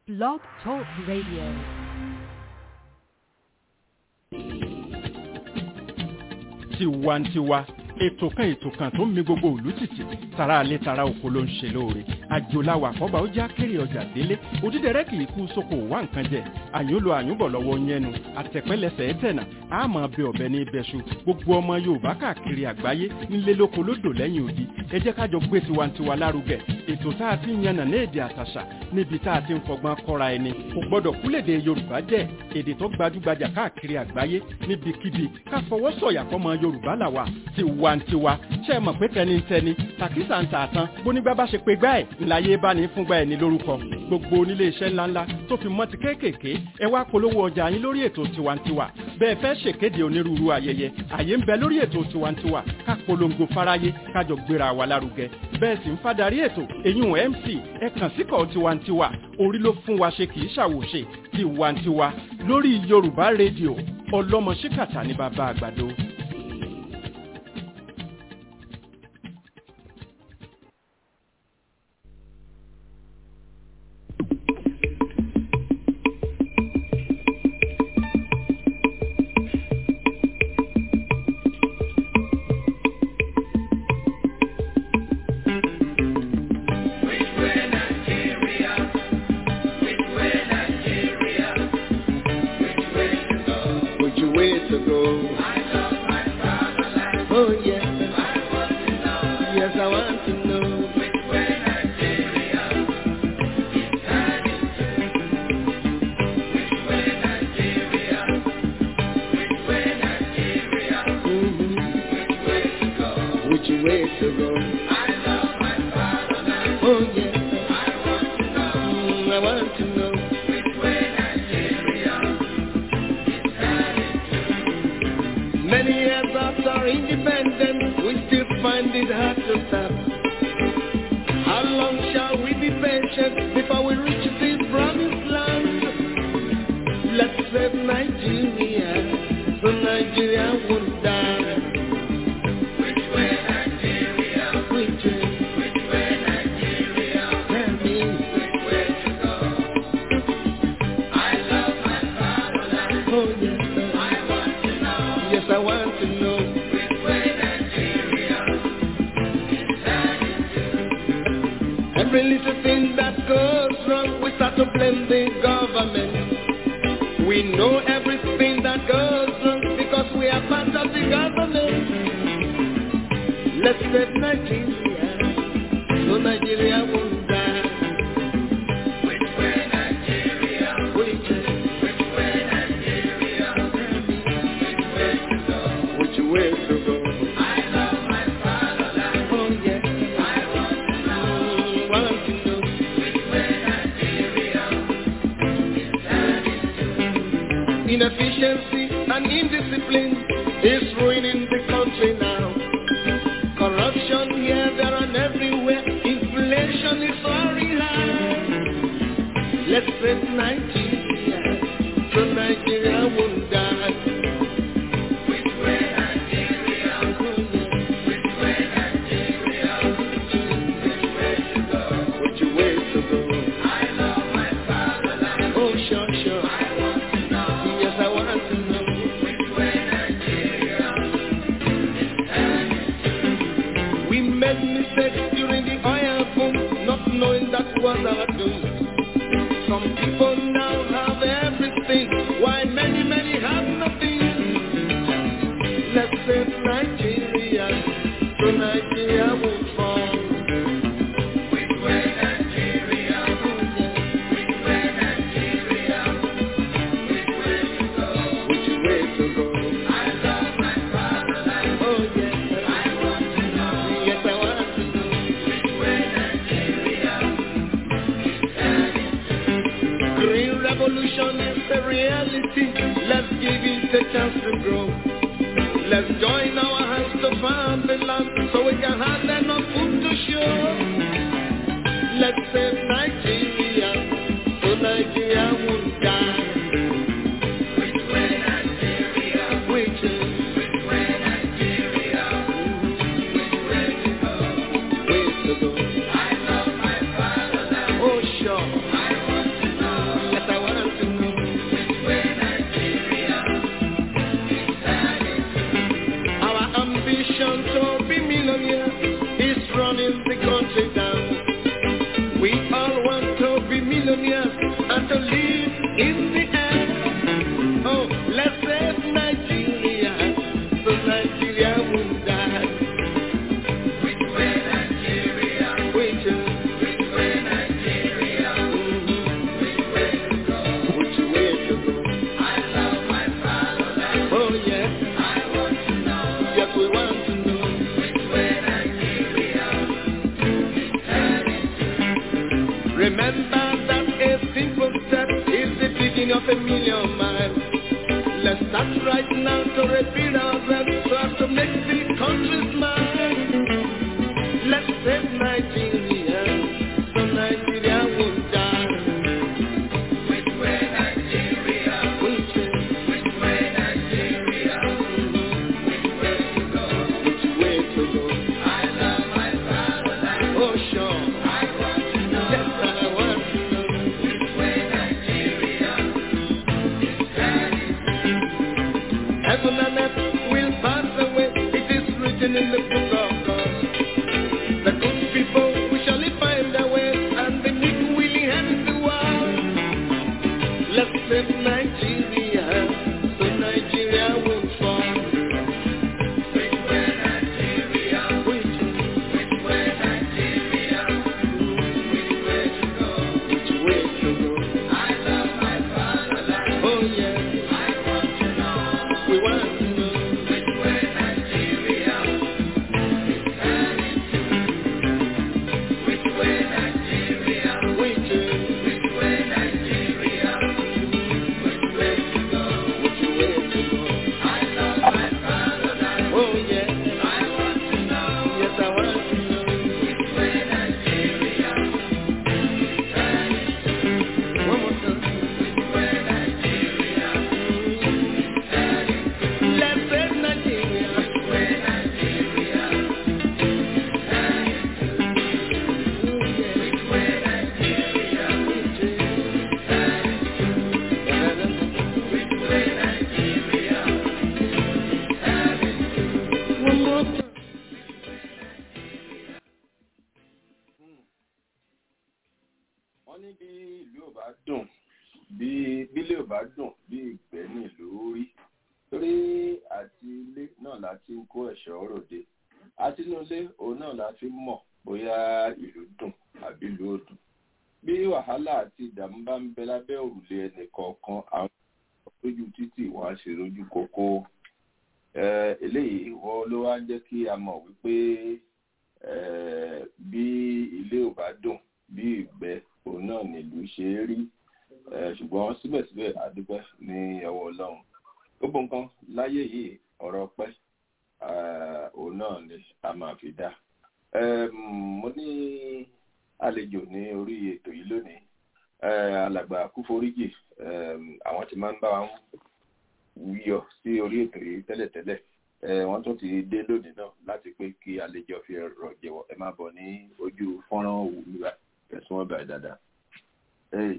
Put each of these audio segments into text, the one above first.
Blog Talk Radio. tiwantiwa ètò kan ètò kan tó ń mi gbogbo òlú tìtì tara alẹ́ tara oko ló ń ṣe lóore àjòláwà àkọ́bà ó já kéré ọjà délé òdídẹrẹ́ kì í kú sóko wá nǹkan jẹ àyúnlò àyúnbọ̀ lọ́wọ́ yẹnu àtẹ̀pẹ́lẹsẹ̀ ẹ̀tẹ̀nà àmọ́ bẹ ọ̀bẹ ní ibẹ̀ṣu gbogbo ọmọ yorùbá káàkiri àgbáyé nílé lóko lódò lẹ́yìn odi ẹ jẹ́ kájọ gbé tiwantiwa lárugẹ ètò tá a ti ń yànnà ní èdè àtàṣà níbi tá a ti ń fọgbọ́n kọ́ra ẹni kò gbọ́dọ̀ kúlèdè yorùbá jẹ́ èdè tó gbajúgbajà káàkiri àgbáyé níbikíbi ká fọwọ́ sọ̀yà fọmọ yorùbá làwà tiwantiwa ṣe é mọ̀ pé tẹnitẹni tàkísà ń tààtàn bónígbà bá ṣe pé gbá ẹ̀ ńláyé bá ní fúngbà ẹ̀ ní lórúkọ gbogbo onílé iṣẹ́ ńláńlá tó fi mọ́ ti kéékèèké ẹ wá polówó ọjà yín lórí ètò tiwantiwa bẹ́ẹ̀ fẹ́ ṣèkéde onírúurú ayẹyẹ àyè ń bẹ lórí ètò tiwantiwa ká polongo fáráyé kájọ gbéra wa lárugẹ bẹ́ẹ̀ sì ń fadarí ètò eyín mc ẹ kàn síkọ̀ tiwantiwa orí ló fún wa ṣe kì í ṣàwòṣe tiwantiwa lórí yorùbá rédíò ọlọ́mọ ṣíkàtà ní bàbá àgbàdo. Which way to go? Oh yes. Yes, I want to know. Mhm. Which way to go? Oh yes. Mm, I want to know. Many years after our independence, we still find it hard to stop. How long shall we be patient before we reach this promised land? Let's save Nigeria, so Nigeria won't die. Which way Nigeria? Which way? Which way Nigeria? Tell me. Which way to go? I love my fatherland. Oh yes, sir. I want to know. Yes, I want to know. Which way Nigeria Every little thing that goes wrong, we start to blame the government. We know everything that goes wrong because we are part of the government. Let's save Nigeria, so Nigeria won't die. Which way Nigeria? Which way? Which way Nigeria? Which way to go? Which way to go? I love my fatherland. Oh yes. I want to know. Want to know. Which way Nigeria Inefficiency and indiscipline is ruining the country now. Corruption here, there and everywhere. Inflation is soaring high. Let's save Nigeria, so Nigeria won't die. Which way Nigeria? Which way Nigeria? Which way to go? Which way to go? I love my fatherland. Oh sure, sure. I want to know. Yes, I want to know. Which way Nigeria? We made mistakes during the oil boom, not knowing that was our doom. Some people now have everything, while many, many have nothing. Let's save Nigeria, so Nigeria won't fall. Which way Nigeria? Which way Nigeria? Which way to go? Which way to go? I love my fatherland. Oh yes, I want to know. Yes, I want to know. Which way Nigeria? Green revolution is the reality. Let's give it a chance to grow. Let's join our hands to farm the land so we can have enough food to show. Let's save Nigeria so Nigeria won't die. Which way Nigeria? Which way? Which way Nigeria? Which way to go? Way to go. I love my fatherland. Oh sure. I want to know. millionaires and to live in the air. Oh, let's save Nigeria so Nigeria won't die. Which way Nigeria? Which way? Which way Nigeria? Which way to go? Which way to go? I love my fatherland. Oh yeah. I want to know. Yes, we want to know. Which way Nigeria is heading to. Remember that a simple step is the beginning of a million miles. Let's start right now to repeat ourselves so as to make the country smile. Let's save Nigeria so Nigeria won't die. Which way Nigeria? Which way? Which way Nigeria? Which way to go? Which way to go? I love my fatherland. Oh sure. I want to know. Yes, I want to know. Which way Nigeria is heading Heaven and earth will pass away. It is written in the book of God. The good people we shall find their way, and the meek will inherit the world. Let's save Nigeria, so Nigeria won't fall. Which way Nigeria? Which which way Nigeria? Which way to go? Which way to go? I love my fatherland. Oh yeah. I want to know. We want to know which way Nigeria is heading to. Which way Nigeria? Which way? Which way Nigeria? Which way to go? Which way to go? I love my fatherland. Oh yeah. I want to know. Yes, I want to know which way Nigeria is heading to. One more time. Which way Nigeria is heading to. Let's save Nigeria. Which way Nigeria is heading to. Oh yeah. Which way Nigeria? Which way? Which way Nigeria? One more time. wọ́n ní bí ìlú ò bá dùn bí bílé ò bá dùn bí ìgbẹ́ ní ìlú rí torí àti ilé náà la ti ń kó ẹ̀ṣọ́ ròde àti inú ilé òun náà la fi ń mọ̀ bóyá ìlú dùn àbí ìlú ò dùn bí wàhálà àti ìdààmú bá ń bẹ lábẹ́ òrùlé ẹnì kọ̀ọ̀kan àwọn lójú títì wọ́n á ṣe lójú kókó Eh, eléyìí wọ́n ló wá ń jẹ́ kí a mọ̀ wípé eh, bí ilé ò bá dùn bí ìgbẹ́ òun náà nílùú ṣe é rí Eh, ṣùgbọ́n síbẹ̀síbẹ̀ àdúpẹ́ ní ọwọ́ ọlọ́run gbogbo nǹkan láyé yìí ọ̀rọ̀ pẹ́ òun náà ni a máa fi dá Em, mo ní àlejò ní orí ètò yìí lónìí Eh, alàgbà kúforíjì em, àwọn tí máa ń bá wa yọ sí orí ètò yìí tẹ́lẹ̀tẹ́lẹ̀ Eh, wọ́n tún ti dé lónìí náà láti pé kí àlejò fi rọ̀ jẹ̀wọ̀ ẹ máa bọ̀ ní ojú fọ́nrán òwú nígbà tẹ̀sán ọ̀bà dáadáa. Hey.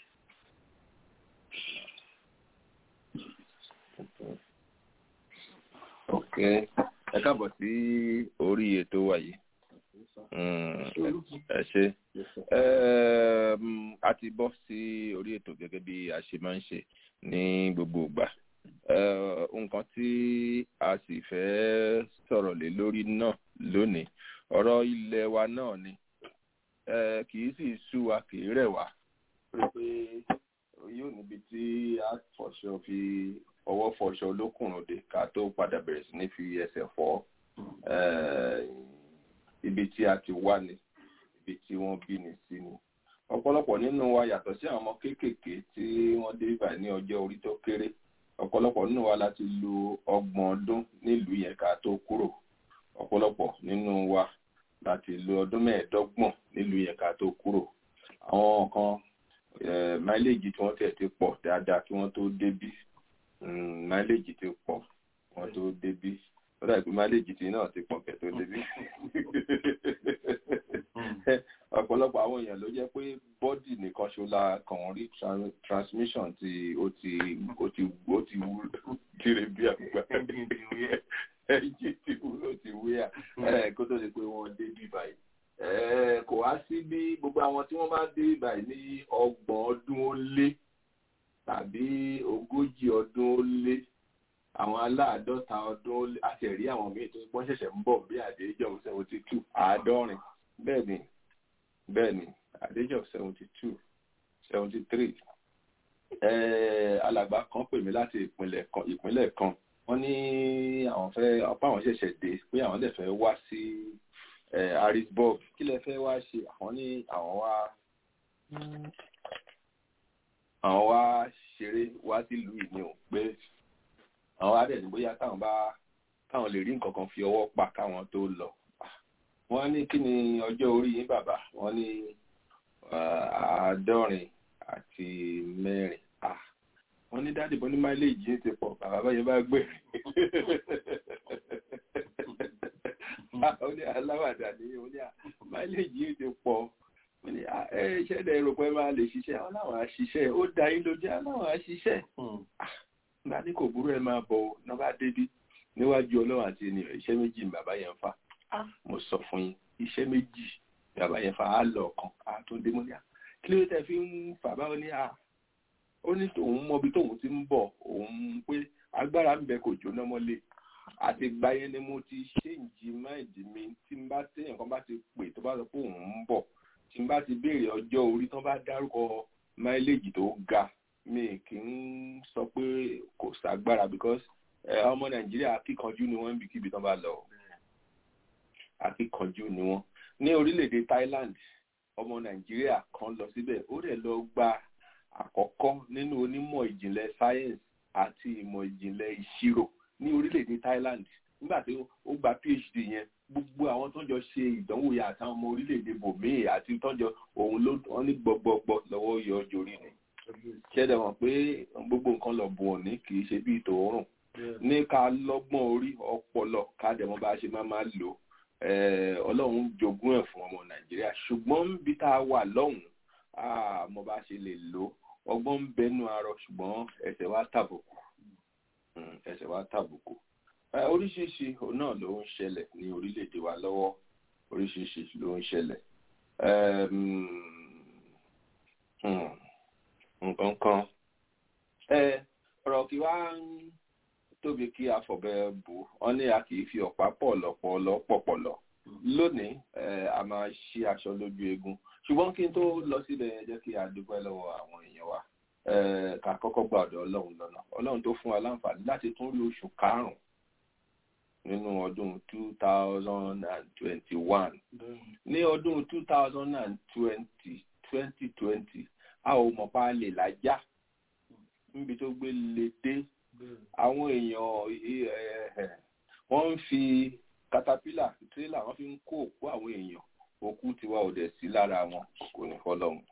ok ẹ káàbọ̀ sí orí ètò wa yìí Mm, ẹ ṣe Ẹm, a ti bọ́ sí orí ètò gẹ́gẹ́ bí a ṣe máa ń ṣe ní gbogbo ìgbà Eh, nǹkan tí a sì fẹ́ sọ̀rọ̀ lé lórí náà lónìí ọ̀rọ̀ ilẹ̀ wa náà ni Eh, kì í sì sú wa kì í rẹ̀ wá pé pé yóò níbi tí a fọṣọ fi ọwọ́ fọṣọ olókùnrin dé ká tó padà bẹ̀rẹ̀ sí ní fi ẹsẹ̀ fọ́ Eh, ibi tí a ti wá ni ibi tí wọ́n bí ni sí ni ọ̀pọ̀lọpọ̀ nínú wa yàtọ̀ sí àwọn ọmọ kéékèèké tí wọ́n dé ibà ní ọjọ́ orí tó kéré ọ̀pọ̀lọpọ̀ nínú wa láti lo ọgbọ̀n ọdún nílùú yẹn ká tó kúrò ọ̀pọ̀lọpọ̀ nínú wa láti lo ọdún mẹ́ẹ̀ẹ́dọ́gbọ̀n nílùú yẹn ká tó kúrò àwọn kan máìlèjì tí wọ́n tẹ̀ ti pọ̀ dáadáa kí wọ́n tó débí máìlèjì ti pọ̀ kí wọ́n tó débí ó dàbí máìlèjì tí náà ti pọ̀ kẹ́ tó débí ọ̀pọ̀lọpọ̀ àwọn èèyàn ló jẹ́ pé bọ́dì nìkan ṣo la kàn rí tran- transmission tí ó ti ó ti ó ti wú kiri bí àgbà ẹ̀jì ti wú ló ti wú yà ẹ̀ kó tó di pé wọ́n dé bí báyìí Eh, kò wá sí bí gbogbo àwọn tí wọ́n bá dé báyìí ní ọgbọ̀n ọdún ó lé tàbí ogójì ọdún ó lé àwọn aláàádọ́ta ọdún ó lé àti ẹ̀rí àwọn míì tó wọ́n ṣẹ̀ṣẹ̀ ń bọ̀ bí àdéjọ́ seventy two àádọ́rin bẹ́ẹ̀ ni bẹ́ẹ̀ ni àdéjọ́ seventy two seventy three alàgbà kan pè mí láti ìpínlẹ̀ kan ìpínlẹ̀ kan wọ́n ní àwọn fẹ́ ọ̀pá àwọn ṣẹ̀ṣẹ̀ dé pé àwọn dẹ̀ fẹ́ wá sí eh, harrisburg kí lẹ fẹ́ wá ṣe àwọn ní àwọn wá àwọn wá ṣeré wá sílùú yìí ni ò pé àwọn wá dẹ̀ ní bóyá táwọn bá káwọn lè rí nǹkan kan fi ọwọ́ pa káwọn tó lọ wọ́n ní kí ni ọjọ́ orí yín bàbá wọ́n ní ah, àádọ́rin àti mẹ́rin ah wọ́n ní dáàdì bọ́ ní máìlèjì yín ti pọ̀ bàbá báyìí bá gbé ó ní aláwàdà ní ó ní máìlèjì yín ti pọ̀ ó ní ah, ẹ ṣẹ́dẹ̀ rò pé máa lè ṣiṣẹ́ àwọn àwọn àṣiṣẹ́ ó da yín lójú àwọn àṣiṣẹ́ nígbà ní kò burú ẹ máa bọ̀ náà bá débi níwájú ọlọ́run àti ènìyàn iṣẹ́ méjì ni bàbá yẹn ń fà mo sọ fún yín iṣẹ́ méjì ni bàbá yẹn fà á lọ ọ̀kan á tó dé mọ́lẹ́à kí ló tẹ́ fi ń fà báwo ní à ó ní tòun mọbi tóun ti ń bọ̀ òun pé agbára ń bẹ kò jóná mọ́lé àti ìgbà yẹn ni mo ti ṣéǹjì máìdì mi tí n bá téèyàn kan bá ti pè tó bá sọ pé òun ń bọ̀ tí n bá ti béèrè ọjọ́ orí tó bá dárúkọ máìlèjì tó ga mi kì í sọ pé kò ságbára because ẹ, ọmọ nàìjíríà akíkanjú ni wọ́n ń bìkíbi tó bá lọ akíkanjú ni wọ́n ní orílẹ̀-èdè Thailand ọmọ nàìjíríà kan lọ síbẹ̀ ó dẹ̀ lọ gba àkọ́kọ́ nínú onímọ̀ ìjìnlẹ̀ science àti ìmọ̀ ìjìnlẹ̀ ìṣirò ní orílẹ̀-èdè Thailand nígbà tí ó gba PhD yẹn gbogbo àwọn tó ń jọ ṣe ìdánwò yẹn àtàwọn ọmọ orílẹ̀-èdè bòmíì àti tó ń jọ òun ló wọ́n ní gbọgbọgbọ lọ́wọ́ yọ ọjọ́ orí ni ṣẹ́dẹ̀ mọ̀ pé gbogbo nǹkan lọ bùn òní kì í ṣe bí ìtòórùn ní ká lọ́gbọ́n orí ọpọlọ ká dẹ̀ mọ̀ bá a ṣe máa máa lò eh, ọlọ́run jogún ẹ̀ fún ọmọ nàìjíríà ṣùgbọ́n bí tá a wà lọ́hùn-ún ah, mo bá ṣe lè lò ọgbọ́n ń bẹnu arọ ṣùgbọ́n ẹsẹ̀ wa tàbùkù Mm, ẹsẹ̀ wa tàbùkù Eh, oríṣiríṣi òun náà ló ń ṣẹlẹ̀ ní orílẹ̀-èdè wa lọ́wọ́ oríṣiríṣi ló ń ṣẹlẹ̀ Em, hmm, nǹkan kan ẹ ọ̀rọ̀ kí wá ń tóbi kí afọ̀bẹ bù ọ́ ní a kì í fi ọ̀pá pọ̀ lọ́pọ̀lọ́ pọ̀pọ̀lọ́ lónìí ẹ, a máa ṣí aṣọ lójú eegun ṣùgbọ́n kí n tó lọ síbẹ̀ yẹn jẹ́ kí a dúpẹ́ lọ́wọ́ àwọn èèyàn wa ẹ, ká kọ́kọ́ gba ọ̀dọ̀ ọlọ́run lọ́nà ọlọ́run tó fún wa láǹfààní láti tún rí oṣù karùn-ún nínú ọdún two thousand and twenty-one ní ọdún two thousand and twenty twenty twenty a ò mọ̀ pa lè lájá níbi tó gbé lè dé àwọn èèyàn eh, wọ́n ń fi katapila tírélà wọ́n fi ń kó òkú àwọn èèyàn òkú tiwa ò dẹ̀ sí lára wọn kò ní fọlọ́run.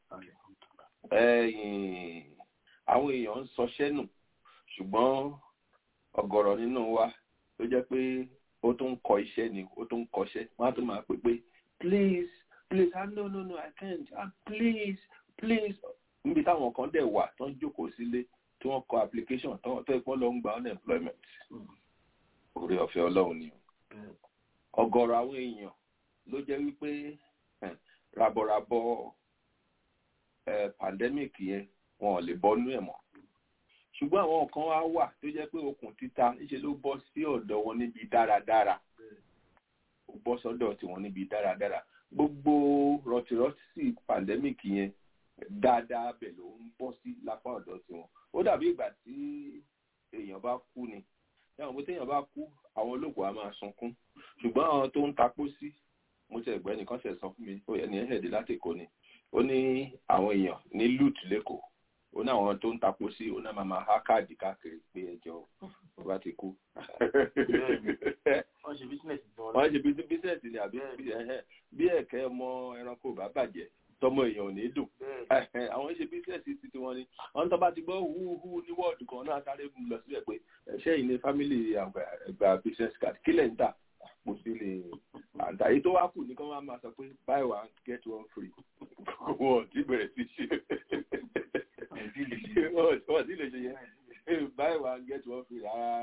Ẹ̀yìn, àwọn èèyàn ń sọṣẹ́ nù ṣùgbọ́n ọ̀gọ̀rọ̀ nínú wa ló jẹ́ pé ó tún ń kọ iṣẹ́ ni ó tún ń kọṣẹ́ wọ́n á tún máa pè pé please please ah no no no I can't ah please please níbi táwọn kan dẹ̀ wà tó ń jókòó sílé tí wọ́n kọ application tó tó ìpọ́n lọ ń gba unemployment orí ọ̀fẹ́ ọlọ́run ni o ọ̀gọ̀rọ̀ àwọn èèyàn ló jẹ́ wípé eh, rabọ̀rabọ̀ eh, pandemic yẹn wọn ò lè bọ́nú ẹ̀ mọ́ ṣùgbọ́n àwọn kan wá wà tó jẹ́ pé okùn títa níṣe ló bọ́ sí ọ̀dọ̀ wọn níbi dáradára ó bọ́ sọ́dọ̀ tiwọn níbi dáradára gbogbo rọtìrọtì pandemic yẹn dáadáa bẹ̀ ló ń bọ́ sí lápá ọ̀dọ̀ tiwọn ó dàbí ìgbà tí èèyàn bá kú ni ẹ̀wọ̀n pé téèyàn bá kú àwọn olóògùn á máa sunkún ṣùgbọ́n àwọn tó ń tapó sí mo ti ẹ̀gbẹ́ nìkan ṣẹ̀ sọ fún mi ó ẹni ẹ̀hẹ̀dẹ̀ láti Èkó ni ó ní àwọn èèyàn ní lut lẹ́kọ̀ọ́ ó ní àwọn tó ń tapó sí ó náà máa máa há káàdì káàkiri pé ẹjọ́ ó bá ti kú. wọ́n ṣe bísínẹ̀sì tí wọ́n wọ́n ṣe bí bísẹ̀sì ni àbí ẹ̀hẹ́, bí ẹ̀kẹ́ ọmọ ẹranko bá bàjẹ́ tọmọ èèyàn ò ní dùn Ẹ̀hẹ́, àwọn ṣe bísẹ̀sì ti tiwọn ni wọ́n tó bá ti gbọ́ húhú ní wọ́ọ̀dù kan náà sáré mú lọ síbẹ̀ pé ẹ̀ṣẹ́ yìí ní fámìlì àgbà business card kílẹ̀ ń tà kò sí lè àǹtà èyí tó wá kù ní kí wọ́n máa sọ pé buy one get one free wọ́n ti bẹ̀rẹ̀ sí ṣe wọ́n ti lè ṣe yẹn buy one get one free rárá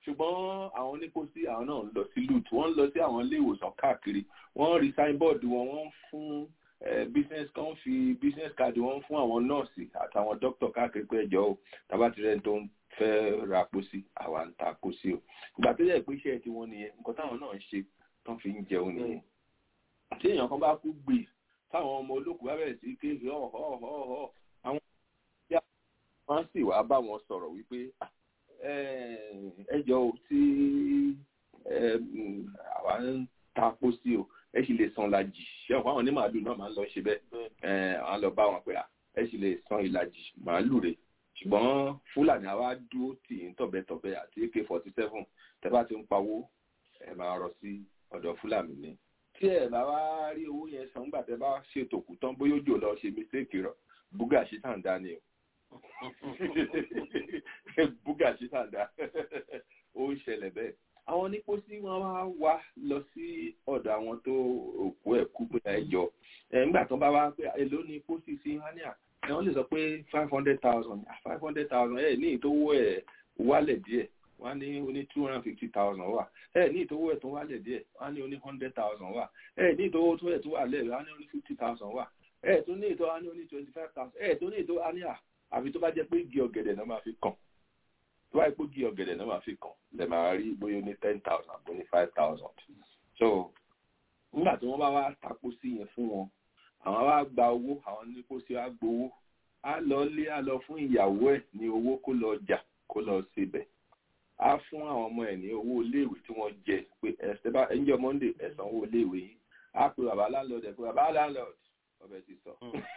ṣùgbọ́n àwọn onípòsí àwọn náà ń lọ sí lut wọ́n ń lọ sí àwọn ilé ìwòsàn káàkiri wọ́n rí signboard wọn wọ́n ń fún business kan fi business card wọn fún àwọn nọ́ọ̀sì àtàwọn dókítà káàkiri pé ẹjọ́ o tàbá ti rẹ́ni tó ń fẹ́ ra pósí àwa ń ta pósí o ìgbà tó yẹ pé iṣẹ́ tí wọ́n nìyẹn nǹkan táwọn náà ń ṣe tán fi ń jẹun nìyẹn tí èèyàn kan bá kú gbè táwọn ọmọ olókùú bá bẹ̀rẹ̀ sí kéèké ọ̀họ̀ọ̀họ̀ àwọn ìyá wọn sì wá bá wọn sọ̀rọ̀ wípé ẹjọ́ o tí àwa ń ta pósí o ẹ sì lè san ìlàjì ṣé ọ̀pọ̀ àwọn onímàálù náà máa ń lọ ṣe bẹ́ẹ̀ àwọn lọ bá wọn pé ẹ sì lè san ìlàjì màálù rẹ̀ ṣùgbọ́n fúlàní àwa dúró tì í tọ̀bẹ̀tọ̀bẹ̀ àti ak forty seven tẹ́ bá ti ń pawó ẹ máa rọ sí ọ̀dọ̀ fúlàní ni tí ẹ bá wá rí owó yẹn san nígbà tẹ́ bá ṣètò kù tán bóyá òjò lọ ṣe mistake rọ búgà ṣe tàǹdà ni o búgà ṣe tàǹdà ó ń ṣẹlẹ̀ bẹ́ẹ̀ àwọn onípòsí wọn wá wá lọ sí ọ̀dọ̀ àwọn tó òkú ẹ̀ kú pé ẹjọ́ nígbà tó bá wá pé èló ni pósí sí hania ẹ wọ́n lè sọ pé five hundred thousand five hundred thousand ẹ ní ìtòwó ẹ̀ wálẹ̀ díẹ̀ wọ́n ní oní two hundred and fifty thousand wà ẹ ní ìtòwó ẹ̀ tó wálẹ̀ díẹ̀ wọ́n ní oní hundred thousand wà ẹ ní ìtòwó tó ẹ̀ tó wà lẹ́ẹ̀ wọ́n ní oní fifty thousand wà ẹ tó ní ìtòwó wọ́n ní oní twenty five thousand ẹ tó ní ìtòwó wọ́n ní à àbí tó bá jẹ́ pé igi ọ̀gẹ̀dẹ̀ náà máa fi kàn tó bá yẹ pé igi ọ̀gẹ̀dẹ̀ náà máa fi kàn lè máa rí bóyá ní ten thousand àbó ní five thousand so nígbà tí wọ́n bá wá tapo sí yẹn fún wọn àwọn wá gba owó àwọn ní kó sí wá gbowó á lọ lé á lọ fún ìyàwó ẹ̀ ní owó kó lọ jà kó lọ síbẹ̀ á fún àwọn ọmọ ẹ̀ ní owó iléèwé tí wọ́n jẹ pé ẹ̀sẹ̀ bá ẹ̀ńjọ́ monday ẹ̀sán owó iléèwé yìí á pe bàbá landlord ẹ̀ pé bàbá landlord ọbẹ̀ ti sọ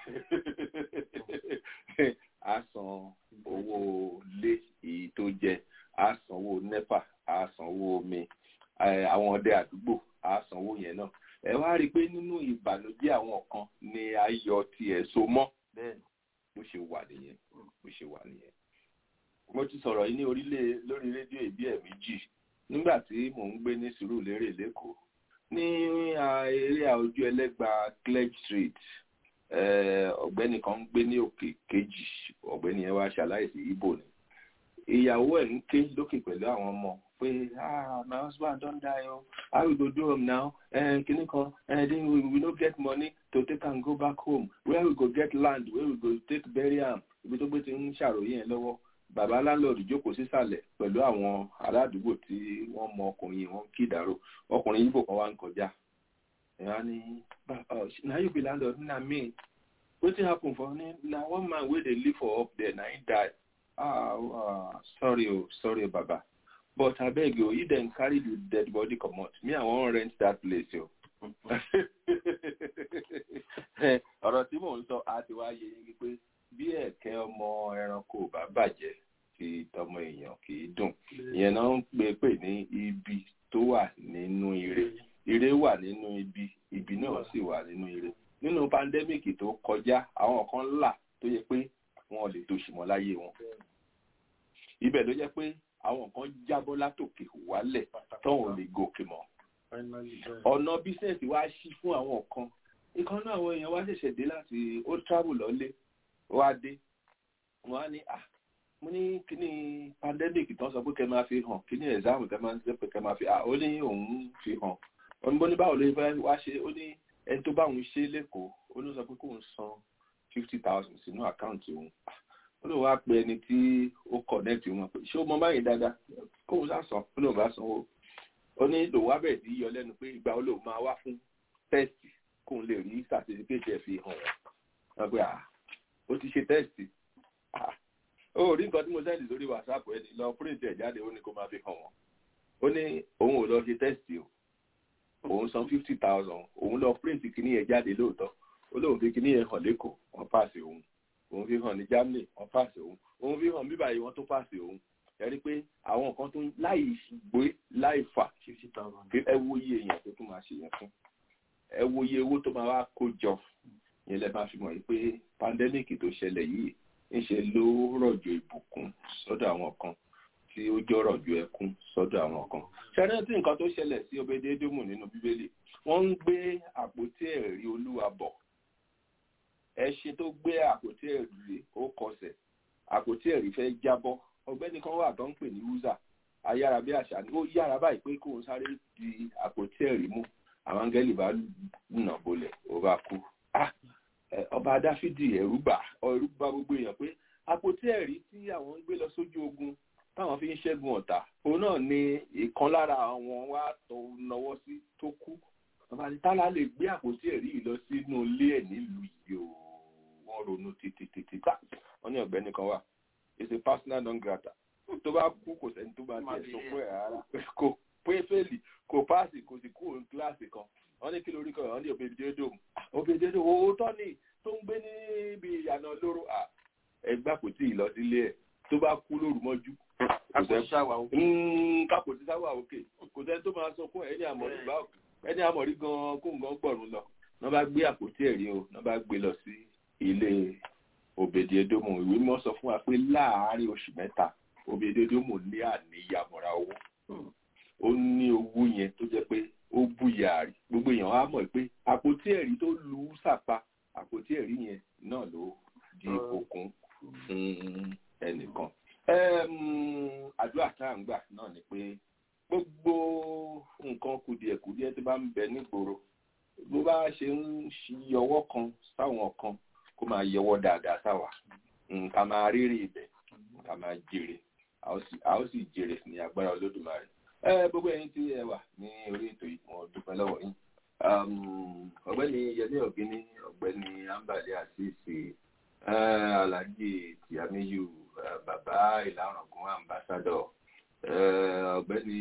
á san owó lé èyí tó jẹ á sanwó nepa á sanwó omi àwọn ọdẹ àdúgbò á sanwó yẹn náà ẹ wá rí i pé nínú ìbànújẹ́ àwọn kan ni ayọ̀ tiẹ̀ so mọ́ bó ṣe wà nìyẹn bó ṣe wà nìyẹn mo ti sọ̀rọ̀ yìí ní orílẹ̀ lórí rédíò ìbí ẹ̀ méjì nígbà tí mò ń gbé ní Sùúrùlérè lẹ́kọ̀ọ́ ní eré ojú ẹlẹ́gba Clegg Street ọ̀gbẹ́ni kan ń gbé ní òkè kejì ọ̀gbẹ́ni yẹn wá ṣaláìsí ibo ni ìyàwó ẹ̀ ń ké lókè pẹ̀lú àwọn ọmọ pé ah my husband don die o how we go do am now eh, kini kan eh, then we, we no get money to take am go back home where we go get land where we go take bury am ibi tó gbé ti ń ṣàròyé yẹn lọ́wọ́ bàbá landlord jókòó sísàlẹ̀ pẹ̀lú àwọn aládùúgbò tí wọ́n mọ ọkùnrin wọn kí ìdárò ọkùnrin yìí bò kan wá ń kọjá ẹ̀yà ni na you be landlord na me wetin happen for me na one man wey dey live for up there na him die ah ah sorry o sorry o baba but abeg o if dem carry the dead body comot me i wan rent that place o. ọ̀rọ̀ tí mò ń sọ á ti wá yé yín pé bí ẹ̀kẹ́ ọmọ ẹranko bá bàjẹ́ ti tọmọ èèyàn kì í dùn ìyẹn náà ń pè pè ní ibi tó wà nínú ire ire wà nínú ibi ibi náà sì wà nínú ire nínú pandemic tó kọjá àwọn kan là tó yẹ pé wọn ò lè tòṣì mọ́ láyé wọn ibẹ̀ ló jẹ́ pé àwọn kan jábọ́ látòkè wálẹ̀ tọ́wọ́n ò lè gòkè mọ́ ọ̀nà bísẹ̀sì wá ṣí fún àwọn kan ìkan náà àwọn èèyàn wá ṣẹ̀ṣẹ̀ dé láti ó travel lọ́lé wá dé wọ́n á ní à mo ní kíní pandemic tán sọ pé kẹ́ máa fi hàn kíní exam kẹ́ máa ń sọ pé kẹ́ máa fi à ó ní òun fi hàn oníbó ní báwo ló fẹ́ wá ṣe ó ní ẹni tó bá òun ṣe lẹ́kọ̀ọ́ ó ní sọ pé kóun san fifty thousand sínú àkáǹtì òun ó lóun wá pe ẹni tí ó connect wọn pé ṣé ó mọ báyìí dáadáa kóun sá san ó lóun bá sanwó ó ní lòun wá bẹ̀rẹ̀ sí yọ lẹ́nu pé ìgbà ó lòun máa wá fún tẹ́sì kóun lè rí certificate ẹ̀ fi hàn wọ́n pé à ó ti ṣe tẹ́sì ó rí nǹkan tí mo sẹ́ndì lórí whatsapp ẹni lọ print ẹ̀ jáde ó ní kó máa fi hàn wọ́n ó ní òun ò lọ ṣe tẹ́sì o òun san fifty thousand òun lọ print kíní yẹn jáde lóòótọ́ ó lóun fi kíní yẹn hàn lẹ́kọ̀ọ́ wọ́n pàṣẹ òun òun fi hàn ní Germany wọ́n pàṣẹ òun òun fi hàn bíbáyìí wọ́n tó pàṣẹ òun ẹ rí i pé àwọn nǹkan tó láì gbé láì fà ẹ wo iye èèyàn tó tún máa ṣe yẹn fún ẹ wo iye owó tó máa wá kó jọ yẹn lẹ máa fi mọ̀ pé pandemic tó ṣẹlẹ̀ yìí ńṣe ló rọ̀jò ìbùkún sọ́dọ̀ àwọn kan tí ó jọ rọ̀jò ẹkún sọ́dọ̀ àwọn kan ṣẹ́rẹ́ tí nǹkan tó ṣẹlẹ̀ sí Obedédómù nínú bíbélì wọ́n ń gbé àpótí ẹ̀rí olúwa bọ̀ ẹṣin tó gbé àpótí ẹ̀rí ó kọsẹ̀ àpótí ẹ̀rí fẹ́ jábọ́ ọ̀gbẹ́ni kan wà tó ń pè ní uza ayára bí àṣà ni ó yára báyìí pé kóun sáré di àpótí ẹ̀rí mú àwọn áńgẹ́lì bá nà bolẹ̀ ó bá kú ọba dáfídì ẹ̀rú bà ẹ̀rú bà gbogbo èèyàn pé àpótí ẹ̀rí tí àwọn ń gbé lọ sójú ogun táwọn fi ń ṣẹ́gun ọ̀tá òun náà ni ìkan lára àwọn wá tó náwó sí tó kú ọba ní tálá lè gbé àpótí ẹ̀rí yìí lọ sínú ilé ẹ̀ nílùú yìí o wọ́n ronú títí títí ká wọ́n ní ọ̀gbẹ́ni kan wà it's a personal non grata tó bá kú kò sẹ́ni tó bá tiẹ̀ sọ pé rárá kò pé fèlì kò páàsì kò sì kúrò ní kíláàsì kan wọ́n ní kí lórí kan wọ́n ní òbèdédò òbèdédò òótọ́ ni tó ń gbé níbi ìyànà lóró ẹgbà kò tí ì lọ sílé ẹ̀ tó bá kú lóru mọ́jú kápò tí sáwà òkè kò sẹ́ni tó máa sọ fún ẹni àmọ̀rí bá ẹni àmọ̀rí gan kó nǹkan gbọ̀rún lọ wọ́n bá gbé àpótí ẹ̀rí o wọ́n bá gbé lọ sí ilé òbèdédòmù ìwé mọ́ sọ fún wa pé láàárín oṣù mẹ́ta òbèdédòmù ní àníyàmọ̀ra owó ó ní owó yẹn tó jẹ́ pé ó búyà rí gbogbo èèyàn á mọ̀ pé àpótí ẹ̀rí tó lu sàpá àpótí ẹ̀rí yẹn náà ló di okun fún ẹnìkan. àdúrà tá à ń gbà náà ni pé gbogbo nǹkan kùdìẹ̀kùdìẹ̀ tó bá ń bẹ nígboro bó bá ṣe ń yọwọ́ kan sáwọn kan kó máa yọwọ́ dáadáa sáwà ká máa rírì ibẹ̀ ká máa jèrè a ó sì jèrè ní agbára olódùmarè gbogbo ẹ̀yin tí ẹ wà ní orí ètò yìí mo dúpẹ́ lọ́wọ́ yín ọ̀gbẹ́ni yẹmí ọ̀gbẹ́ni ọ̀gbẹ́ni ambali asisi alhaji tiamiyu bàbá ìlànàgún ambassadọ ọ̀gbẹ́ni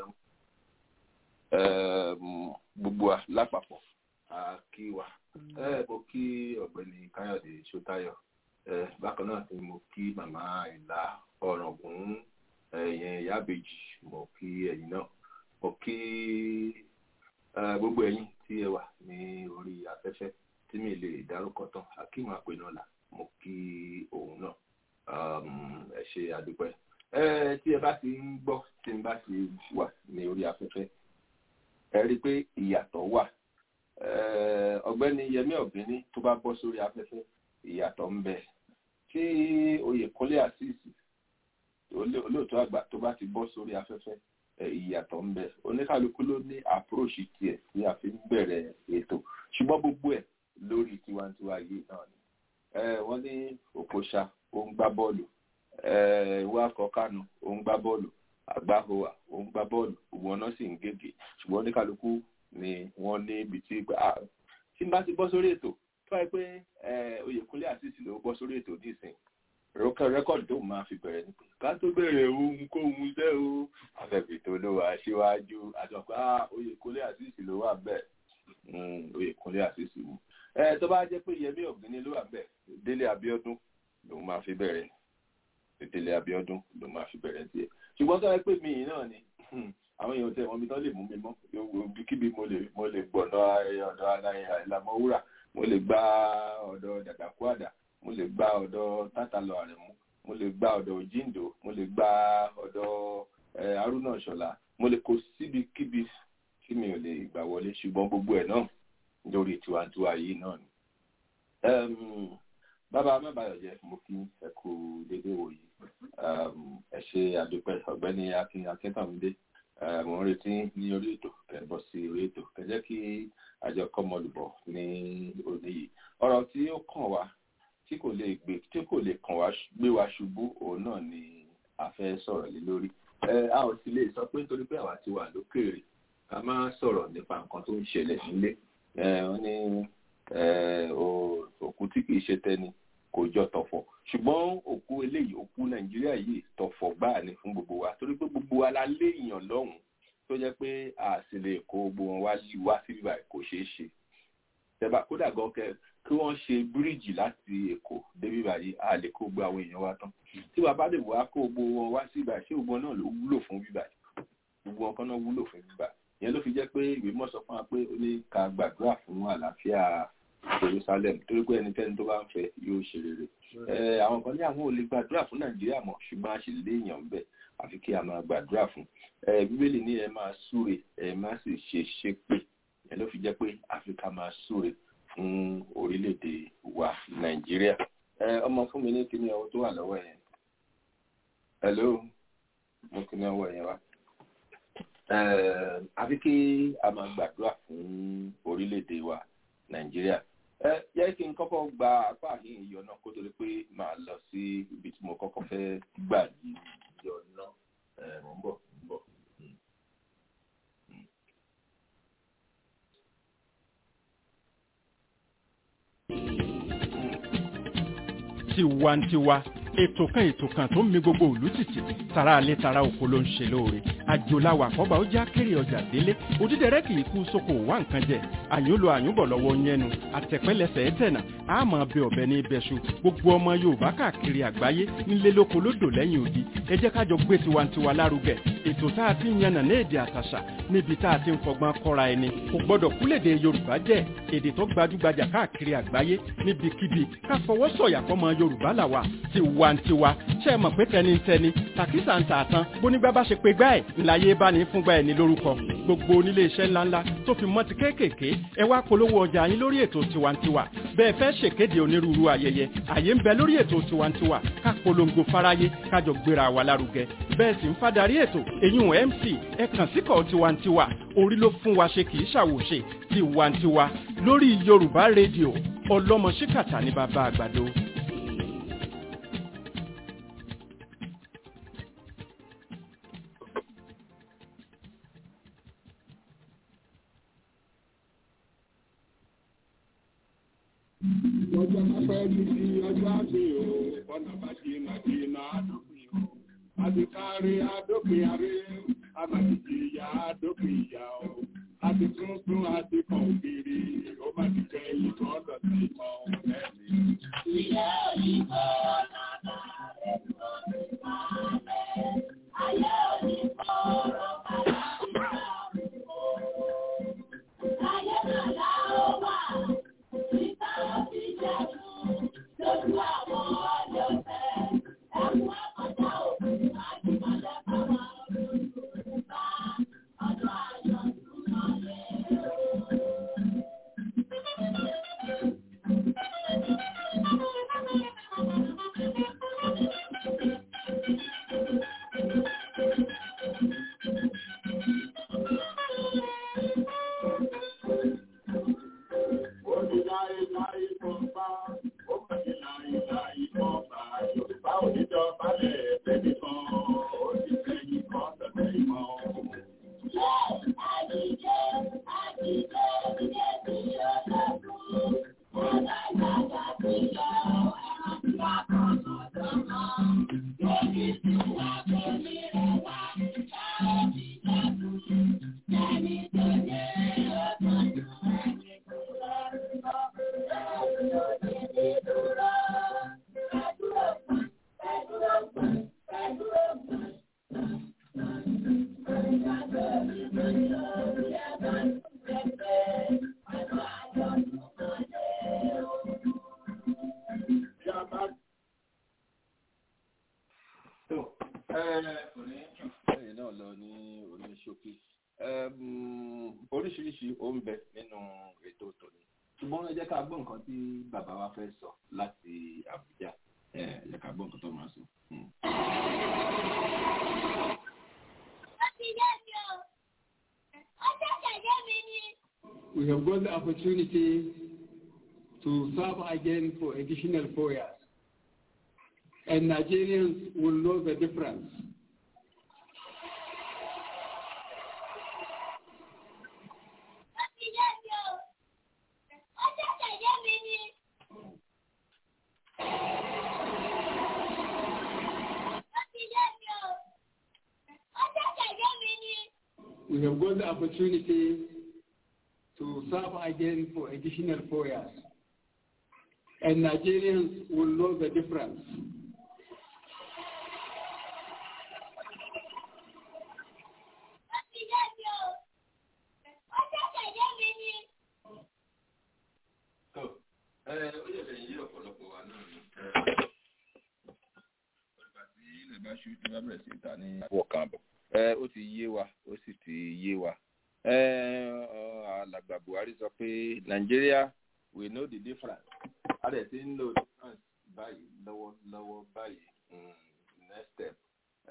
gbogbo wa lápapọ̀ kí wa mo kí ọ̀gbẹ́ni káyọ̀dé sọ́tayọ̀ bákan náà ni mo kí màmá ìlà ọ̀ràngún ẹ̀yìn ìyábejì mo kí ẹ̀yin náà mo kí gbogbo ẹ̀yin tí ẹ wà ní orí afẹ́fẹ́ tí mi lè dárúkọ tán akeem apẹnọlá mo kí òun náà ẹ ṣe àdúpẹ́ tí ẹ bá ti ń gbọ́ tí n bá ti wà ní orí afẹ́fẹ́ ẹ rí i pé ìyàtọ̀ wà ọ̀gbẹ́ni yẹmí ọ̀gbẹ́ni tó bá bọ́ sórí afẹ́fẹ́ ìyàtọ̀ ń bẹ tí oyèkúnlé àṣìṣì olóòtú àgbà tó bá ti bọ́ sórí afẹ́fẹ́ ìyàtọ̀ ń bẹ oníkálukú ló ní approach tiẹ̀ tí a fi ń bẹ̀rẹ̀ ètò ṣùgbọ́n gbogbo ẹ̀ lórí tiwantiwa yìí náà ni wọ́n ní òkòṣà ó ń gbá bọ́ọ̀lù ìwà kọkànù ó ń gbá bọ́ọ̀lù àgbáhùwà ó ń gbá bọ́ọ̀lù gbogbo ọ̀nà sì ń gègé ṣùgbọ́n oníkálukú ni wọ́n ní ibi tí tí n bá ti bọ́ sórí ètò tó wáyé pé oyèkúnlé àṣìṣì ló bọ́ sórí ètò nísìnyí rẹ́kọ̀dì tó máa fi bẹ̀rẹ̀ nípa ká tó bẹ̀rẹ̀ ohun kóhun jẹ́ o afẹ́fẹ́ tó ló wà síwájú àtọ̀pá oyèkúnlé àṣìṣì ló wà bẹ́ẹ̀ oyèkúnlé àṣìṣì mu ẹ tó bá jẹ́ pé yẹmí ọ̀gbìnì ló wà bẹ́ẹ̀ délé abíọ́dún ló máa fi bẹ̀rẹ̀ délé abíọ́dún ló máa fi bẹ̀rẹ̀ tiẹ̀ ṣùgbọ́n tó yẹ pé mi náà ni àwọn èèyàn tẹ wọn mi tán lè mú mi mọ́ kíbi mo lè mo lè gbọ̀nà ọ̀dọ̀ àìlàmọ́ wúrà mo lè gba ọ̀dọ̀ dàdàkúàdà mo lè gba ọ̀dọ̀ tátàlọ àrẹ̀mú mo lè gba ọ̀dọ̀ òjíǹdò mo lè gba ọ̀dọ̀ haruna ṣọlá mo lè kó síbikíbi tí mi ò lè gbà wọlé ṣùgbọ́n gbogbo ẹ̀ náà lórí tiwantiwa yìí náà ni. bàbá mẹ́bàáyọ̀jẹ́ mo kí ẹ kú dédé wòyí ẹ ṣe àdúpẹ́ ọ̀gbẹ́ni akin akíntàmídé mo ń retí ní orí ètò kẹbọ sí orí ètò kẹjẹ kí àjọ kọmọlùbọ ní òní yìí ọ̀rọ̀ tí ó kàn wá tí kò lè gbé tí kò lè kàn wá gbé wa ṣubú òun náà ni a fẹ́ sọ̀rọ̀ lé lórí a ò sì lè sọ pé nítorí pé àwa ti wà lókèèrè ká má sọ̀rọ̀ nípa nǹkan tó ń ṣẹlẹ̀ nílé wọ́n ní òkú tí kìí ṣe tẹni kò jọ tọ̀fọ̀ ṣùgbọ́n òkú eléyìí òkú nàìjíríà yìí tọ̀fọ̀ gbáà ni fún gbogbo wa torí pé gbogbo wa la léèyàn lọ́hùn tó jẹ́ pé a sì lè kó gbogbo wọn wá wá sí bíbá kò ṣeé ṣe tẹ́bà kódà gan kẹ kí wọ́n ṣe bíríìjì láti èkó dé bíbá yìí a lè kó gbogbo àwọn èèyàn wa tán tí wàá bá lè wá kó gbogbo wọn wá sí bíbá ṣé gbogbo náà ló wúlò fún bíbá gbogbo wọn kan náà wúlò fún bíbá ìyẹn ló fi jẹ́ pé ìwé mọ̀ sọ fún wa pé ó ní ká gbàdúrà fún àlàáfíà jerusalem torí pé ẹnikẹ́ni tó bá ń fẹ́ yóò ṣe rere àwọn kan ní àwọn ò lè gbàdúrà fún nàìjíríà mọ́ ṣùgbọ́n a sì léèyàn ń bẹ̀ àfi kí a máa gbàdúrà fún bíbélì ní ẹ máa súre ẹ má sì ṣe ṣépè ìyẹn ló fi jẹ́ pé áfíríkà máa súre fún orílẹ̀-èdè wa nàìjíríà ọmọ fún mi ní kíní ọwọ́ tó wà lọ́wọ́ yẹn hello mo kí ní ọwọ́ yẹn wá. àfi kí a máa gbàdúrà fún orílẹ̀-èdè wa nàìjíríà. ẹ jẹ́ kí n kọ́kọ́ gba apá àhín ìyọ̀ náà kó tó di pé màá lọ sí ibi tí mo kọ́kọ́ fẹ́ gbà yí ìyọ̀ náà. mo ń bọ̀ mo ń bọ̀. tiwantiwa ètò kan ètò kan tó ń mi gbogbo òlú tìtì tara alẹ́ tara oko ló ń ṣe lóore àjòláwà àkọ́bà ó já kéré ọjà délé òdídẹrẹ́ kì í kú sóko wá nǹkan jẹ àyúnlò àyúnbọ̀ lọ́wọ́ yẹnu àtẹ̀pẹ́lẹsẹ̀ ẹ̀tẹ̀nà àmọ́ bẹ ọ̀bẹ ní ibẹ̀ṣu gbogbo ọmọ yorùbá káàkiri àgbáyé nílé lóko lódò lẹ́yìn odi ẹ jẹ́ kájọ gbé tiwantiwa lárugẹ ètò tá a ti ń yànnà ní èdè àtàṣà níbi tá a ti ń fọgbọ́n kọ́ra ẹni kò gbọ́dọ̀ kúlèdè yorùbá jẹ́ èdè tó gbajúgbajà káàkiri àgbáyé níbikíbi ká fọwọ́ sọ̀yà fọmọ yorùbá làwà tiwantiwa ṣe é mọ̀ pé tẹnitẹni tàkísà ń tà tán bónígbà bá ṣe pé gbá ẹ̀ ńláyé bá ní fúngbà ẹ̀ ní lórúkọ gbogbo onílé iṣẹ́ ńláńlá tó fi mọ́ ti kéékèèké ẹ wá polówó ọjà yín lórí ètò tiwantiwa bẹ́ẹ̀ fẹ́ ṣèkéde onírúurú ayẹyẹ àyè ń bẹ lórí ètò tiwantiwa ká polongo fáráyé kájọ gbéra wa lárugẹ bẹ́ẹ̀ sì ń fadarí ètò èyún mc ẹ kàn síkọ̀ tiwantiwa orí ló fún wa ṣe kì í ṣàwòṣe tiwantiwa lórí yorùbá rédíò ọlọ́mọ ṣíkàtà ní bàbá àgbàdo. ọjọ́ pẹ́ títí ọjọ́ àti o ọ̀nà bá jìnnà jìnnà àdópin o àti kárí àdópin àrí àmàlìjì ìyá àdópin ìyá o àti tuntun àti kan kiri ó bá ti kẹ́yìn kan lọ sí kan lẹ́sìn. ìyá òyìnbó nàbà rẹ̀ tó ti máa bẹ̀ ayé òyìnbó rọ̀bà láti máa rò ó. ayé nàlá ó wà. oríṣiríṣi ó ń bẹ nínú ètò tòní ṣùgbọ́n ẹ jẹ́ ká gbọ́ nǹkan tí bàbá wa fẹ́ sọ láti Àbújá ẹ jẹ́ ká gbọ́ nǹkan tó máa sọ. We have got the opportunity to serve again for additional four years. And Nigerians will know the difference. we have got the opportunity to serve again for additional four years. And Nigerians will know the difference. ó yẹ lẹ́yìn yí ọ̀pọ̀lọpọ̀ wa náà ni. ọ̀gbà tí ilẹ̀ bá ṣú tí wọ́n bẹ̀rẹ̀ sí ta ní wọ̀ kan bọ̀ ó ti yé wa ó sì ti yé wa alàgbà Buhari sọ pé Nigeria we know the difference a dẹ̀ ti ń lo difference báyìí lọ́wọ́lọ́wọ́ báyìí next step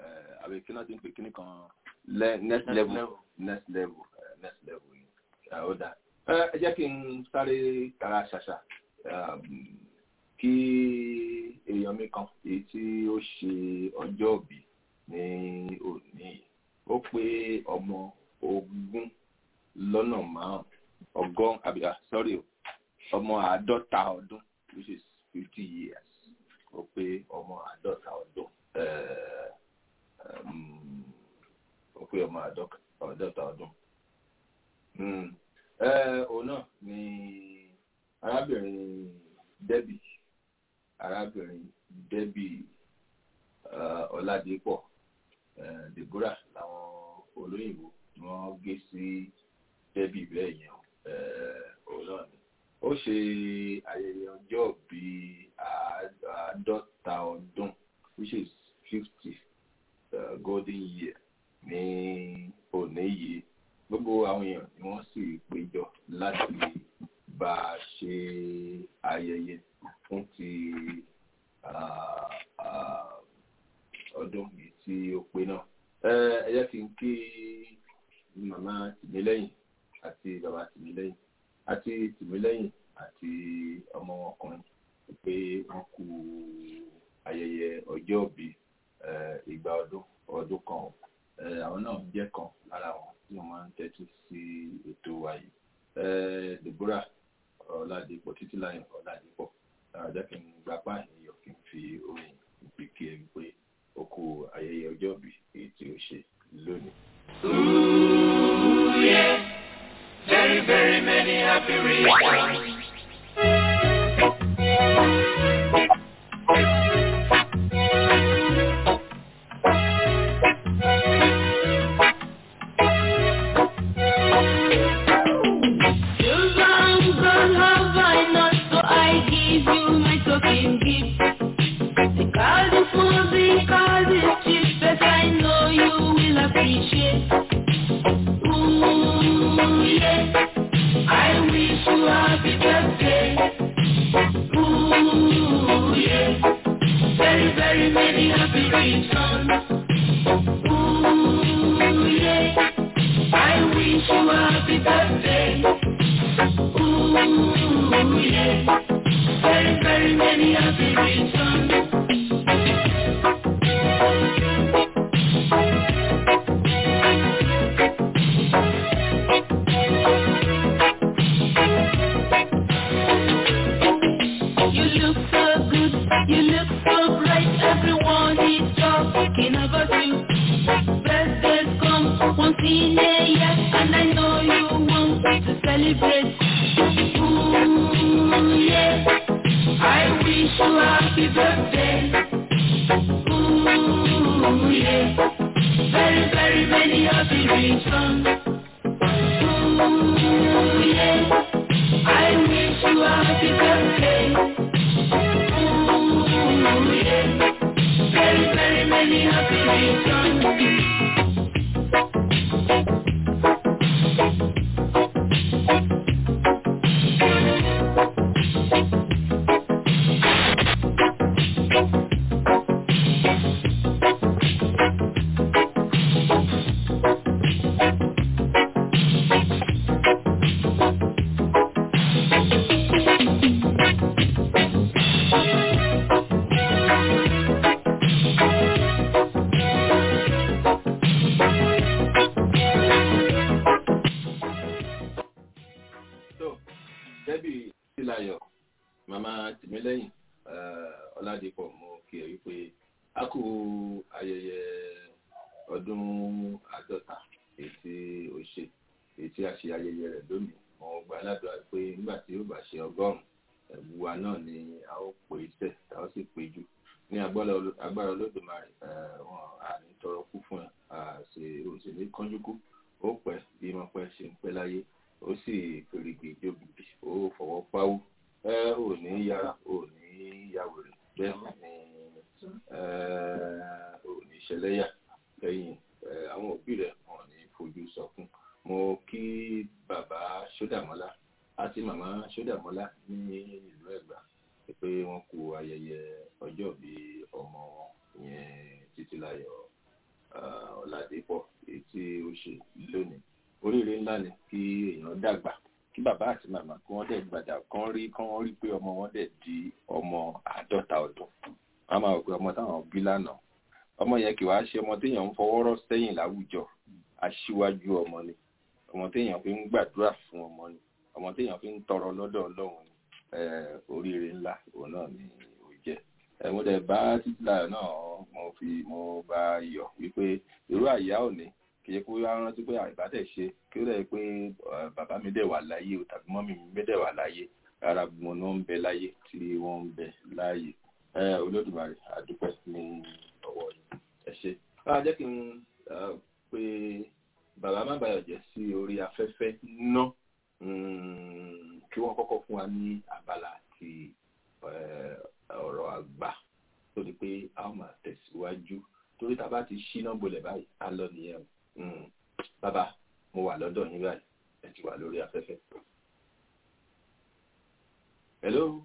àbí kí náà ti ń pè kíní kan le- next level next level eh, next level ni Eh, ó dáa Eh, ẹ jẹ́ kí n sáré tara ṣàṣà um, kí èèyàn mi kan èyí tí ó ṣe ọjọ́ òbí ní òní yìí. ó pé ọmọ ogún lọ́nà márùn ọgọ́rùn àbí ah, sorry o ọmọ àádọ́ta ọdún which is fifty years ó pé ọmọ àádọ́ta ọdún eh, um, ó pé ọmọ àádọ́ta àádọ́ta ọdún. Mm. Eh, òun náà ni arábìnrin Debbie arábìnrin Debbie uh, Ọládépọ̀ uh, Deborah làwọn olóyìnbó ni wọ́n gé sí Debbie bẹ́ẹ̀ yẹn uh, òun náà ni ó ṣe ayẹyẹ ọjọ́ bíi àádọ́ta ọdún which is fifty uh, golden year ní òní yìí gbogbo àwọn èèyàn ni wọ́n sì péjọ láti bá a ṣe ayẹyẹ fún ti ah, ah, ọdún yìí tí ó pé náà. ẹ ẹ jẹ́ kí n kí màmá tìmílẹ́yìn àti bàbá tìmílẹ́yìn àti tìmílẹ́yìn àti ọmọ ọkùnrin pé wọ́n kú ayẹyẹ ọjọ́ òbí eh, ìgbà ọdún ọdún kan o. Eh, àwọn náà jẹ́ kan lára wọn tí wọ́n máa ń tẹ́tí sí ètò wa yìí. Eh, Deborah Ọládipọ̀ Títílayọ̀ Ọládipọ̀ jẹ́ kí n gbapá ènìyàn kí n fi orin ìpè kí ẹ pé ó kú ayẹyẹ ọjọ́ ìbí èyí tí ó ṣe lónìí. Ooh, yeah. Very, very many happy reasons. You long gone have I not, so I give you my token gift. Because it's small, because it's cheap, but I know you will appreciate. Ooh, yeah. I wish you happy birthday. Ooh, yeah. Very, very many happy returns. Ooh, yeah. I wish you happy birthday. Ooh, yeah. Very, very many happy returns. You look so good, you look so bright, everyone is talking about you. Birthdays come once in a year, and I know you want to celebrate. Ooh, yeah, I wish you happy birthday. Ooh, yeah, very, very many happy returns. Ooh, yeah, I wish you happy birthday. Ooh, yeah, very, very many happy returns. so Debbie Títílayọ̀ màmá tìmílẹ́yìn eh, Ọládipọ̀ mo kí ẹ wípé a kú ayẹyẹ ọdún àádọ́ta èyí tí ó ṣe èyí tí a ṣe ayẹyẹ rẹ̀ lónìí mo gbà ládùúrà pé nígbà tí ó bá ṣe ọgọ́rùn-ún ẹ̀bù wa náà ni a ó pè é tẹ̀ tá a ó sì pé jù ní agbára Oló- agbára Olódùmarè eh, wọn à ní tọrọ kú fún ẹ à ṣe òṣèlú kánjú kú ó pẹ́ bí mo pẹ́ ṣe ń pẹ́ láyé ó sì fèrègbè jóbi ó fọwọ́ páwó ẹ ò ní yára ò ní yàwòrán bẹ́ẹ̀ ni ẹ ò ní ṣẹlẹ́yà lẹ́yìn ẹ, àwọn òbí rẹ̀ wọn ò ní fojú sọkún mo kí bàbá Ṣódàmọ́lá àti màmá Ṣódàmọ́lá ní ìlú Ẹ̀gbá pé wọ́n kú ayẹyẹ ọjọ́ bí ọmọ wọn ìyẹn Títílayọ̀ ọ̀làdẹ́pọ̀ èyí tí ó ṣe lónìí oríire ńlá ni kí èèyàn dàgbà kí bàbá àti màmá kí wọ́n dẹ̀ gbàdà kán rí kán rí pé ọmọ wọn dẹ̀ di ọmọ àádọ́ta ọdún wọ́n máa rò pé ọmọ táwọn bí lánàá ọmọ yẹn kì wá ṣe ọmọ téèyàn ń fọwọ́rọ́ sẹ́yìn láwùjọ aṣíwájú ọmọ ni ọmọ téèyàn fi ń gbàdúrà fún ọmọ ni ọmọ téèyàn fi ń tọrọ lọ́dọ̀ ọlọ́run ni oríire ńlá òun náà ni ó jẹ́ mo dẹ̀ bá títíláyọ̀ náà mo fi mo bá yọ̀ wípé irú àyà òní kì í kó rántí pé àìbátẹ̀ ṣe kí ó dẹ̀ pé bàbá mi dẹ̀ wà láyé o tàbí mọ́mí mi dẹ̀ wà láyé rárá mo ní wọ́n ń bẹ láyé tí wọ́n ń bẹ láyé olódùmarè àdúpẹ́ ní ọwọ́ yìí ẹ ṣe. báwa jẹ́ kí n pe bàbá má bàyọ̀ jẹ́ sí orí afẹ́fẹ́ ná kí wọ́n kọ́kọ́ fún wa ní abala àti ọ̀rọ̀ àgbà tó di pé a ó máa tẹ̀síwájú torí tá a bá ti ṣíná bolẹ̀ báyìí á lọ nìyẹn o bàbá mo wà lọ́dọ̀ yín báyìí ẹ ti wà lórí afẹ́fẹ́. hello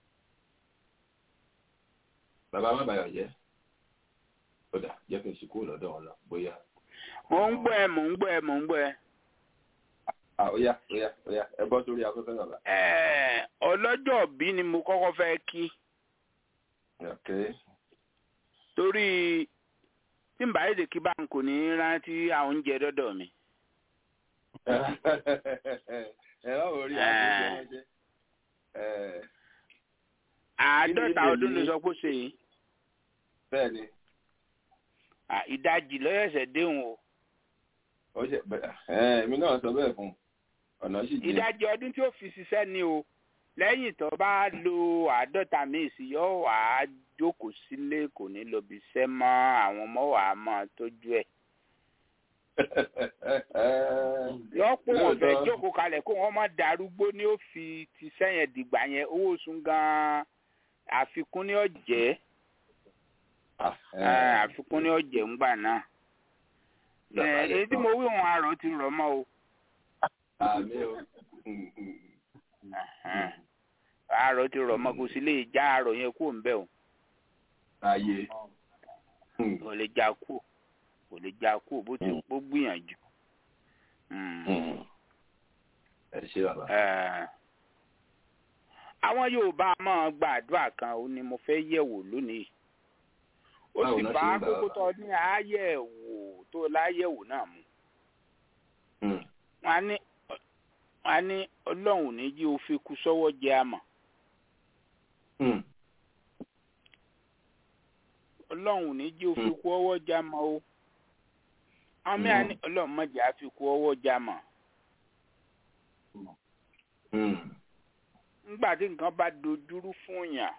bàbá má bàyọ̀ jẹ́ ọ̀dà jẹ́ kí n ṣe kúrò lọ́dọ̀ wọn lọ bóyá. mò ń gbọ́ ẹ mò ń gbọ́ ẹ mò ń gbọ́ ẹ. Oya oya oya ẹ bọ́ sórí afẹ́fẹ́ bàbá. ọlọ́jọ́ bí ni mo kọ́kọ́ fẹ́ kí. torí tí n bá yéde kí báńkì kò ní rántí àwọn oúnjẹ dọ́dọ̀ mi. ẹ bá wò rí àgbẹ̀jẹ̀ wọn jẹ́. àádọ́ta ọdún ló sọ pé ó ṣe yìí. bẹ́ẹ̀ni. ìdajì lọ́yẹ̀sẹ̀ déhùn o. ó ṣe bẹ́ẹ̀ èmi náà sọ bẹ́ẹ̀ fún un ọ̀nà sì jẹ́. ìdajì ọdún tí ó fi ṣiṣẹ́ ni o lẹ́yìn tó bá lo àádọ́ta míì sí yóò wá jókòó sílé kò ní lọ bí iṣẹ́ mọ́ àwọn ọmọ wàá mọ́ tójú ẹ̀. lọ́pọ̀ wọn fẹ́ jókòó kalẹ̀ kó wọ́n má darúgbó ni ó fi ti sẹ́yìn dìgbà yẹn owó oṣù gan-an àfikún ní ọ̀jẹ́ àfikún ní ọ̀jẹ̀ ńgbà náà èyí tí mo wí wọn àrò ti rọ̀ mọ́ o. àmì o. àrò ti rọ̀ mọ́ kò sí lè já àrò yẹn kúrò ń bẹ̀ o. ayé. kò lè já kúrò kò lè já kúrò bó ti bó gbìyànjú. ẹ ṣe bàbá. àwọn Yorùbá máa gbàdúrà kan ó ní mo fẹ́ yẹ̀wò lónìí ó sì bá kókó tó ní àyẹ̀wò tó láyẹ̀wò náà mu. wọ́n ní wọ́n ní ọlọ́run ní jí o fi kú sọ́wọ́ jẹ àmọ́. ọlọ́run ní jí o fi kú ọwọ́ jẹ àmọ́ o. àwọn mìíràn ní ọlọ́run má jẹ́ àfi kú ọwọ́ jẹ àmọ́. nígbà tí nǹkan bá dojúrú fún yàn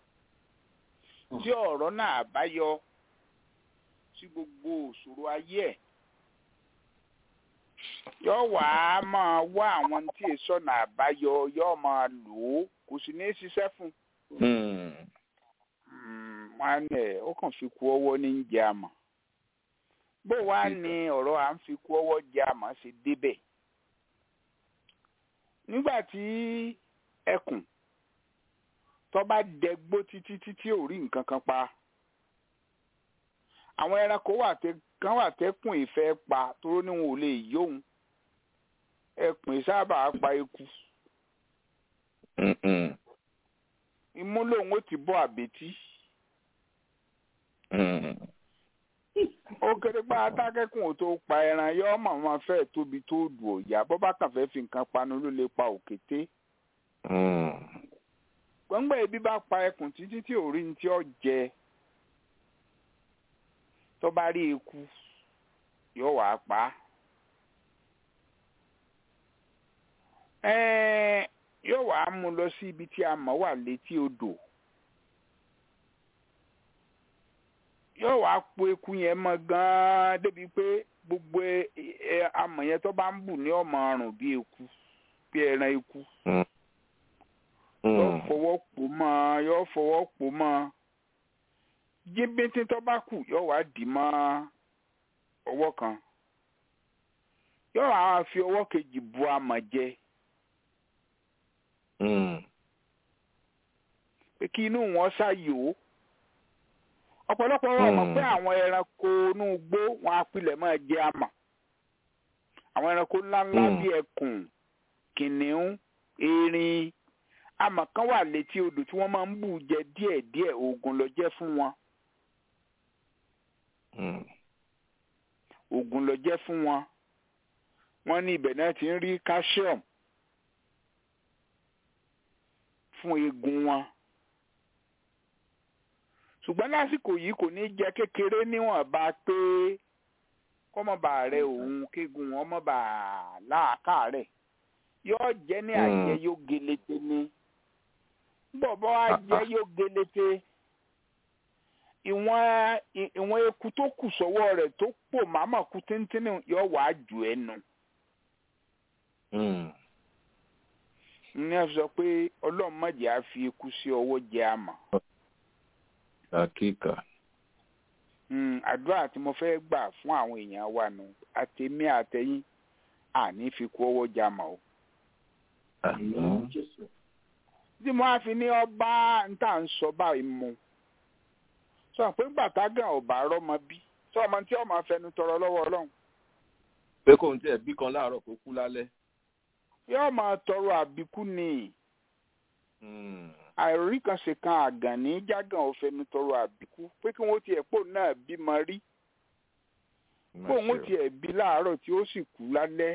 tí ọ̀rọ̀ náà bá yọ sí gbogbo òṣòro ayé ẹ̀ yóò wá máa wá àwọn tí èso náà àbáyọ yóò máa lò ó kò sì ní í ṣiṣẹ́ fún un. wọn ẹ ó kàn fi kú ọwọ́ ní ń jẹ àmọ́ bó wá ní ọ̀rọ̀ à ń fi kú ọwọ́ jẹ àmọ́ ṣe débẹ̀ nígbà tí ẹkùn tó bá dẹgbó títí títí ò rí nǹkan kan pa àwọn ẹranko wà tẹ kan wà tẹkùn ìfẹ́ pa tóró ní wọn ò lè yóhun ẹkùn sábà pa eku imú lòun ó ti bọ́ àbètí ó kéré pa atákẹ́kùn ò tó pa ẹran yọ ọmọ wọn fẹ́ tóbi tó dùn òyà bọ́ bá kàn fẹ́ fi nǹkan panu ló lè pa òkété gbọ́ngbọ́n ebi bá pa ẹkùn títí tí ò rí ní tí ó jẹ tó bá rí eku yóò wá pa á yóò wá mú lọ sí ibi tí a mọ̀ wà létí odò yóò wá po eku yẹn mọ́ gan-an débi pé gbogbo amọ̀ yẹn tó bá ń bù ní ọmọ ọrùn bí eku bí ẹran eku yóò fọwọ́ pò mọ́ yóò fọwọ́ pò mọ́ jíbíntín tó bá kù yóò wá dì mọ́ ọwọ́ kan yóò wá fi ọwọ́ kejì bu amọ̀ jẹ pé kí inú wọn ṣàyò ọ̀pọ̀lọpọ̀ wọn mọ̀ pé àwọn ẹranko inú igbó wọn apilẹ̀ máa jẹ àmà àwọn ẹranko ńláńlá Mm. bíi ẹkùn kìnìún erin àmà kan wà létí odò tí wọ́n máa ń bù jẹ díẹ̀díẹ̀ oògùn ló jẹ́ fún wọn Mm. oògùn ló jẹ́ fún wọn wọ́n ní ibẹ̀ náà ti ń rí calcium fún eegun wọn ṣùgbọ́n lásìkò yìí kò ní jẹ́ kékeré níwọ̀nba pé kọ́mọba rẹ òun kéegun wọn mọ̀ba láàkàrẹ̀ yóò jẹ́ ní Mm. àjẹ yóò gelete ní bọ̀bọ̀ àjẹ yóò gelete ìwọ̀n ì- ìwọ̀n eku tó kù sọ́wọ́ rẹ̀ tó pò màmá kú tíntínní yóò wá jù ẹ́ nù. Mm. ní ẹ sọ pé ọlọ́run má jẹ́ á fi eku sí ọwọ́ jẹ àmà. Àkíkà. Mm, àdúrà tí mo fẹ́ gbà fún àwọn èèyàn wa nù àtẹ̀mí àtẹ̀yìn àní fi kú ọwọ́ jẹ àmà o. Àmín. tí mo á fi ní ọba níta ń sọ báyìí mu sọ pé gbàtàgàn ọba rọmọ bí sọ ọmọ tí ọmọ afẹnu tọrọ lọ́wọ́ ọlọ́run Pé kò ń tiẹ̀ bí kan láàárọ̀ kó kú lálẹ́. yóò máa tọrọ àbíkú ni Mm. àìrí kan ṣe kan àgàn ní jágàn òfẹnu tọrọ àbíkú pé kí wọn tiẹ̀ pò náà bímọ rí pé òun tiẹ̀ bí láàárọ̀ tí ó sì kú lálẹ́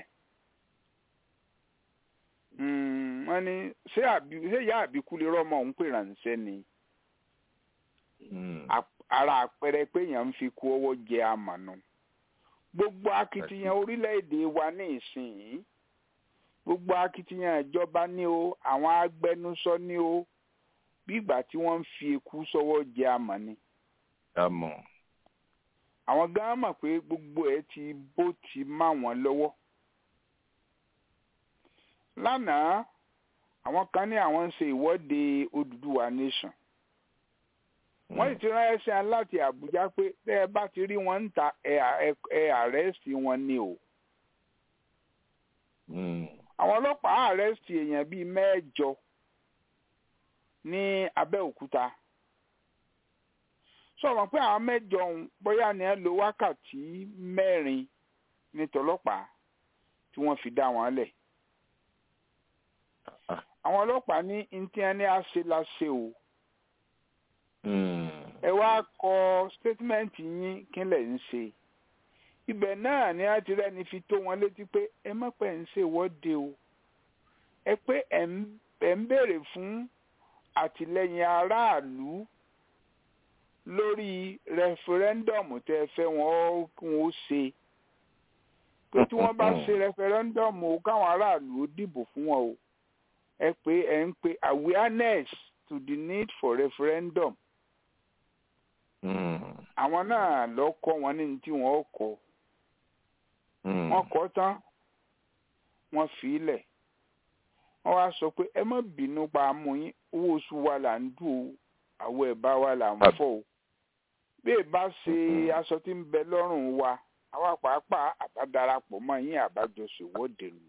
Mm, wọ́n ní ṣé àbí ṣé ìyá àbíkú lè rọ́mọ òun pè ránṣẹ́ ni Mm. Ap- ara àpẹẹrẹ pé èèyàn ń fi kú ọwọ́ jẹ àmànù gbogbo akitiyan orílẹ̀-èdè wa ní ìsinyìí gbogbo akitiyan ìjọba ní o àwọn agbẹnusọ ní o bí ìgbà tí wọ́n ń fi eku sọ́wọ́ jẹ àmà ni Àmọ́. àwọn gan mọ̀ pé gbogbo ẹ̀ ti bó ti má wọn lọ́wọ́ lánàá àwọn kan ní àwọn ń ṣe ìwọ́de Odùduwà nation wọ́n sì ti ránṣẹ́ sí wọn láti Àbújá pé tẹ́ ẹ bá ti rí wọn ń ta ẹ ẹ- ẹ àrẹ́sì wọn ni o Mm. àwọn ọlọ́pàá àrẹ́sì èèyàn bíi mẹ́jọ ní Abẹ́òkúta sọ̀rọ̀ pé àwọn mẹ́jọ ọ̀hún bóyá ni ẹ lo wákàtí mẹ́rin ní tọlọ́pàá tí wọ́n fi dá wọn lẹ̀ Ah. àwọn ọlọ́pàá ní ntí ẹni àṣẹ la ṣe o Mm. ẹ wá kọ statement yín kí lẹ̀ ń ṣe ibẹ̀ náà ni a ti rẹ́ni fi tó wọn létí pé ẹ má pẹ́ ń ṣe ìwọ́de o ẹ pé ẹ̀ ń ẹ̀ ń béèrè fún àtìlẹ́yìn aráàlú lórí rẹfẹrẹndọọmù tẹ́ ẹ fẹ́ wọn ó- kí wọn ó ṣe pé tí wọ́n bá ṣe rẹfẹrẹndọọmù o káwọn aráàlú ó dìbò fún wọn o ẹ pé ẹ ń pe awareness to the need for referendum Mm. àwọn náà lọ kọ́ wọn ní tí wọ́n kọ́ Mm. wọ́n kọ́ tán wọ́n fi í lẹ̀ wọ́n wá sọ pé ẹ má bínú pa amú yín owó oṣù wa là ń dù ó àwọ̀ ẹ̀bá wa là ń fọ̀ o bí ẹ bá ṣe aṣọ tí ń bẹ lọ́rùn wa àwa pàápàá àbádarapọ̀ mọ́ yín àbájọṣe ìwọ́de nù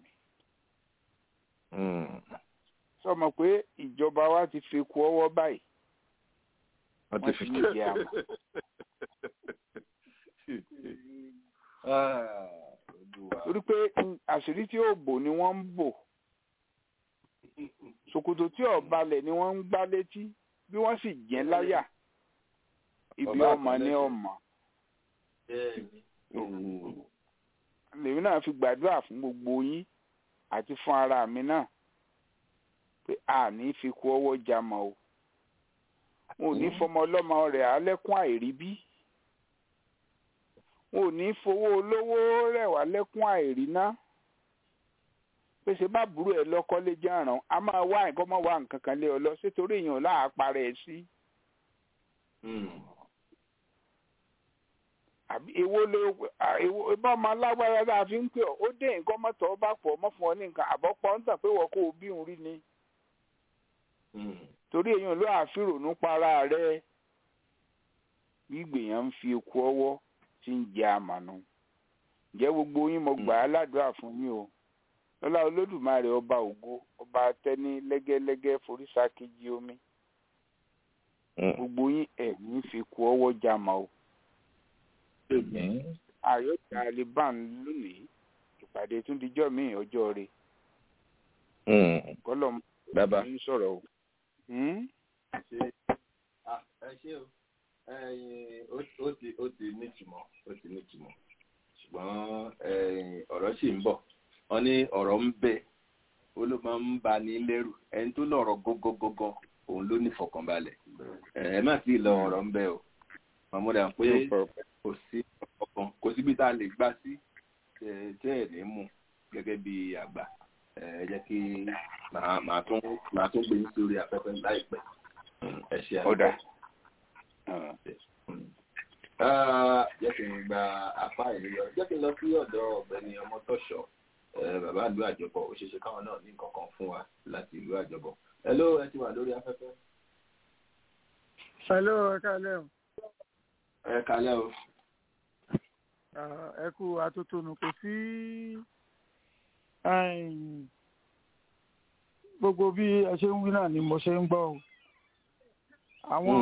Mm. sọmọ pé ìjọba wa ti fi ku ọwọ́ báyìí Wọ́n ti Wọ́n fi ti ní ìdí àmọ́. Ah, Olúwa. torí pé mm, àṣírí tí ò bò ni wọ́n ń bò ṣòkòtò tí ò balẹ̀ ni wọ́n ń gbá létí bí wọ́n sì jẹ́ láyà ibi Ọba ọmọ ní àpẹẹrẹ. ọmọ Mm. lèmi náà fi gbàdúrà fún gbogbo yín àti fún ara mi náà pé a ní fi kú ọwọ́ jamọ o wọn ò ní fọmọ ọlọ́mọ rẹ̀ alẹ́kún àìríbí wọn ò ní fowó olówó rẹ̀ wá lẹ́kún àìríná pèsè bá burú ẹ lọ́kọ́lé jẹ́ràn a máa wá nǹkan mọ́ wá nǹkan kan lé ọ lọ sétorí èèyàn láàparẹ́ ẹ sí Mm. àbí èwo ló à, èwo bá ọmọ alágbára tá a fi ń pè ọ́ ó dé nǹkan mọ́tò ọba pọ̀ ọmọ fún ọ ní nǹkan àbọ̀pọ̀ ń tàn pé wọ́n kó o bí òun rí ni Mm. torí èèyàn ló àfìrònú para rẹ gbígbèyàn ń fi eku ọwọ́ tí ń jẹ àmànù ǹjẹ́ gbogbo yín mo gbà á ládùúrà fún yín o lọ́lá olódùmarè ọba ògo ọba atẹ́ní lẹ́gẹ́lẹ́gẹ́ foríṣà kejì omi gbogbo yín ẹ̀yìn fi kú ọwọ́ já ma o. ayọ̀ taliban lónìí ìpàdé tún dijọ́ míì ọjọ́ rẹ̀ kọ́lọ̀ bàbá ń sọ̀rọ̀ o. ṣe ah, ẹ ṣe o ẹyin ó ó ti ó ti nítumọ̀ ó ti nítumọ̀ ṣùgbọ́n ẹyin ọ̀rọ̀ sì ń bọ̀ wọ́n ní ọ̀rọ̀ ń bẹ ó ló máa ń ba ní lẹ́rù ẹni tó lọ̀rọ̀ gógógógó òun ló ní ìfọ̀kànbalẹ̀ ẹ ẹ má sì lọ ọ̀rọ̀ ń bẹ o mọ̀mọ́dà pé kò sí ọkàn kò síbi tá a lè gbá sí tẹ tẹ ẹ̀ ní mú gẹ́gẹ́ bí àgbà ẹ ẹ jẹ́ kí màá màá tún màá tún gbé yín sórí afẹ́fẹ́ láìpẹ́ ẹ ṣe àná. ọ̀dà jẹ́ kí n gba apá ìlú lọ jẹ́ kí n lọ sí ọ̀dọ̀ ọ̀gbẹ́ni ọmọtọ́ṣọ́ bàbá ìlú àjọbọ̀ ó ṣeéṣe káwọn náà ní nǹkan kan fún wa láti ìlú àjọbọ̀ hello ẹ ti wà lórí afẹ́fẹ́. hello ẹ káalẹ́ o ẹ kalẹ́ o. Ah, ẹ kú atótónu kò sí gbogbo bí ẹ ṣe ń wí náà ni mo ṣe ń gbọ́ o àwọn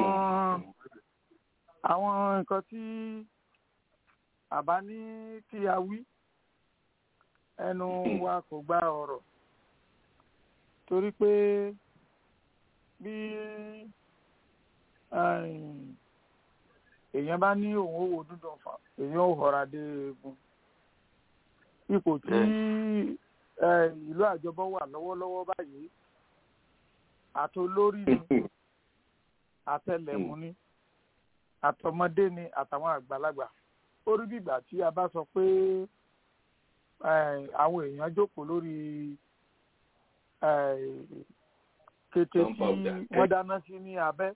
àwọn nǹkan tí àbá ní kí a wí ẹnu wa kò gba ọ̀rọ̀ torí pé bí èèyàn bá ní òun ó wo dúdùn fà èèyàn ò họra dé egun ipò tí ìlú àjọbọ wà lọ́wọ́lọ́wọ́ báyìí àtolórí ni àtẹlẹmú ni àtọmọdé ni àtàwọn àgbàlagbà ó rí bìgbà tí a bá sọ pé àwọn èèyàn jókòó lórí kété tí wọ́n dáná sí ní abẹ́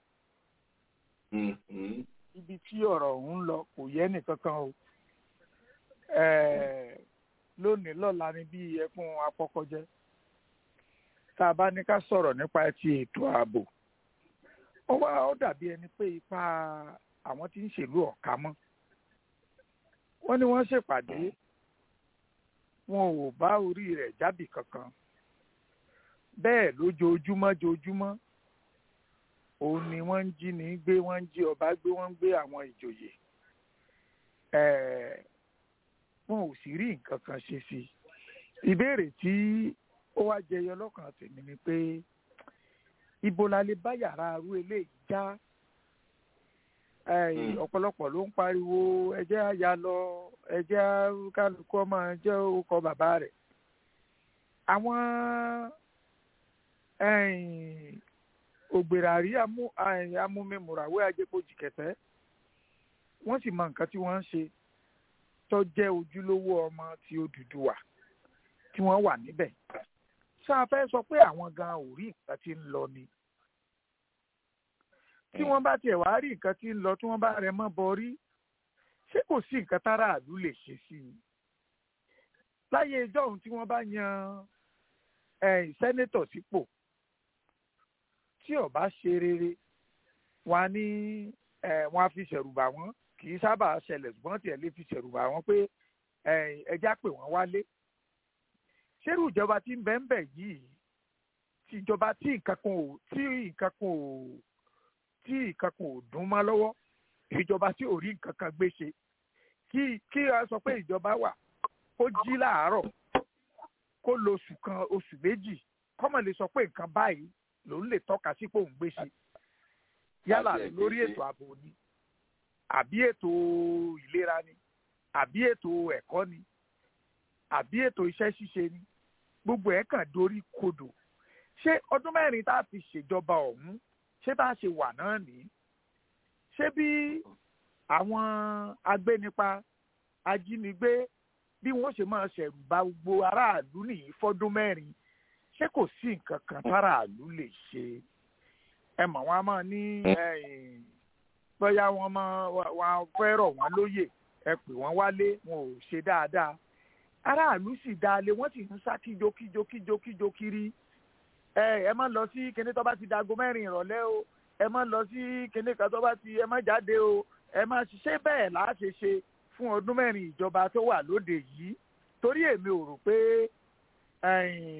ibi tí ọ̀rọ̀ ọ̀hún ń lọ kò yẹ nìkankan o lónìí lọ́la ni bí ẹkún apọ́kọ́jẹ́ tá a bá ní ká sọ̀rọ̀ nípa ti ètò ààbò ó wá ó dàbí ẹni pé ipa àwọn tí ń ṣèlú ọ̀ka mọ́ wọ́n ní wọ́n ṣèpàdé wọn ò bá orí rẹ̀ jábì kankan bẹ́ẹ̀ lójoojúmọ́ joojúmọ́ òun ni wọ́n ń jí ní gbé wọ́n ń jí ọba gbé wọ́n ń gbé àwọn ìjòyè wọn ò sì rí nǹkan kan ṣe sí i ìbéèrè tí ó wá jẹyọ lọ́kàn tèmi ni pé ibo la lè bá yàrá arú eléyìí já ọ̀pọ̀lọpọ̀ ló ń pariwo ẹjẹ́ àyà lọ ẹjẹ́ kálukú ọmọ jẹ́ orúkọ bàbá rẹ̀ àwọn ògbèràrí amúmimùràwé ajẹ́pọ̀jì kẹtẹ́ wọ́n sì mọ nǹkan tí wọ́n ń ṣe tó jẹ́ ojúlówó ọmọ ti Odùduwà tí wọ́n wà níbẹ̀ ṣá a fẹ́ sọ pé àwọn gan ò rí nǹkan tí ń lọ ni tí wọ́n bá tiẹ̀ wá rí nǹkan tí ń lọ tí wọ́n bá rẹ mọ́ bọrí ṣé kò sí nǹkan táráàlú lè ṣe sí i láyé ìjọ́hun tí wọ́n bá yan sẹ́nétọ̀ sípò tí ó bá ṣe rere wọn ní wọn á fi ṣẹ̀rùbà wọn kì í sábà ṣẹlẹ̀ ṣùgbọ́n tiẹ̀ lè fi ṣẹ̀rùbà wọn pé ẹja pè wọ́n wálé ṣérù ìjọba tí ń bẹ ń bẹ yìí tí ìjọba tí nǹkan kan ò tí nǹkan kan ò tí nǹkan kan ò dún mọ́ lọ́wọ́ ìjọba tí ò rí nǹkan kan gbé ṣe kí kí a sọ pé ìjọba wà kó jí láàárọ̀ kó lo oṣù kan oṣù méjì kọ́mọ̀ lè sọ pé nǹkan báyìí lòun lè tọ́ka sí pé òun gbé ṣe yálà lórí ètò ààbò ni àbí ètò ìlera ni àbí ètò ẹ̀kọ́ ni àbí ètò iṣẹ́ ṣíṣe ni gbogbo ẹ̀ kàn dorí kodò ṣé ọdún mẹ́rin tá a fi ṣèjọba ọ̀hún ṣé bá a ṣe wà náà nìyí ṣé bí àwọn agbénipa ajínigbé bí wọ́n ṣe máa ṣẹ̀rù bà gbogbo aráàlú nìyí fọ́dún mẹ́rin ṣé kò sí nǹkan kan táráàlú lè ṣe ẹ mọ̀ wọ́n á máa ní bóyá wọ́n máa wọ́n fẹ́ rọ̀ wọ́n lóyè ẹ pè wọ́n wálé wọn ò ṣe dáadáa aráàlú sì dáalé wọ́n sì ń sá kíjo kíjo kíjo kíjo kiri ẹ ẹ má lọ sí kinní tó bá ti dago mẹ́rin ìrọ̀lẹ́ o ẹ má lọ sí kinní kan tó bá ti ẹ má jáde o ẹ má ṣiṣẹ́ bẹ́ẹ̀ là á ṣe ṣe fún ọdún mẹ́rin ìjọba tó wà lóde yìí torí èmi ò rò pé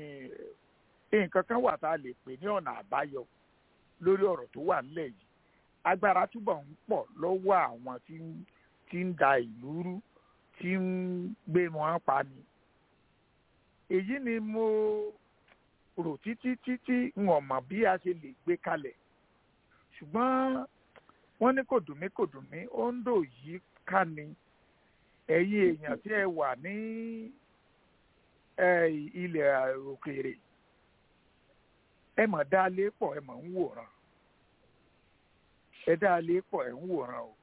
nǹkan kan wà tá a lè pè ní ọ̀nà àbáyọ lórí ọ̀rọ̀ tó wà nílẹ̀ yìí agbára túbọ̀ ń pọ̀ lọ́wọ́ àwọn tí ń tí ń da ìlú rú tí ń gbé wọn pa ni. èyí ni mo rò títí títí n ò mọ̀ bí a ṣe lè gbé kalẹ̀ ṣùgbọ́n wọ́n ní kò dùn mí kò dùn mí ó ń dò yí ká ni ẹ̀yin èèyàn tí ẹ wà ní ilẹ̀ òkèèrè ẹ mọ̀ dá lé pọ̀ ẹ mọ̀ ń wòran ẹ dá lé pọ̀ ẹ ń wòran o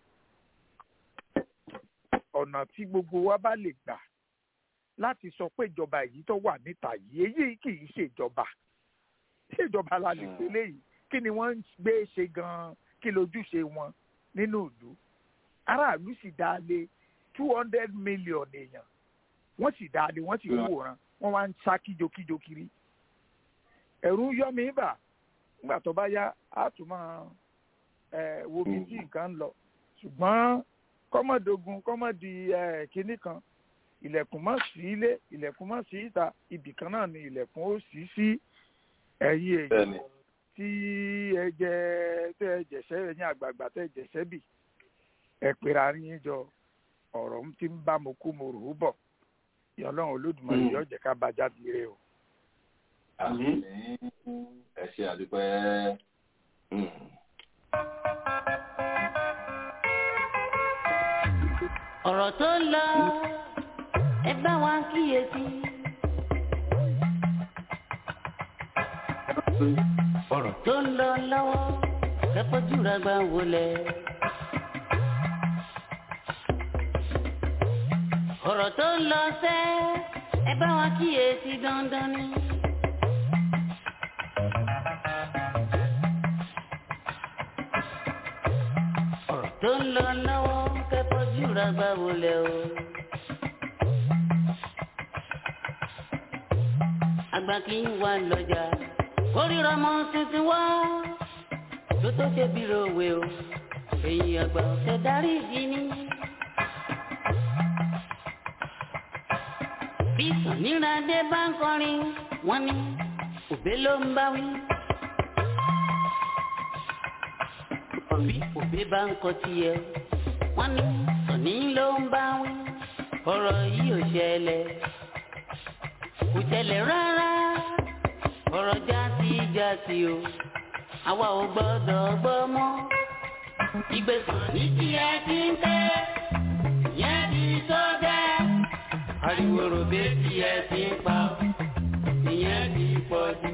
ọ̀nà tí gbogbo wa bá lè gbà láti sọ pé ìjọba yìí tó wà níta yìí èyí kì í ṣèjọba ṣèjọba la lè pè léyìí kí ni wọ́n ń gbé ṣe gan-an kí lójúṣe wọn nínú ìlú aráàlú sì dá lé two hundred million èèyàn wọ́n sì dá lé wọ́n sì ń wòran wọ́n wá ń sá kíjokíjo kiri ẹ̀rù yọ mí bà nígbà tó bá yá á tún máa wo bí tí nǹkan ń lọ ṣùgbọ́n kọ́mọ̀dógún kọ́mọ̀dì kínní kan ilẹ̀kùn mọ́ sí ilé ilẹ̀kùn mọ́ sí ìta ibì kan náà ni ilẹ̀kùn ó sì sí ẹ̀yìn èyí tí ẹ jẹ tẹ ẹ jẹsẹ ẹ̀yin àgbààgbà tẹ ẹ jẹsẹ bì ẹ pera yín jọ ọ̀rọ̀ ń ti ń bá mo kú mo rò ó bọ̀ ìyọlọ́run olódùmarè yóò jẹ́ ká bá jáde rẹ o. àmín ẹ ṣe àdúpẹ́. ọ̀rọ̀ tó ń lọ ẹ bá wa kíyèsí. ọ̀rọ̀ tó ń lọ lọ́wọ́ kẹ́pọ́jú rẹ̀ gbà wọlé. ọ̀rọ̀ tó ń lọ sẹ́ ẹ bá wa kíyèsí dandan ni. ọ̀rọ̀ tó ń lọ lọ́wọ́ kẹ́pọ́jú rẹ̀ gbà wọlé o. àgbà kì í wà lọ́jà kórìíra mọ tuntun wá tó tó ṣe bírò òwe o èyí àgbà ọ̀sẹ̀ darí ìdí ni. bí sàníràdé bá ń kọrin wọ́n ní òbé ló ń bá wí. bí òbé bá ń kọ tiẹ̀ wọ́n ní sàní ló ń bá wí. ọ̀rọ̀ yìí ò ṣẹlẹ̀ kò ṣẹlẹ̀ rárá ọ̀rọ̀ jásí jásí o àwa ò gbọ́dọ̀ gbọ́ mọ́. ìgbésàn ní tí ẹ ti ń tẹ́ yẹn ti tó dẹ́. ariwo ròbé tí ẹ ti ń pa ìyẹn ti pọ̀ jù.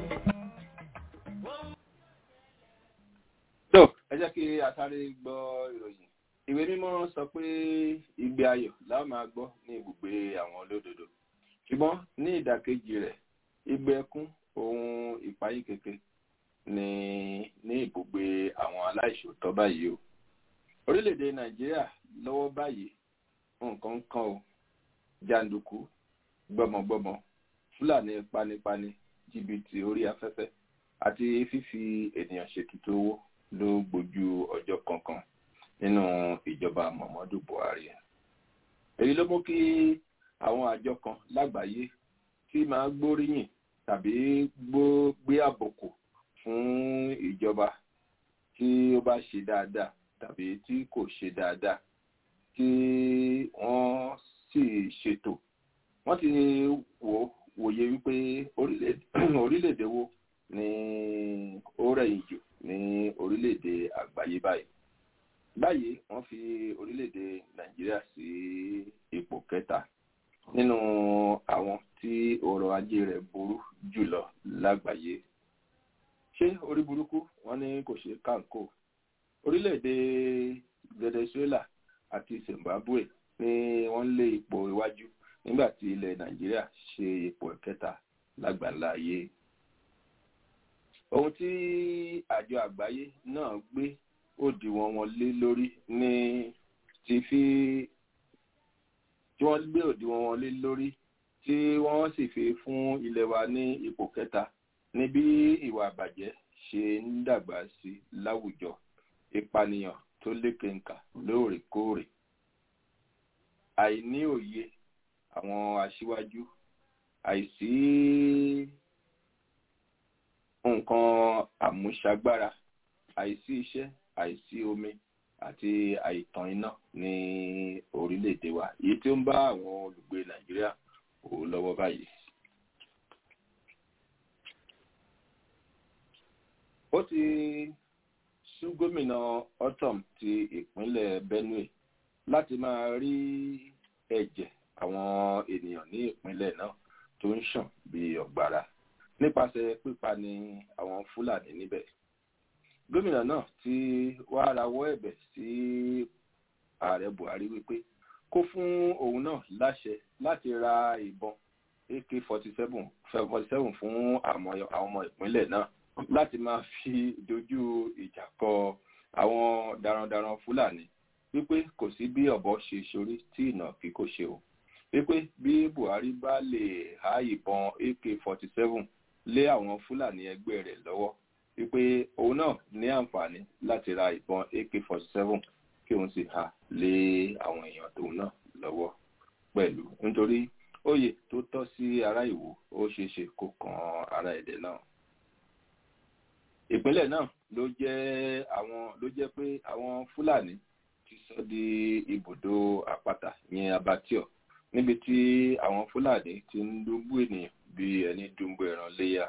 tó ẹ jẹ́ kí a sáré gbọ́ ìròyìn ìwé mímọ́ sọ pé ìgbé ayọ̀ la máa gbọ́ ní ibùgbé àwọn olódodo ṣùgbọ́n ní ìdàkejì rẹ̀ ìgbé ẹkún ohun ìpayín keke ní ní ibùgbé àwọn aláìṣòótọ́ báyìí o orílẹ̀-èdè nàìjíríà lọ́wọ́ báyìí nǹkan kan o jàǹdùkú gbọmọgbọmọ fúlàní panipani jìbìtì orí afẹ́fẹ́ àti fífi ènìyàn ṣètùtù owó ló gbójú ọjọ́ kankan nínú ìjọba muhammadu buhari èyí ló mú kí àwọn àjọ kan lágbàáyé tí máa gbóríyìn tàbí gbé àbùkù fún ìjọba tí ó bá ṣe dáadáa tàbí tí kò ṣe dáadáa tí wọ́n sì ṣètò wọ́n ti wò wòye wípé orílẹ̀-èdè wo ni ó rẹ̀yìn jù ní orílẹ̀-èdè àgbáyé báyìí báyìí wọ́n fi orílẹ̀-èdè nàìjíríà sí ipò kẹta nínú àwọn tí ọrọ̀ ajé rẹ̀ burú jùlọ lágbàáyé ṣé orí burúkú wọ́n ní kò ṣe kánkó orílẹ̀-èdè venezuela àti zimbabwe ni wọ́n lé ipò iwájú nígbà tí ilẹ̀ nàìjíríà ṣe ipò kẹta lágbàlá ayé ohun tí àjọ àgbáyé náà gbé òdiwọ̀n wọn lé lórí ní ti fi tí wọ́n gbé òdiwọ̀n wọn lé lórí tí wọ́n sì fi fún ilẹ̀ wa ní ipò kẹta ní bí ìwà àbàjẹ́ ṣe ń dàgbà sí láwùjọ ìpànìyàn tó lékenkà lóòrèkóòrè àìní òye àwọn aṣíwájú àìsí nǹkan àmúṣagbára àìsí iṣẹ́ àìsí omi àti àìtàn iná ní orílẹ̀-èdè wa èyí tí ó ń bá àwọn olùgbé nàìjíríà wò lọ́wọ́ báyìí. ó ti sú gómìnà otom ti ìpínlẹ̀ benue láti máa rí ẹ̀jẹ̀ àwọn ènìyàn ní ìpínlẹ̀ náà tó ń ṣàn bí ọ̀gbàrà nípasẹ̀ pípa ní àwọn fúlàní níbẹ̀. gómìnà náà ti wá rawọ́ ẹ̀bẹ̀ sí ààrẹ buhari wípé kó fún òun náà láṣẹ láti ra ìbọn ak forty seven forty seven fún àwọn ọmọ ìpínlẹ̀ náà láti máa fi dojú ìjà kọ àwọn darandaran fúlàní wípé kò sí bí ọ̀bọ ṣe ṣorí tí ìnàkí kò ṣe o wípé bí buhari bá lè há ìbọn ak forty seven lé àwọn fúlàní ẹgbẹ́ rẹ̀ lọ́wọ́ wípé òun náà ní àǹfààní láti ra ìbọn ak forty seven kí òun sì há lé àwọn èèyàn tóun náà lọ́wọ́ pẹ̀lú nítorí oyè tó tọ́ sí ará ìwò ó ṣeé ṣe kó kan ará èdè náà ìpínlẹ̀ náà ló jẹ́ àwọn ló jẹ́ pé àwọn fúlàní ti sọ di ibùdó àpáta yẹn abattoir níbi tí àwọn fúlàní ti ń dúnbú ènìyàn bí ẹni dúnbú ẹran léyà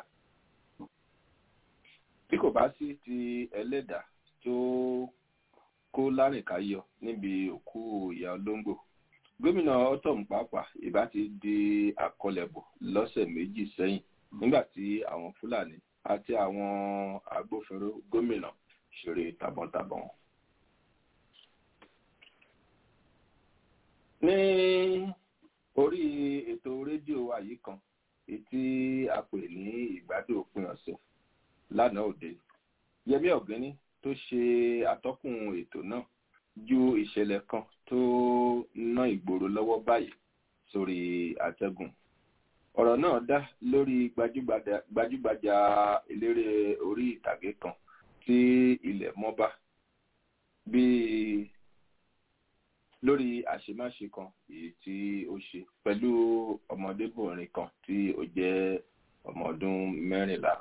bí kò bá sí ti ẹlẹ́dà tó kó lárìnkáyọ níbi òkú ìyá olóńgbò gómìnà otom pàápàá ìbá ti di àkọlẹ̀bọ̀ lọ́sẹ̀ méjì sẹ́yìn nígbà tí àwọn fúlàní àti àwọn agbófinró gómìnà ṣeré tàbọ̀ntàbọ̀n. ní orí ètò rédíò wa yìí kan ètí a pè ní ìgbádùn òpin ọ̀sẹ̀ lánàá òde yẹmí ọ̀gẹ́ni tó ṣe atọ́kùn ètò náà ju ìṣẹ̀lẹ̀ kan tó ná ìgboro lọ́wọ́ báyìí sórí àtẹ́gùn ọ̀rọ̀ náà dá lórí gbajúgbajà eléré orí ìtàgé kan tí ilẹ̀ mọ́bá bíi lórí àṣemáṣe kan èyí tí ó ṣe pẹ̀lú ọmọdébìnrin kan tí ó jẹ́ ọmọ ọdún mẹ́rìnlá.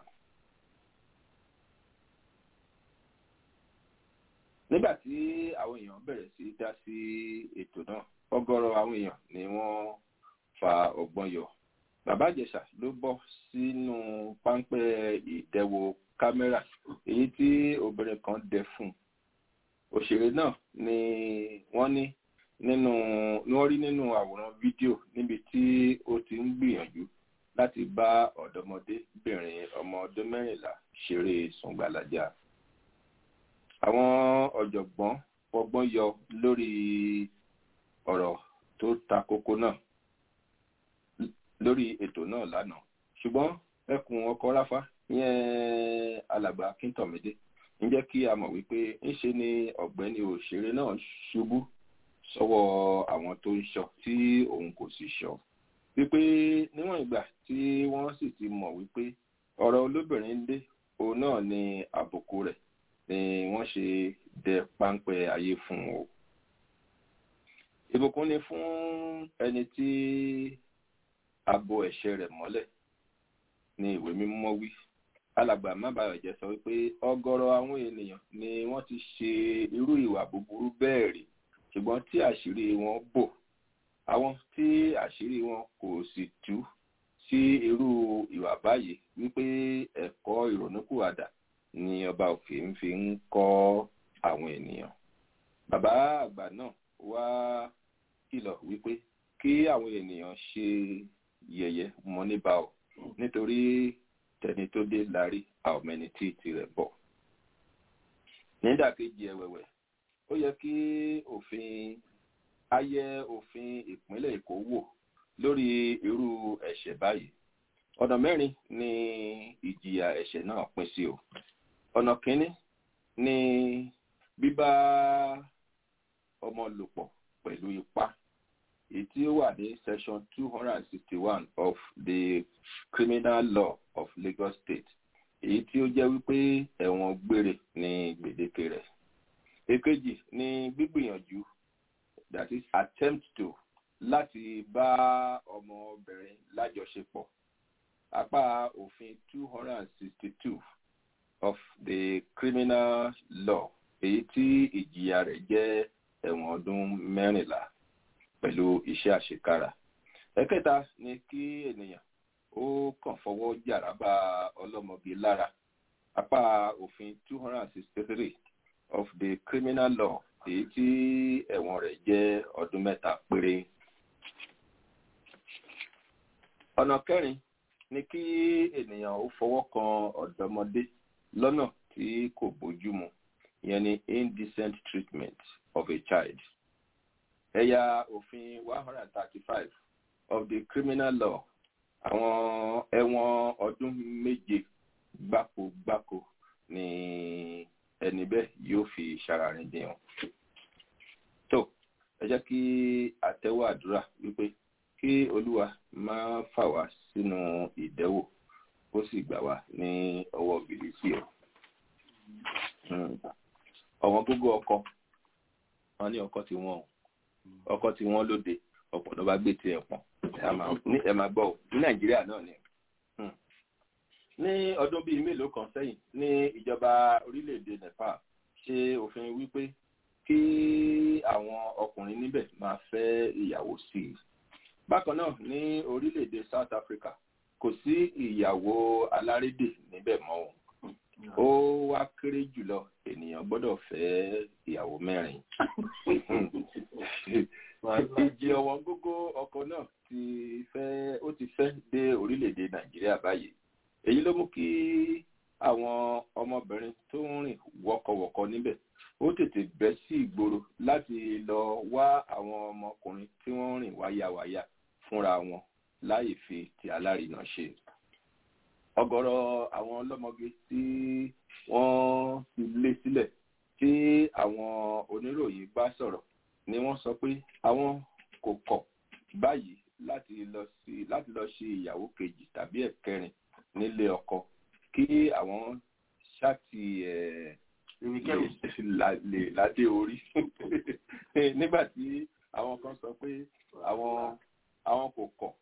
nígbà tí àwọn èèyàn bẹ̀rẹ̀ sí dá sí ètò náà ọgọ́rọ̀ àwọn èèyàn ni wọ́n fa ọgbọ́n yọ bàbá ìjẹsà ló bọ́ sínú páńpẹ́ ìdẹ́wò kámẹ́rà èyí tí obìnrin kan dẹ fún un òṣèré náà ni wọ́n ní nínú ni wọ́n rí nínú àwòrán fídíò níbi tí ó ti ń gbìyànjú láti bá ọ̀dọ́mọdébìnrin ọmọ ọdún mẹ́rìnlá ṣeré sùngbàlájà àwọn ọ̀jọ̀gbọ́n fọgbọ́n yọ lórí ọ̀rọ̀ tó ta kókó náà lórí ètò náà lánàá ṣùgbọ́n ẹkùn ọkọ ráfá yẹn alàgbà akíntọ̀mídé ń jẹ́ kí a mọ̀ wípé ńṣe ni ọ̀gbẹ́ni òṣèré náà ṣubú sọ́wọ́ àwọn tó ń ṣọ tí òun kò sì ṣọ wípé níwọ̀n ìgbà tí wọ́n sì ti mọ̀ wípé ọ̀rọ̀ olóbìnrin dé òun náà ni àbùkù rẹ̀ ni wọ́n ṣe dẹ páńpẹ́ ayé fún o ìbùkún ni fún ẹni tí abo ẹ̀ṣẹ̀ rẹ̀ mọ́lẹ̀ ní ìwé mímọ́ wí alàgbà mábàyọ̀jẹ́ sọ wípé ọgọ́rọ̀ àwọn ènìyàn ni wọ́n ti ṣe irú ìwà búburú bẹ́ẹ̀ rí ṣùgbọ́n tí àṣírí wọn bò àwọn tí àṣírí wọn kò sì tú sí irú ìwà báyìí wípé ẹ̀kọ́ ìrònúkúwàdà ni ọba òkè ń fi ń kọ́ àwọn ènìyàn bàbá àgbà náà wá kìlọ̀ wípé kí àwọn ènìyàn ṣe yẹ̀yẹ́ mọ́ níbà ọ̀ nítorí tẹni tó dé lárí àwọn ẹni tí tirẹ̀ bọ̀. nídàkejì ẹ̀wẹ̀wẹ̀ ó yẹ kí òfin ayẹ òfin ìpínlẹ̀ èkó wò lórí irú ẹ̀ṣẹ̀ báyìí ọ̀nà mẹ́rin ni ìjìyà ẹ̀ṣẹ̀ náà pín sí o ọ̀nà kínní ni bíbá ọmọ lò pọ̀ pẹ̀lú ipá èyí tí ó wà ní section two hundred and sixty one of the criminal law of lagos state èyí tí ó jẹ́ wípé ẹ̀wọ̀n gbére ní gbèdéke rẹ̀ èkejì ni gbígbìyànjú that is attempt to láti bá ọmọbìnrin lájọṣepọ̀ apá òfin two hundred and sixty two of the criminal law èyí tí ìjìyà rẹ̀ jẹ́ ẹ̀wọ̀n ọdún mẹ́rìnlá pẹ̀lú iṣẹ́ àṣekára ẹ̀kẹta ni kí ènìyàn ó kàn fọwọ́ jàrábà ọlọ́mọge lára apá òfin two hundred and sixty three of the criminal law èyí tí ẹ̀wọ̀n rẹ̀ jẹ́ ọdún mẹ́ta péré. ọ̀nà kẹrin ni kí ènìyàn ó fọwọ́ kan ọ̀dọ́mọdé lọ́nà tí kò bójúmu ìyẹn ni indecent treatment of a child. ẹ̀yà òfin one hundred and thirty-five of the criminal law àwọn ẹ̀wọ̀n ọdún méje gbáko gbáko ni ẹni bẹ́ẹ̀ yóò fi ṣararin dìhàn. tó ẹ jẹ́ kí àtẹ́wọ́ àdúrà wípé kí olúwa máa fà wá sínú ìdẹ́wò ó sì gbà wá ní ọwọ́ bìrìsì o. ọ̀wọ́n gógó ọkọ wọn ní ọkọ tí wọ́n ọkọ tí wọ́n lóde ọ̀pọ̀ ló bá gbé tiẹ̀ pọ̀n ẹ máa gbọ́ ní nàìjíríà náà ni ní ọdún bíi mélòó kan sẹ́yìn ní ìjọba orílẹ̀-èdè nepal ṣe òfin wípé kí àwọn ọkùnrin níbẹ̀ máa fẹ́ ìyàwó sí i bákan náà ní orílẹ̀-èdè south africa kò sí ìyàwó alárédè níbẹ̀ mọ́ o ó wá kéré jùlọ ènìyàn gbọ́dọ̀ fẹ́ ìyàwó mẹ́rin ìjì ọ̀wọ́n gógó ọkọ̀ náà ti fẹ́ ó ti fẹ́ dé orílẹ̀-èdè nàìjíríà báyìí èyí ló mú kí àwọn ọmọbìnrin tó ń rìn wọkọwọkọ níbẹ̀ ó tètè bẹ́ sí ìgboro láti lọ wá àwọn ọmọkùnrin tí wọ́n ń rìn wáyàwáyà fúnra wọn láì fi ti alárinà ṣe ọ̀gọ̀rọ̀ àwọn ọlọ́mọge tí wọ́n ti lé sílẹ̀ tí àwọn oníròyìn bá sọ̀rọ̀ ni wọ́n sọ pé àwọn kò kọ̀ báyìí láti lọ sí láti lọ ṣe ìyàwó kejì tàbí ẹ̀kẹrin nílé ọkọ kí àwọn ṣáàtì ẹ̀ lè ládé orí nígbà tí àwọn kan sọ pé àwọn àwọn kò kọ̀